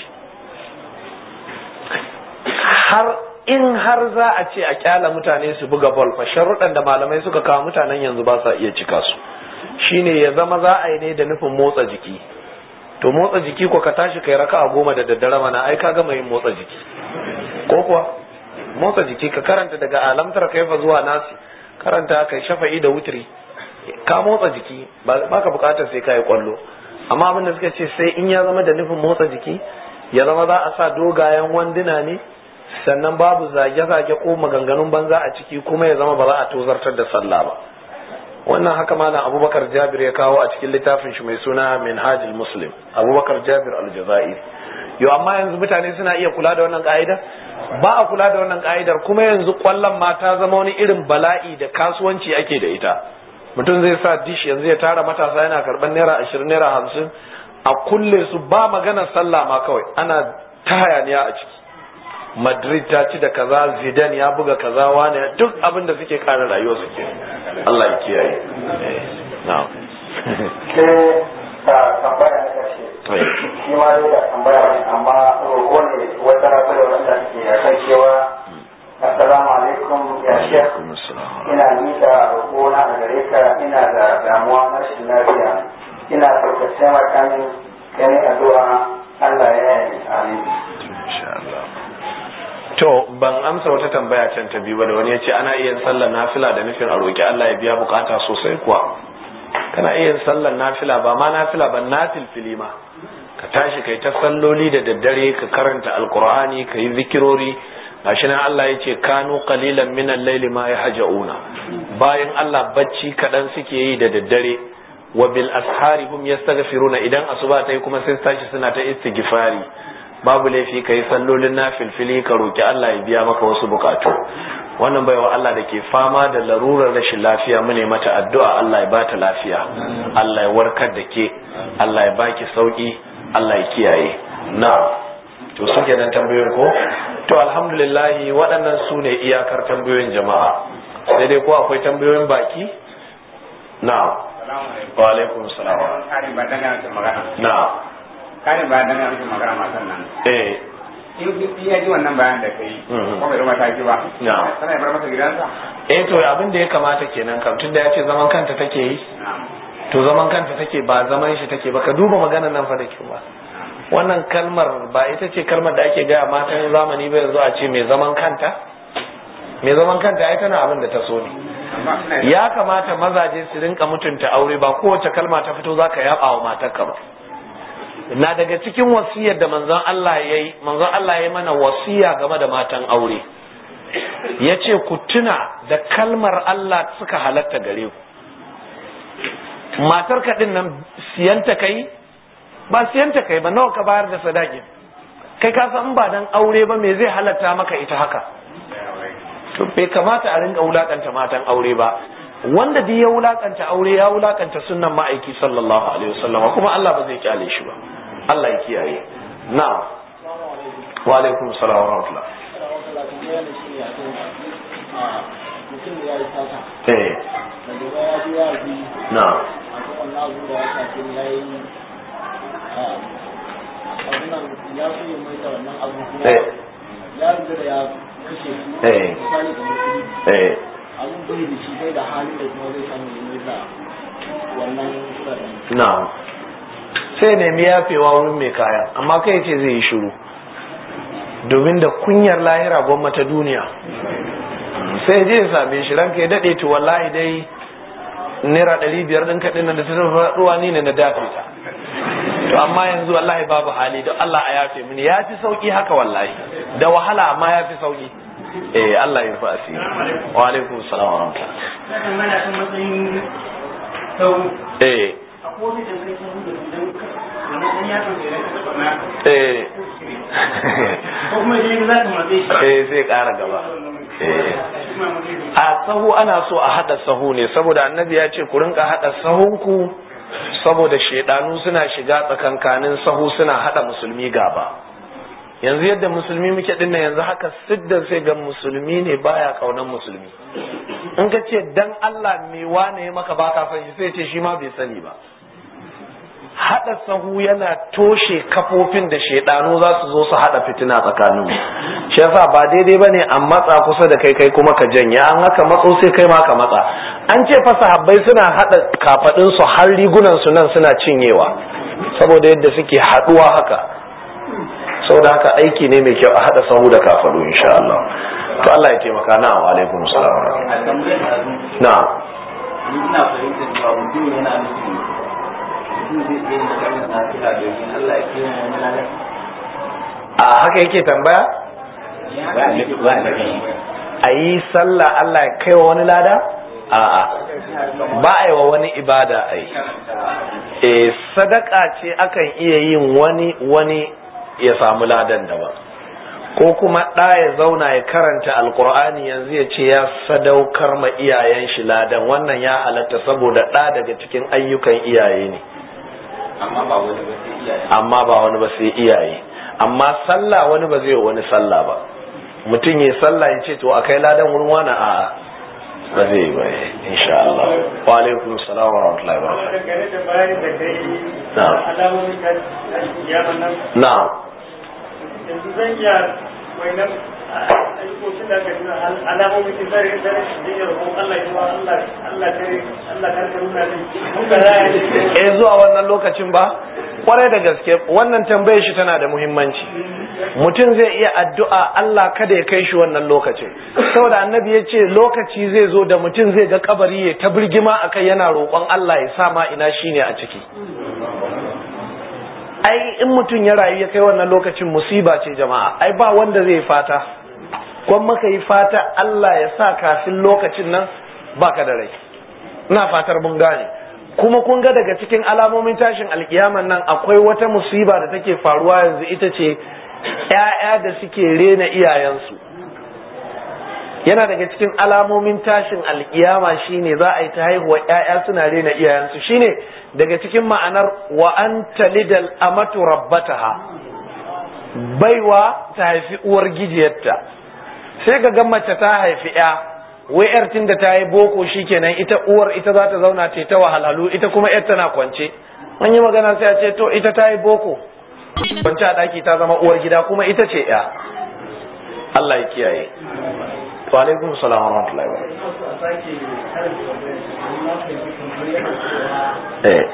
har in har za a ce a kyala mutane su buga bol fa sharuɗan da malamai suka kawo mutanen yanzu ba sa iya cika su shine ya zama za a yi ne da nufin motsa jiki to motsa jiki ko ka tashi kai raka a goma da daddare mana ai ka gama yin motsa jiki ko kuwa motsa jiki ka karanta daga alamtar kaifa zuwa nasi karanta kai shafa'i da wutri ka motsa jiki ba ka bukatar sai ka yi kwallo amma abin da suka ce sai in ya zama da nufin motsa jiki ya zama za a sa dogayen wanduna ne sannan babu zage-zage ko maganganun banza a ciki kuma ya zama ba za a tozartar da sallah ba wannan haka malam abubakar jabir ya kawo a cikin littafin shi mai suna minhajul muslim abubakar jabir aljazair yau amma yanzu mutane suna iya kula da wannan ka'idar ba a kula da wannan ka'idar kuma yanzu kwallon mata zama wani irin bala'i da kasuwanci ake da ita mutum zai sa dish yanzu ya tara matasa yana karɓar naira ashirin naira hamsin a kulle su ba maganar sallah ma kawai ana ta hayaniya a ciki madrid ta ci da kaza zidane ya buga kaza wane duk abin da suke kare rayuwa suke Allah ya kiyaye na'am sai da tambaya na ƙarshe shi ma dai da tambaya ne amma roƙo ne wata rabu da wanda ke a kan cewa assalamu alaikum ya shek ina miƙa roƙo na a gare ka ina da damuwa na rashin lafiya ina so ka taimaka min kai addu'a Allah ya yi amin to ban amsa wata tambaya can ta biyu ba da wani ya ce ana iya sallar nafila da nufin a roƙi Allah ya biya bukata sosai kuwa kana iya sallar nafila ba ma nafila ba nafil filima ka tashi kai ta salloli da daddare ka karanta alkur'ani ka yi zikirori gashi nan Allah ya ce kanu qalilan min al-layli ma yahja'una bayan Allah bacci kadan suke yi da daddare wa bil ashari hum yastaghfiruna idan asuba ta yi kuma sai tashi suna ta istighfari babu laifi kai sallolin nafilfili ka roki Allah ya biya maka wasu bukatu wannan baiwa Allah da ke fama da larurar rashin lafiya mu ne mata addu'a Allah ya bata lafiya Allah ya warkar da ke Allah ya baki sauki Allah ya kiyaye na to suke nan tambayoyin ko to alhamdulillah waɗannan su ne iyakar tambayoyin jama'a sai dai ko akwai tambayoyin baki na wa alaikum salam na karin bayan dan yanzu magana matan nan eh in ya ji wannan bayan da kai ko bai rubuta ki ba Na. sana ya bar masa gidansa eh to abin da ya kamata kenan kam tunda ya ce zaman kanta take yi to zaman kanta take ba zaman shi take ba ka duba maganar nan fa da kyau ba wannan kalmar ba ita ce kalmar da ake gaya matan zamani ba yanzu a ce mai zaman kanta mai zaman kanta ai tana abin da ta so ne amma ina ya kamata mazaje su rinka mutunta aure ba kowace kalma ta fito zaka yaba wa matarka ba na daga cikin wasiyar da manzon Allah ya yi manzon Allah ya mana wasiya game da matan aure ya ce ku tuna da kalmar Allah suka halatta gare ku matar ka din nan siyanta kai ba siyanta kai ba nawa ka bayar da sadaki kai ka san ba dan aure ba me zai halatta maka ita haka to bai kamata a rinka wulakanta matan aure ba wanda duk ya wulakanta aure ya wulakanta sunnan ma'aiki sallallahu alaihi wasallam kuma Allah ba zai kyale shi ba Allah ya kiyaye na'am wa alaikum salam wa rahmatullah mutum da ya yi sata eh daga baya ji ya ji na'am a kan wannan abu da ya shafi ya yi abunan ya so ya mai da wannan abu kuma eh ya riga da ya kashe su Eh. misali da mutum eh abun bai da shi bai da halin da kuma zai samu ya mai da wannan kudaden na'am sai nemi yafewa wurin mai kaya amma kai ce zai yi shiru domin da kunyar lahira gwamma ta duniya sai je ya same shi ranka ya daɗe to wallahi dai naira ɗari biyar ɗin kaɗin nan da ta tafi ruwa ni ne na dafe ta to amma yanzu wallahi babu hali don Allah a yafe mini ya fi sauki haka wallahi da wahala amma ya fi sauki eh Allah ya rufa asiri wa alaikum salam wa rahmatullah mana kan matsayin sau eh a kowace da zai sau da idan wannan ɗan yaron da ya rasa barna eh ko kuma idan za ka matsayi shi eh sai ƙara gaba eh a sahu ana so a hada sahu ne saboda annabi ya ce ku rinka hada sahunku saboda shedanu suna shiga tsakankanin sahu suna hada musulmi gaba yanzu yadda musulmi muke dinnan yanzu haka siddan sai ga musulmi ne baya kaunan musulmi in ka ce dan Allah me wane ya maka baka san shi sai ce shi ma bai sani ba hada sahu yana toshe kafofin da shedanu za su zo su hada fitina tsakanin shi yasa ba daidai bane a matsa kusa da kai kai kuma ka janye an haka matso sai kai ma ka matsa an ce fa sahabbai suna hada kafadin su har rigunan su nan suna cinyewa saboda yadda suke haduwa haka saboda haka aiki ne mai kyau a hada sahu da kafadu insha Allah to Allah ya taimaka na wa alaikum salam a tambayar da azu na ni ina fahimtar cewa mutum yana nufin mutum zai iya yin kalmar nafila domin Allah ya kiyaye wani lalai a haka yake tambaya a yi sallah Allah ya kai wa wani lada a'a ba a yi wa wani ibada a yi e sadaka ce akan iya yin wani wani ya samu ladan daban ko kuma ɗa ya zauna ya karanta alkur'ani yanzu ya ce ya sadaukar ma iyayen shi ladan wannan ya halatta saboda ɗa daga cikin ayyukan iyaye ne amma ba wani ba sai iyaye amma sallah wani ba zai wani sallah ba mutum ya sallah ya ce to a kai ladan wurin wani a'a ba zai yi ba insha Allah wa alaikum salam wa rahmatullahi wa barakatuh na'am yanzu zan iya wainan ayyukokin da aka nuna alamomin da zai zai shi ne roƙon Allah ya Allah Allah kare Allah kare ka nuna ne muka raya ne eh zuwa wannan lokacin ba kwarai da gaske wannan tambayar shi tana da muhimmanci mutum zai iya addu'a Allah kada ya kai shi wannan lokacin saboda annabi ya ce lokaci zai zo da mutum zai ga kabari ya ta birgima akai yana roƙon Allah ya sa ma ina shine a ciki ai in mutum ya rayu ya kai wannan lokacin musiba ce jama'a ai ba wanda zai fata kwan maka yi fata Allah ya sa kafin lokacin nan baka da rai ina fatar mun gane kuma kun ga daga cikin alamomin tashin alkiyaman nan akwai wata musiba da take faruwa yanzu ita ce ‘ya'ya da suke rena iyayensu yana daga cikin alamomin tashin alkiyama shine za a yi ta haihuwa ‘ya'ya suna rena iyayensu shine daga cikin ma'anar wa an talidal amatu rabbataha baiwa ta haifi uwar gijiyarta sai ga gan mace ta haifi ‘ya wai ‘yar tun da ta yi boko shikenan ita uwar ita za ta zauna ce ta wahalhalu ita kuma ‘yar tana kwance an yi magana sai a ce to ita ta yi boko kwance a ɗaki ta zama uwar gida kuma ita ce ‘ya Allah ya kiyaye wa alaikum salam wa rahmatullahi wa eh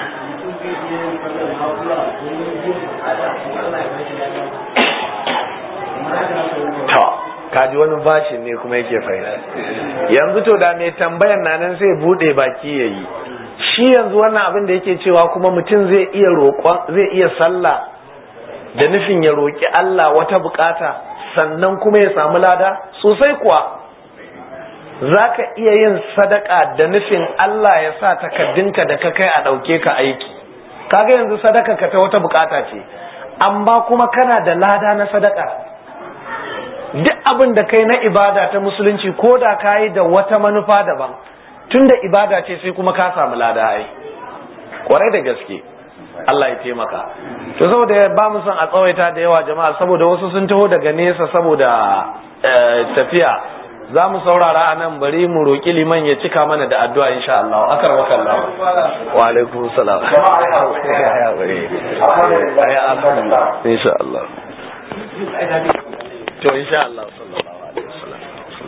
to kaji wani bashin ne kuma yake fahimta yanzu to da mai tambayan na nan sai bude baki yayi shi yanzu wannan abin da yake cewa kuma mutum zai iya roƙon zai iya sallah da nufin ya roƙi Allah wata bukata sannan kuma ya samu lada sosai kuwa za ka iya yin sadaka da nufin Allah ya sa takaddunka da ka kai a ɗauke ka aiki kaga yanzu sadaka ka ta wata bukata ce amma kuma kana da lada na sadaka duk abin da kai na ibada ta musulunci ko da ka yi da wata manufa daban tun da ibada ce sai kuma ka samu lada ai kwarai da gaske Allah ya taimaka to saboda ba mu son a tsawaita da yawa jama'a saboda wasu sun taho daga nesa saboda tafiya za mu saurara a nan bari mu roƙi liman ya cika mana da addu'a insha Allah akar maka Allah wa alaikum salam insha Allah to insha Allah sallallahu alaihi wasallam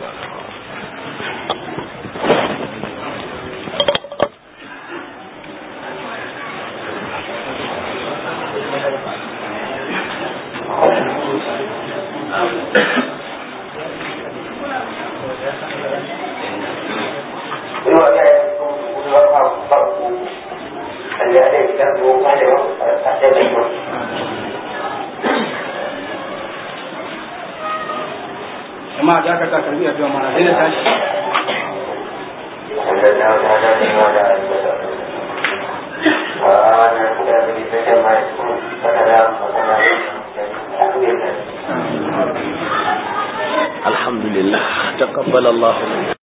amma da aka sa karbi a zuwa mana sai da tashi الحمد لله تقبل الله